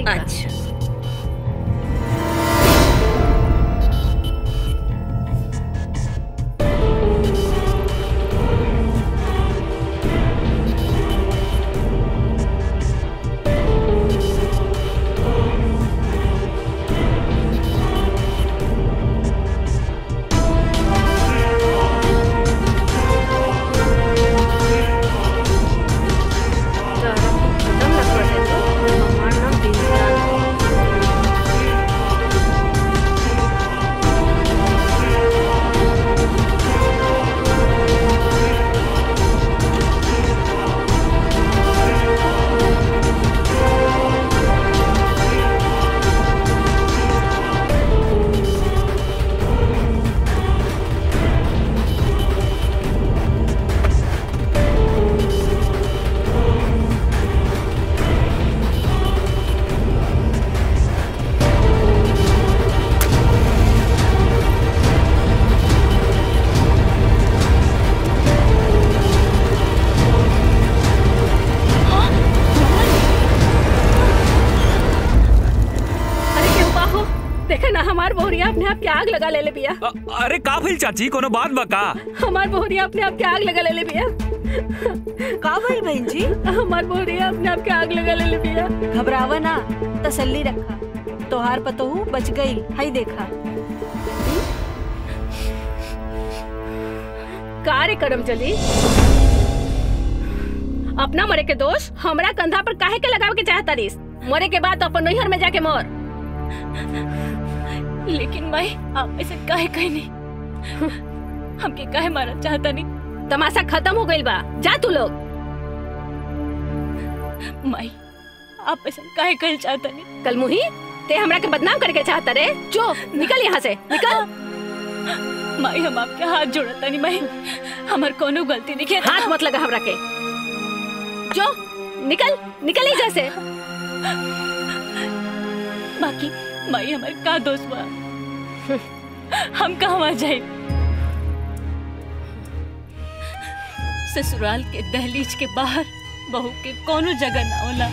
अच्छा अरे क्यों बाहो देखा ना हमार बोहरिया अपने आप के आग लगा ले ले बिया अरे का भइल चाची कोनो बात बका हमार बोहरिया अपने आप के आग लगा ले ले बिया का भाई बहन जी हमार बोहरिया अपने आप के आग लगा ले ले बिया घबरावा ना तसल्ली रखा तोहार पतोहू बच गई हाई देखा कार्य करम चली अपना मरे के दोष हमरा कंधा पर काहे के लगावे के चाहता रिस मरे के बाद तो अपन नैहर में जाके मर लेकिन माई आप ऐसे काहे कहीं नहीं हमके काहे मारा चाहता नहीं तमाशा खत्म हो गइल बा जा तू लोग माई आप ऐसा काहे कहल चाहता नहीं कल मुही ते हमरा के बदनाम करके चाहता रे जो निकल यहाँ से निकल माई हम आपके हाथ जोड़ता नहीं माई हमार कोनो गलती नहीं है हाथ मत लगा हमरा के जो निकल निकल ही जैसे बाकी माई हमारे का दोस्त बा हम कहवा जाए ससुराल के दहलीज के बाहर बहू के कोनो जगह ना होला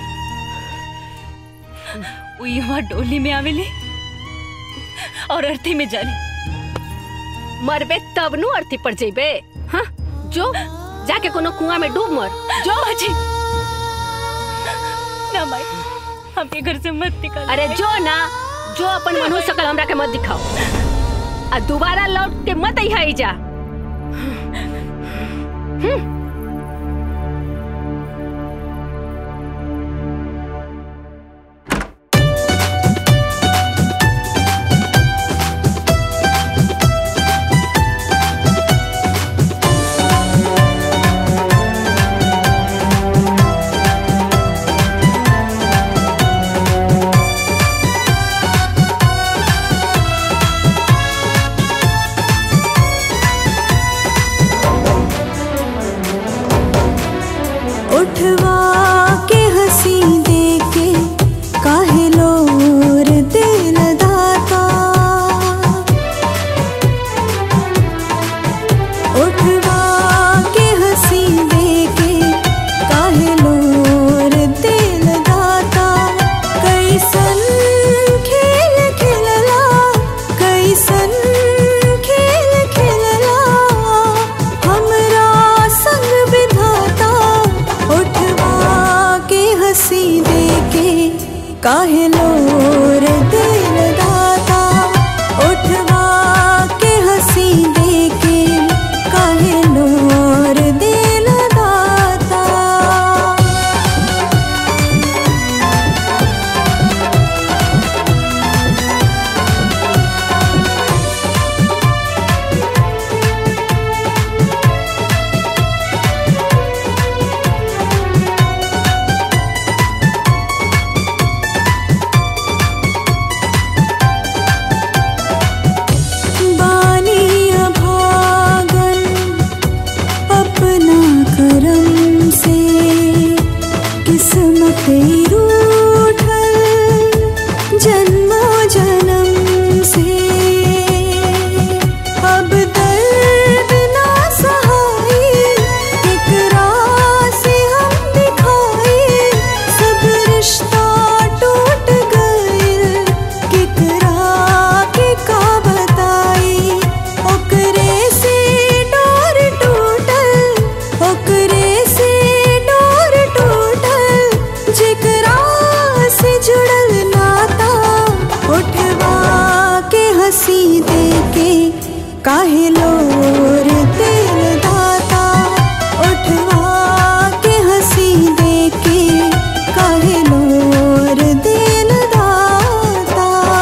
वो यहाँ डोली में आवेली और अर्थी में जाली मरबे तब नु अर्थी पड़ जेबे हाँ जो जाके कोनो कुआं में डूब मर जो बाजी ना माई हमके घर से मत निकाल अरे जो ना जो अपन मनहू सकल हमरा के मत दिखाओ आ दोबारा लौट के मत यहाँ आई जा हम्म उठवा के हंसी देके काहे लोर दिल दाता उठवा के हंसी देके काहे लोर दिल दाता कैसन खेल खेलला कैसन खेल खेलला हमरा संग विधाता उठवा के हंसी देके काहे लोर दिल दाता उठवा के हंसी देके काहे लोर दिल दाता बानी अभागन अपना करम से किस्मत रूठल जन्मो जन्म से अब दर्द ना सहाई एकरा से हम दिखाई सब रिश्ता टूट काहे लोर तेल दाता उठवा के हंसी देके काहे लोर दिल दाता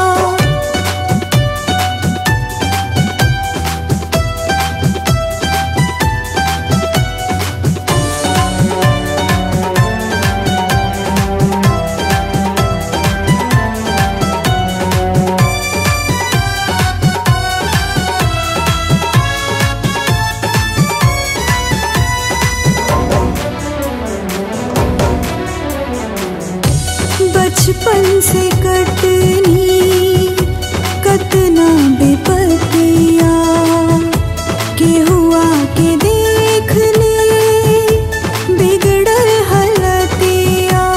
बचपन से कटनी कतना बेपतिया के हुआ के देख ले बिगड़ल हलतिया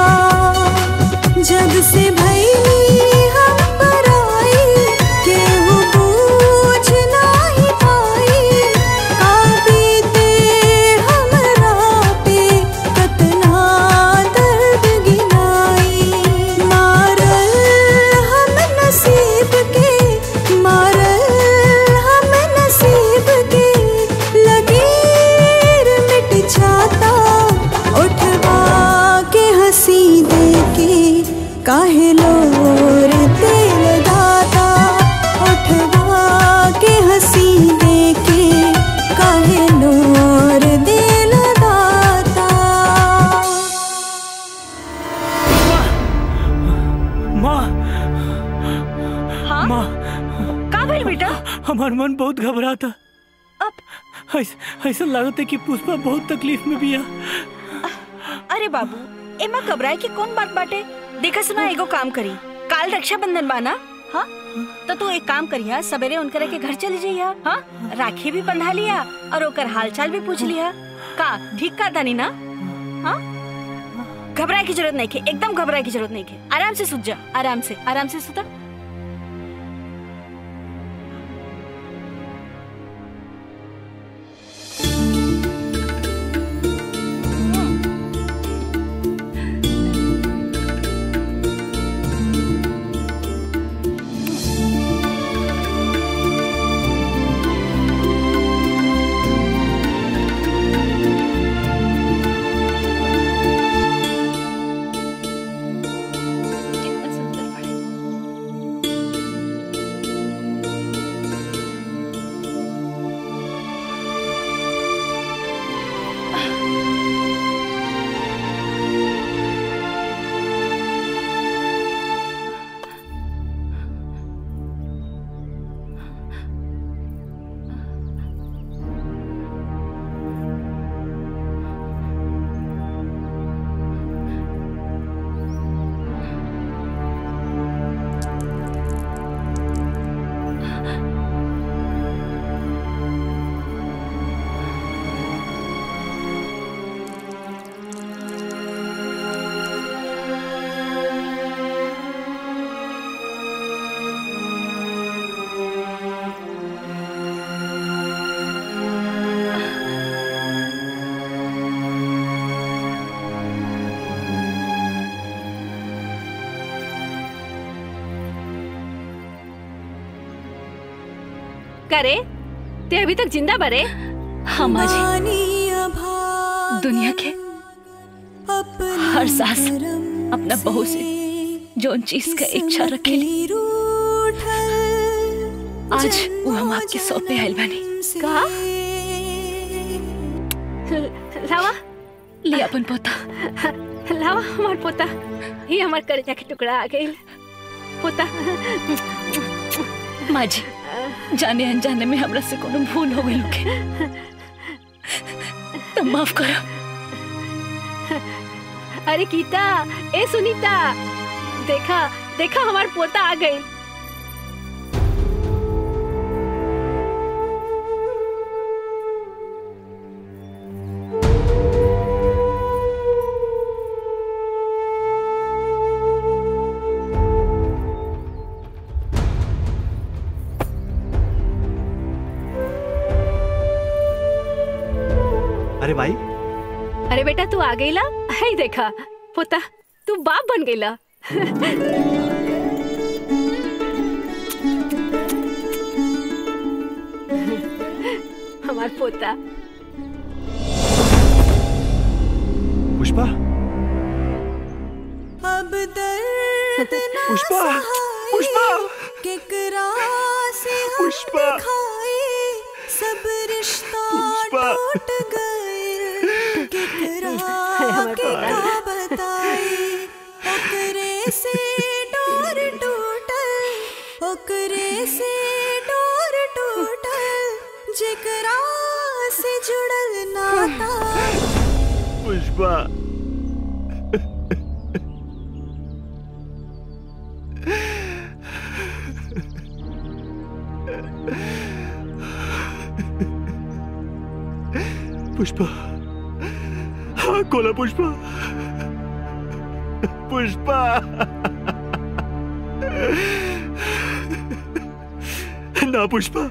जब से भैली हम पराई केहू पूछ नाही पाई का बीते हमरा पे कतना दर्द गिनाई मारल हम नसीब के मारल हम नसीब के लकीर मिट जाता उठवा के हंसी देके काहे लोर तेल दाता उठवा के हंसी देके काहे लोर दिल दाता माँ हाँ माँ का भइल बेटा हमार मन बहुत घबराता अब ऐसा लागत है कि पुष्पा बहुत तकलीफ में भी है अरे बाबू एमा घबराए की कौन बात बाटे देखा सुना एगो काम करी काल रक्षाबंधन बाना हाँ तो तू एक काम करिया सवेरे उनकरे के घर चली जाइया हाँ राखी भी बंधा लिया और ओकर हालचाल भी पूछ लिया का ठीक का तानी ना हाँ घबराए की जरूरत नहीं के एकदम घबराए की जरूरत नहीं के आराम से सुत जा आराम से आराम से सुता करे ते अभी तक जिंदा बरे हाँ माँ जी दुनिया के हर सास अपना बहू से जोन चीज का इच्छा रखेली आज वो हम आपके सौंपे आयल बनी का लावा ले अपन पोता लावा हमार पोता ये हमार करेजा के टुकड़ा आ गई पोता माँ जी जाने अनजाने में हमरा से कोनो भूल हो गई के तो माफ करो अरे गीता ए सुनीता देखा देखा हमार पोता आ गई अरे भाई अरे बेटा तू आ गईला है देखा पोता तू बाप बन गईला हमार पोता पुष्पा अब दर्द ना पुष्पा, सहाए, पुष्पा, केकरा से हम पुष्पा, दिखाए सब रिश्ता पुष्पा। टूट गए केकरा हमारे के भगवान। का बताए ओकरे से डोर टूटल ओकरे से डोर टूटल जेकरा से जुड़ल नाता पुष्पा पुष्पा हाँ खोला पुष्पा पुष्पा ना पुष्पा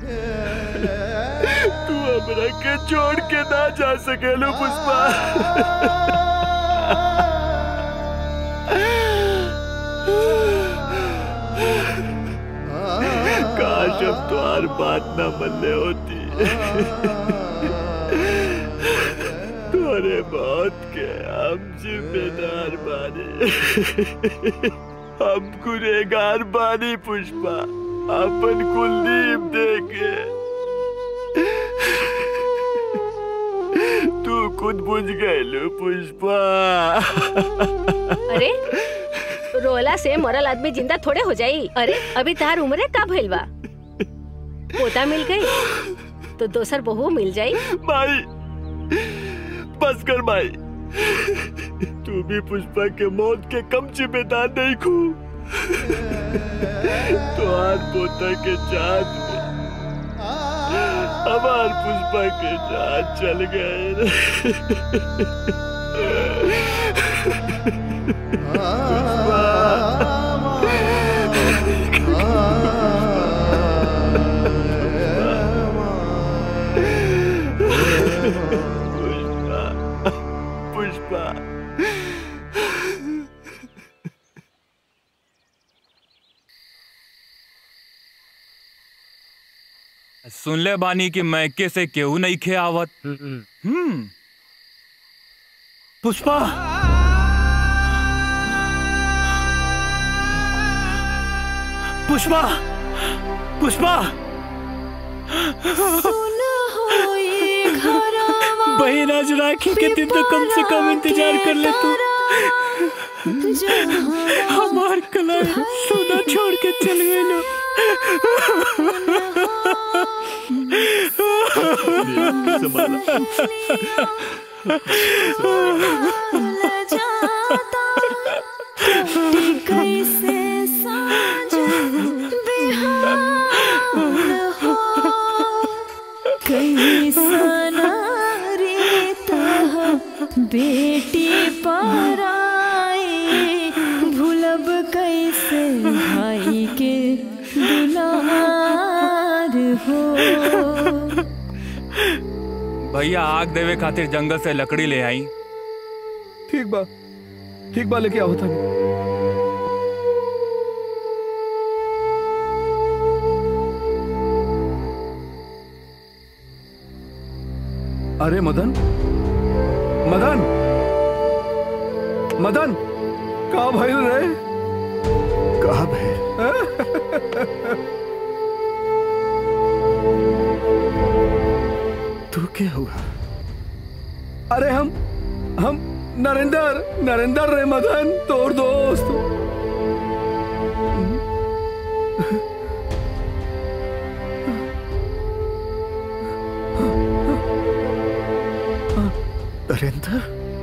तू हमरा के छोड़ के ना जा सकेलो पुष्पा काश अब तो हर बात ना मनने होती तुम्हारे मौत के हम जिम्मेदार बानी हम गुनेगार बानी पुष्पा अपन कुलदीप देखे तू खुद बुझ गए पुष्पा अरे रोला से मरल आदमी जिंदा थोड़े हो जाई अरे अभी तार उम्र का भइल बा पोता मिल गई तो दोसर बहू मिल जाई माई बस कर माई तू भी पुष्पा के मौत के कम जिम्मेदार नहीं खू तो आज पोता के चाँद में हमार पुष्पा के चाँद चल पुष्पा पुष्पा सुन ले बानी कि मैके से केहू नहीं खे आवत हम्म पुष्पा पुष्पा पुष्पा बहन आज राखी के दिन तो कम से कम इंतजार कर ले तू हमार कला सोना छोड़ के चल गए लो कैसे साँझ बिहान हो कैसन रीता बेटी पराई भूलब कैसे भाई के दुलार हो भैया आग देवे खातिर जंगल से लकड़ी ले आई ठीक बा ठीक बा लेके आओ था अरे मदन मदन मदन का भइल रे कहा भइल तू क्या हुआ अरे हम हम नरेंद्र नरेंद्र रे मदन तोर दोस्त नरेंद्र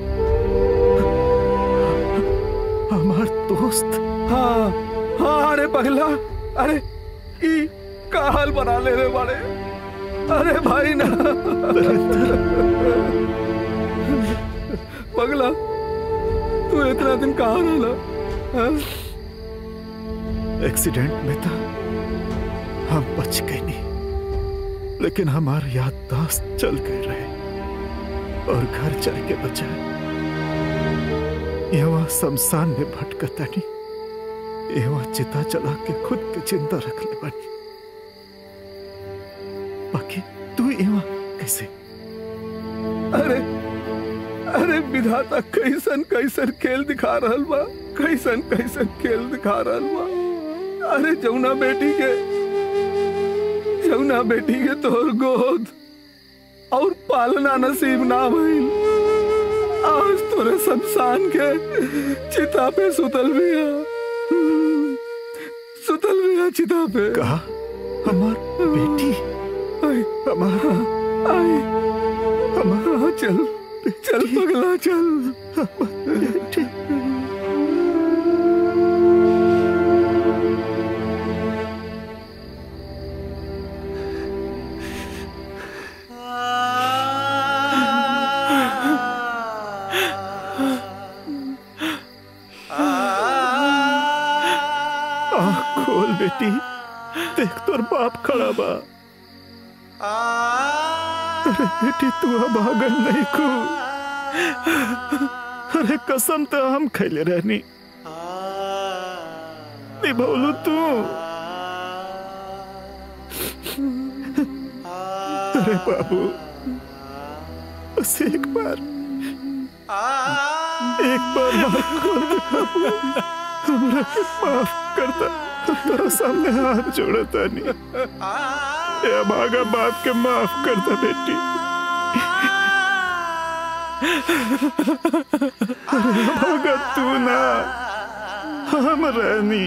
हमार दोस्त हाँ हाँ अरे पगला अरे ई का हाल बना ले रे बड़े अरे भाई ना पगला तू इतना दिन कहाँ रहला हाँ? एक्सीडेंट में था हम बच गए नहीं लेकिन हमार याददाश्त चल गए रहे और घर चल के बचा यहाँ शमशान में भटकता नहीं यहाँ चिता चला के खुद के जिंदा रख ले बनी बाकी तू यहाँ कैसे अरे अरे विधाता कैसन कैसन खेल दिखा रहल बा कैसन कैसन खेल दिखा रहल बा अरे जमुना बेटी के जमुना बेटी के तोर गोद और पालना नसीब ना भइल आज तोरे शमशान के चिता पे सुतल बिया सुतल बिया चिता पे कहा हमार बेटी आई हमारा आई हमारा चल चल पगला चल बेटी आँख खोल बेटी देख तोर बाप खड़ा बा अरे बेटी तू अब भागल नहीं को अरे कसम तो हम खैले रहनी निभौलू तू अरे बाबू बस एक बार एक बार माफ कर दे बाबू हमरा के माफ कर दे तेरा सामने हाथ जोड़ता नहीं ए भागा बाप के माफ कर दे बेटी अरे भागा तू ना हम रहनी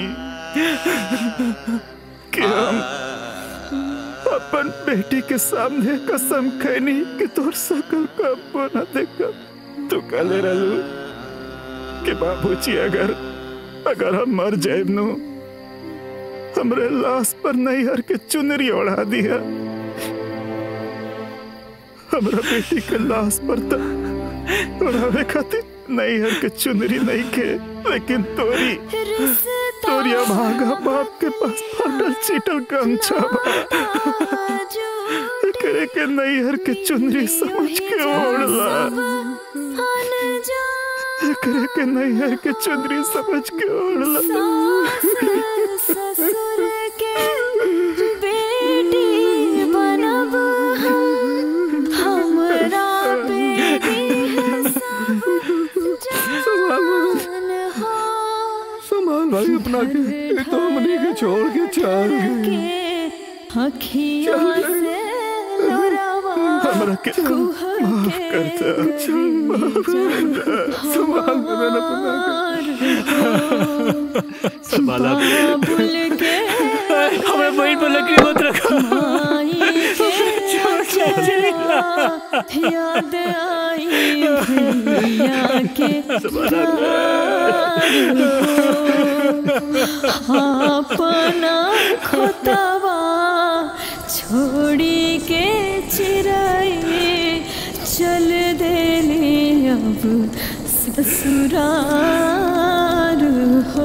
कि हम अपन बेटी के सामने कसम खैनी कि तोर सकल कब्बो न देखा तू कहले रहलू कि बाबूजी अगर अगर हम मर जाए नु हमरे लाश पर नैहर के चुनरी ओढ़ा दिया हमरा बेटी के लाश पर तो ओढ़ावे खातिर नैहर के चुनरी नहीं के लेकिन तोरी तोरी भागा बाप के पास फाटल चीटल गमछा बा करे के नैहर के चुनरी समझ के ओढ़ला करे के नैहर के चुनरी समझ के ओढ़ला ससुर के बेटी बनब हम हमरा बेटी संभाल भाई अपना के ये तो हमनी के छोड़ के चल गई अखियों से लोरावा हमरा के माफ कर दे माफ कर दे संभाल मेरा अपना संभाला भूल के हमें वहीं पर लकड़ी मत रखो याद आई भैया के अपना खोतवा छोड़ी के चिराई चल देली अब ससुरार हो